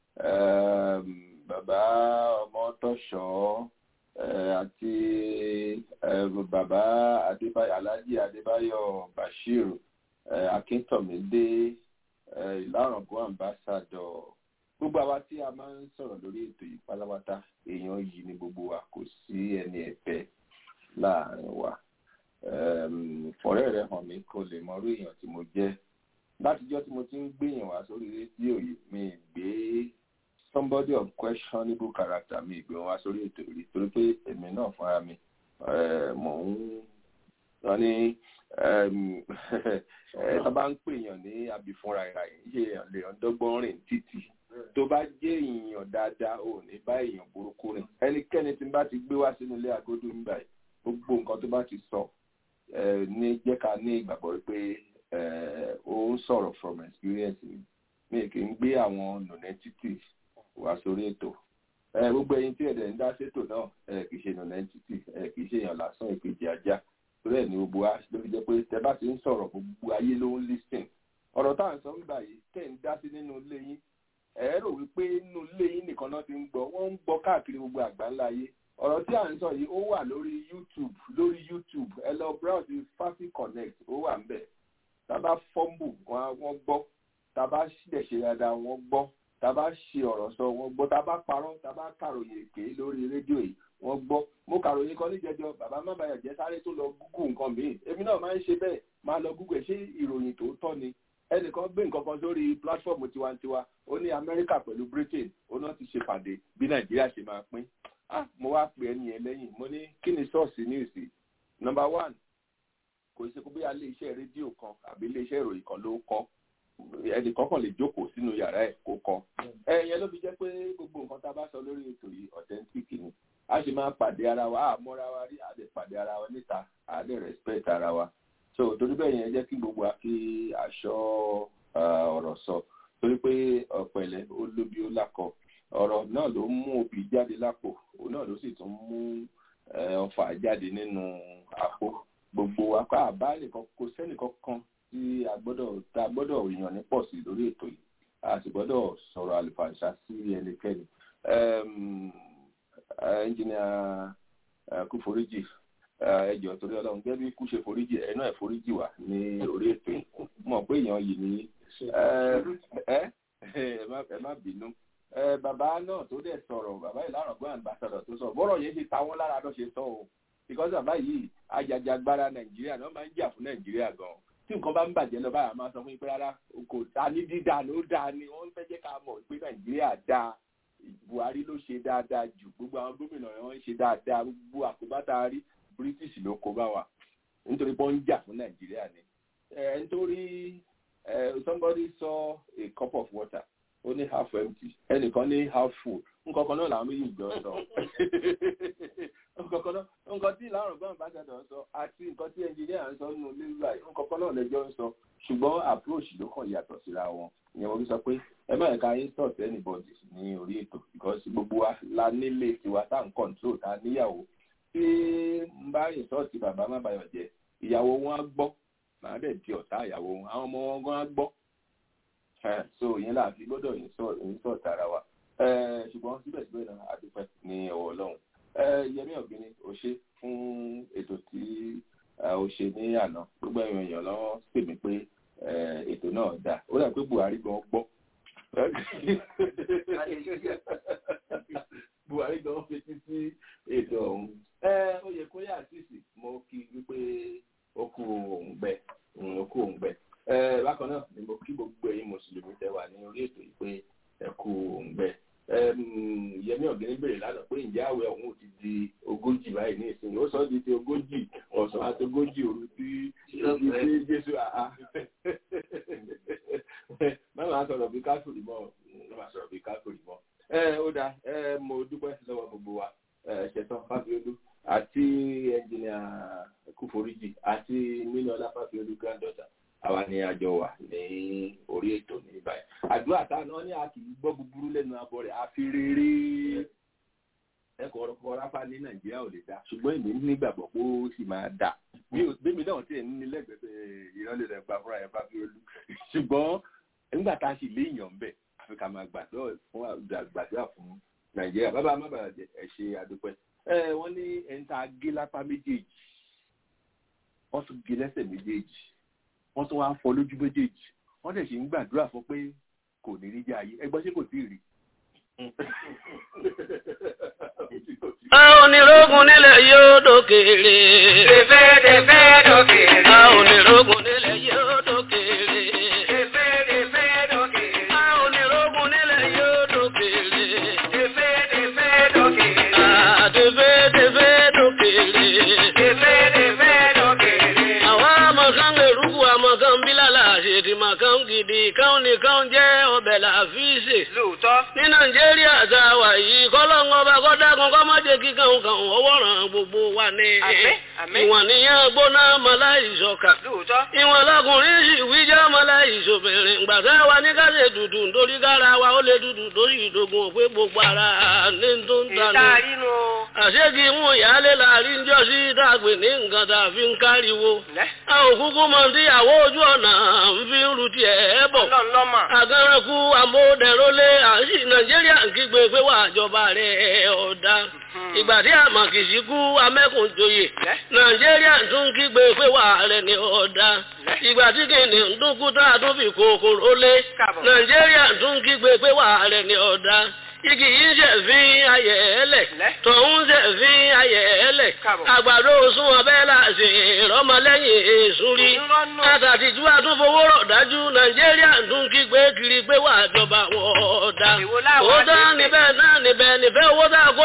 bàbá ọmọtọ́ṣọ́ àti bàbá aláàjì adébáyọ̀ bashir akíntọ̀mídé ìlàrọ̀gọ́ ambassadọ̀ gbogbo àwa tí a máa ń sọ̀rọ̀ lórí ètò yìí pátápátá èèyàn yìí ni gbogbo wa kò sí ẹni ẹ̀fẹ́ láàrin wa fọ̀rẹ́ rẹ̀ hàn mí kó lè mọrú èèyàn tí mo jẹ́ látijọ́ tí mo ti ń gbéyàn wá sórí rédíò yìí mi gbé somebody of questionable character mi gbé wọn wá sórí ètò yìí torí pé èmi náà fúnra mi mò ń wọ́n ní tó bá ń pèèyàn ní abìfúnra ìrà yìí ṣe èèyàn lè ọ̀dọ́gbọ́n rìn títì tó bá jẹ́ èèyàn dáadáa ò ní bá èèyàn burúkú rìn ẹnikẹ́ni tí n bá ti gbé wá sínú ilé agodo ń báyìí gbogbo nǹkan tó bá ti sọ ní jẹ́ ká ní ìgbàgbọ́ pé ó ń sọ̀rọ̀ from experience mi mi kì í gbé àwọn non-entity wá sórí ètò gbogbo ẹyin tí ẹ̀dẹ̀ ń dá sétò náà kì í ṣe non-entity kì í ṣe èèyàn lásán ìkejì ajá torí ẹ̀ ní gbogbo wa ló fi jẹ́ pé tẹ bá ti ń sọ̀rọ̀ gbogbo ayé ló ń listen ọ̀rọ̀ tá à ń sọ ń gbà yìí tẹ̀ ń dá sí nínú ilé yín ẹ̀ rò wípé nínú ilé yín nìkan náà ti ń gbọ́ wọ́n ń gbọ́ káàkiri gbogbo àgbáńlá ayé ọ̀rọ̀ tí à ń sọ yìí ó wà lórí youtube lórí youtube ẹ lọ browse fafi connect ó wà ńbẹ̀ tábà fọ́ǹbù wọ́n gbọ́ tábà dẹ̀ ṣe dáadáa wọ́n gbọ́ tábà ṣe ọ̀rọ̀ sọ wọ́n gbọ́ tábà parọ́ tábà kàròyìn èké lórí rédíò yìí wọ́n gbọ́ mo kàròyìn kan níjẹjọ bàbá má bàyà jẹ́ sáré tó lọ gúgù nǹkan míì èmi náà máa ń ṣe bẹ́ẹ̀ máa lọ gúgù ẹ̀ ṣé ìròyìn tòótọ́ ni ẹnìkan gbé nǹkan kan sórí pílátífọ̀mù tiwantiwa ó ní amẹ́ríkà pẹ̀lú britain ó náà ti ṣe pàdé bí nàìjíríà ṣe máa pín ah mo wá pè ẹni yẹn lẹ́yìn mo ní kí ni sọ́ọ̀sì news nọmba one kò ṣe kó bóyá ilé iṣẹ́ rédíò kan àbí ilé iṣẹ́ ìròyìn kan ló kọ́ ẹnì kọ̀ọ̀kan lè jókòó sínú yàrá ẹ̀ kó kọ́ ẹ̀yẹn ló fi jẹ́ pé gbogbo nǹkan tá a bá sọ lórí ètò yìí authentic ni a sì máa pàdé ara wa a mọ́ra wa rí a lè pàdé ara wa níta a lè respect ara wa so torí bẹ́ẹ̀ yẹn jẹ́ kí gbogbo wa kí aṣọ ọ̀rọ̀ sọ torí pé ọ̀pẹ̀lẹ̀ ó lóbi ó lákọ ọ̀rọ̀ náà ló mú obì jáde lápò òun náà ló sì tún mú ọfà jáde nínú àpò gbogbo apá àbáyé kan kò sẹ́nìkan kan tí a gbọ́dọ̀ tá a gbọ́dọ̀ yàn ní pọ̀ sí lórí ètò yìí a sì gbọ́dọ̀ sọ̀rọ̀ àlùfàǹṣà sí ẹnikẹ́ni ẹnjìnìà kúforíjì ẹjọ torí Ọlọ́run gẹ́gẹ́ bí kú ṣe foríjì ẹ náà foríjì wà ní orí ètò yìí mọ̀ pé èèyàn yìí ní ẹ ẹ má bínú bàbá náà tó dẹ̀ sọ̀rọ̀ bàbá yìí lárọ̀gbọ́n àgbàsọ̀rọ̀ tó sọ bọ́rọ̀ yẹn ti ta wọ́n lára ló ṣe sọ o because bàbá yìí ajàjàgbara nàìjíríà náà máa ń jà fún nàìjíríà gan tí nǹkan bá ń bàjẹ́ lọ báyà máa sọ fún yín pé rárá kò ta ní dídá ló dáa ni wọ́n fẹ́ jẹ́ ká mọ̀ pé nàìjíríà dáa buhari ló ṣe dáadáa jù gbogbo àwọn gómìnà wọn ń ṣe dáadáa gbogbo àkóbátà rí british ló kó bá wa nítorí pé wọ́n ń jà fún nàìjíríà ni nítorí somebody saw a cup of water ó ní half empty ẹnìkan ní half full nǹkan kan náà làwọn méjì jọ sọ nǹkan kan náà nǹkan tí ìlànà gbọ́n bá ṣàdọ̀ sọ àti nǹkan tí ẹnjìníà ń sọ nínú lébà nǹkan kan náà lẹ́jọ́ ń sọ ṣùgbọ́n approach ló kàn yàtọ̀ síra wọn ìyẹn mo fi sọ pé ẹ má ẹ̀ka insult anybody ní orí ètò because gbogbo wa la nílé tiwa tá n control tá níyàwó tí n bá insult bàbá má bayọ̀ jẹ́ ìyàwó wọn á gbọ́ màá dẹ̀ di ọ̀tá ìyàwó wọn àwọn ọmọ wọn gan á gbọ́ so ìyẹn là fi gbọ́dọ̀ ìsọ̀ tara wa ṣùgbọ́n síbẹ̀síbẹ̀ náà àdúpẹ́ ní ọwọ́ ọlọ́run yẹmí ọ̀gbìnrin ò ṣe fún ètò tí ó ṣe ní àná gbogbo ẹ̀yàn èèyàn lọ́wọ́ pè mí pé ètò náà dà ó dà pé buhari gan gbọ́ buhari gan fetí sí ètò ọ̀hún ó yẹ kó yà sísì mo kí wípé ó kú òun gbẹ ó kú òun gbẹ bákan náà ni mo kí gbogbo ẹ̀yin mùsùlùmí tẹ́ wà ní orí ètò yìí pé ẹ kú òǹgbẹ yẹmí ọ̀gẹ́ni béèrè lánàá pé ǹjẹ́ àwẹ̀ ọ̀hún ti di ogójì báyìí ní ìsinyìí ó sọ di ti ogójì ọ̀sán àti ogójì òru tí tí jésù àá máa sọ̀rọ̀ bí káfíìrì mọ́ máa sọ̀rọ̀ bí káfíìrì mọ́ ó dáa mo dúpẹ́ lọ́wọ́ gbogbo wa ṣẹ̀tàn fáfiolú àti ẹnjìnìà kúforíjì àti mílíọ̀nù fáfiolú granddaughter àwa ni àjọ wà ní orí ètò ní báyìí àdúrà táwọn ní a kì í gbọ́ búburú lẹ́nu abọ́ rẹ̀ àfi rere ẹ̀kọ́ ọ̀rọ̀ ráfà ní nàìjíríà ò lè dá ṣùgbọ́n èmi nígbàgbọ́ pé ó sì máa dà bẹ́ẹ̀mi náà tiẹ̀ ní lẹ́gbẹ̀ẹ́ ìrọ̀lẹ́ rẹ̀ gba fúnra ẹ̀ bá fi olú ṣùgbọ́n nígbà tá a sì léèyàn bẹ̀ àfi ká máa gbàdúrà fún nàìjíríà bàbá má bàa jẹ ẹ ṣe àdúpẹ́ wọ́n ní ẹni tá a gé lápá méjèèjì wọ́n tún gé lẹ́sẹ̀ méjèèjì wọ́n tún wá fọ́ lójú méjèèjì wọ́n dẹ̀ ṣe ń gbàdúrà fún pé kò ní rí jẹ́ ayé ẹgbọ́n ṣé kò tí ì rí. Onírògùn nílẹ̀ yóò dókèrè. Tẹ̀fẹ́ tẹ̀fẹ́ dókèrè. Onírògùn nílẹ̀ yóò dókèrè. Tẹ̀fẹ́ tẹ̀fẹ́ dókèrè. Onírògùn nílẹ̀ yóò dókèrè. Tẹ̀fẹ́ tẹ̀fẹ́ dókèrè. Tẹ̀fẹ́ tẹ̀fẹ́ dókèrè. Tẹ̀fẹ́ tẹ̀fẹ́ dókèrè. Àwọn amọ̀kan gbèrúkú amọ̀kan bílàlà àṣètì màkàn gidi káwọn nìkan jẹ́ ọbẹ̀ làfíìsì. Lóòótọ́. Ní Nàìjíríà tá a wà yìí kọ́lọ́ngọ́ bá kọ́ dákun kọ́ má jẹ́ kí kàn kàn ọwọ́ ràn gbogbo wa ní. Ìwọ̀n níyàn gbóná mọ́lá ìṣọ̀kà. Lóòótọ́. Ìwọ̀n lọkùnrin sì wíjọ́ mọ́lá ìṣòbìnrin. Gbàtà wa ní ká ṣe dùdù nítorí kára wa ó lè dùdù lórí ìdógún òpé gbogbo ara ní tó ń tanú. ìtaarínú. Àṣégì mú ìyáálé láàrin jọ sí dàgbé ní nǹkan tàbí ń káriwo. A ò kúkú mọ tíyàwó ojú ọ̀nà ń fi ń ru tiẹ̀ bọ̀. Ọlọ́ọ̀lọ́mà. Àgàrànkú àmódẹ̀rólé àṣì Nàìjíríà ń kígbe pé wà àjọba rẹ̀ ọ̀dà. Ìgbà tí àmàkìsí kú amẹ́kùnjoyè. Nàìjíríà tún kígbe pé wà rẹ̀ ní ọ̀dà. Ìgbà tí kìnìún ń dúnkú tá a tún fi kòkòrò lé. Nàìjíríà tún kígbe pé wà rẹ̀ ní ọ̀dà igi yìí ṣe fi ayẹ̀ ẹlẹ̀ tọ̀hún ṣe fi ayẹ̀ ẹlẹ̀ àgbàdo sún ọbẹ̀ láti ìrọmọlẹ́yìn èṣù rí àtàtìjú àtúnfowó rọ̀ dájú nàìjíríà tún kígbe kiri pé wà jọba wọn ọ̀dà òótọ́ níbẹ̀ náà níbẹ̀ níbẹ̀ owó tá a kó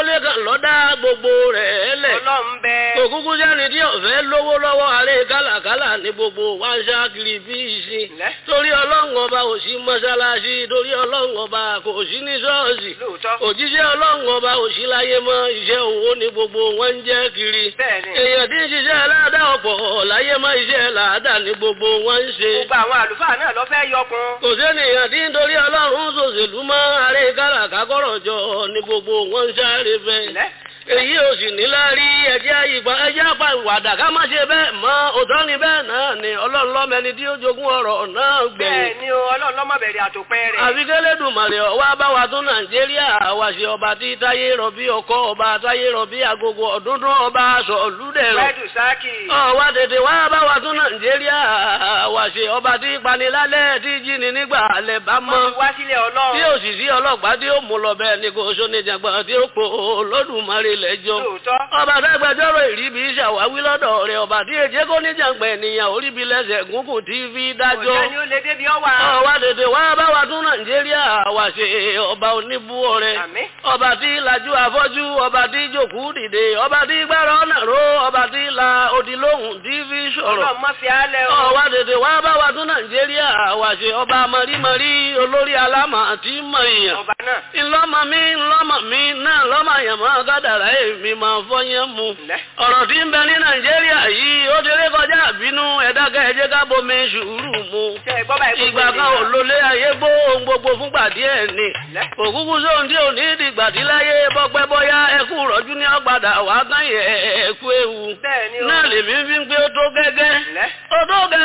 kólé kan lọ́dá gbogbo rẹ̀ lẹ̀. òkúkú sẹ́ni tí ọ̀fẹ́ lówó lọ́wọ́ àárẹ̀ kálàkálà ní gbogbo wa ń ṣá kiri bí ìsìn. torí ọlọ́run ọba ò sí mọ́ṣáláṣí torí ọlọ́run ọba kò sí ní ṣọ́ọ̀ṣì. òjíṣẹ́ ọlọ́run ọba ò sí láyé mọ́ iṣẹ́ òwò ní gbogbo wọn ń jẹ́ kiri. èèyàn tí ń ṣiṣẹ́ aláàdá ọ̀pọ̀ láyé mọ́ iṣẹ́ làádá ní gbogbo wọn ń ṣe. gbogbo àwọn àlùfáà náà lọ fẹ́ yọkun. kò sẹ́nìyàn tí ń torí ọlọ́run ṣòṣèlú mọ́ àárẹ̀ kálàká kọ́rọ̀ jọ ní gbogbo wọn ń sáré fẹ́ èyí ò sì ní lárí ẹjẹ́ ìgbà ẹjẹ́ àpá ìwàdà ká má ṣe bẹ́ẹ̀ mọ́ òtọ́ ni bẹ́ẹ̀ náà ni ọlọ́run lọ́mẹni tí ó jogún ọ̀rọ̀ náà gbẹ̀yìn. bẹ́ẹ̀ ni o ọlọ́run lọ́mọ bẹ̀rẹ̀ àtòpẹ́ rẹ̀. àfi kélédùmarè ọwọ́ abáwa tún nàìjíríà wá ṣe ọba tí táyé rọ̀bí ọkọ ọba táyé rọ̀bí agogo ọ̀dúndún ọba aṣọ olúdẹ̀rọ̀. wẹ́ẹ̀dù sáàkì. ọwọ́ tètè wá abáwa tún nàìjíríà wá ṣe ọba tí panilálẹ̀ tí jíni nígbà alẹ́ bá mọ́. wọ́n ti wá sílẹ̀ ọlọ́run. tí òṣìṣẹ́ ọlọ́pàá tí ó mú lọ bẹ́ẹ̀ ni kò sóníjàgbọ́n tí ó pò lódùmarè lẹ́jọ́. ọba dágbẹjọ́rò ìríbi ṣàwáwí lọ́dọ̀ rẹ̀ ọba tí èjé kó níjàngbẹ̀ ènìyàn oríbi lẹ́sẹ̀ gúngùn tí fi dájọ́. òjẹ́ ni ó lè débi ọwà. ọwá tètè wá bá wa tún nàìjíríà wá ṣe ọba oníbúwọ rẹ̀. ọba tí lajú afọ́jú ọba tí jòkú dìde ọba tí gbára ọ̀nà ró ọba tí la odi lóhùn tí fi sọ̀rọ̀. ọlọ́mọ fi álẹ̀ o. ọwá tètè wá bá wa tún nàìjíríà wá ṣe ọba mọ̀rímọ̀rí olórí alámà tí mọ̀ èèyàn. ọba náà. ńlọ́mọ mi ńlọ́mọ mi náà lọ́mọ àyàmọ́ gádàrá èmi máa fọyín mu. ọ̀rọ̀ tí ń bẹ ní nàìjíríà yìí ó ti rí kọjá àbínú ẹ̀dákẹ́ ẹ̀jẹ̀ ká bomi sùúrù mu. ìgbà kan ò lólé ayé gbó ohun gbogbo fúngbà díẹ̀ ni. òkúkú sóhun tí ò ní ìdìgbà tí láyé bọ́pẹ́ bọ́yá ẹkú rọ́jú ní ọgbàdà wà kán yẹ ẹkú ewu. náà lèmi fi ń pé ó tó gẹ́gẹ́. ó tó gẹ́gẹ́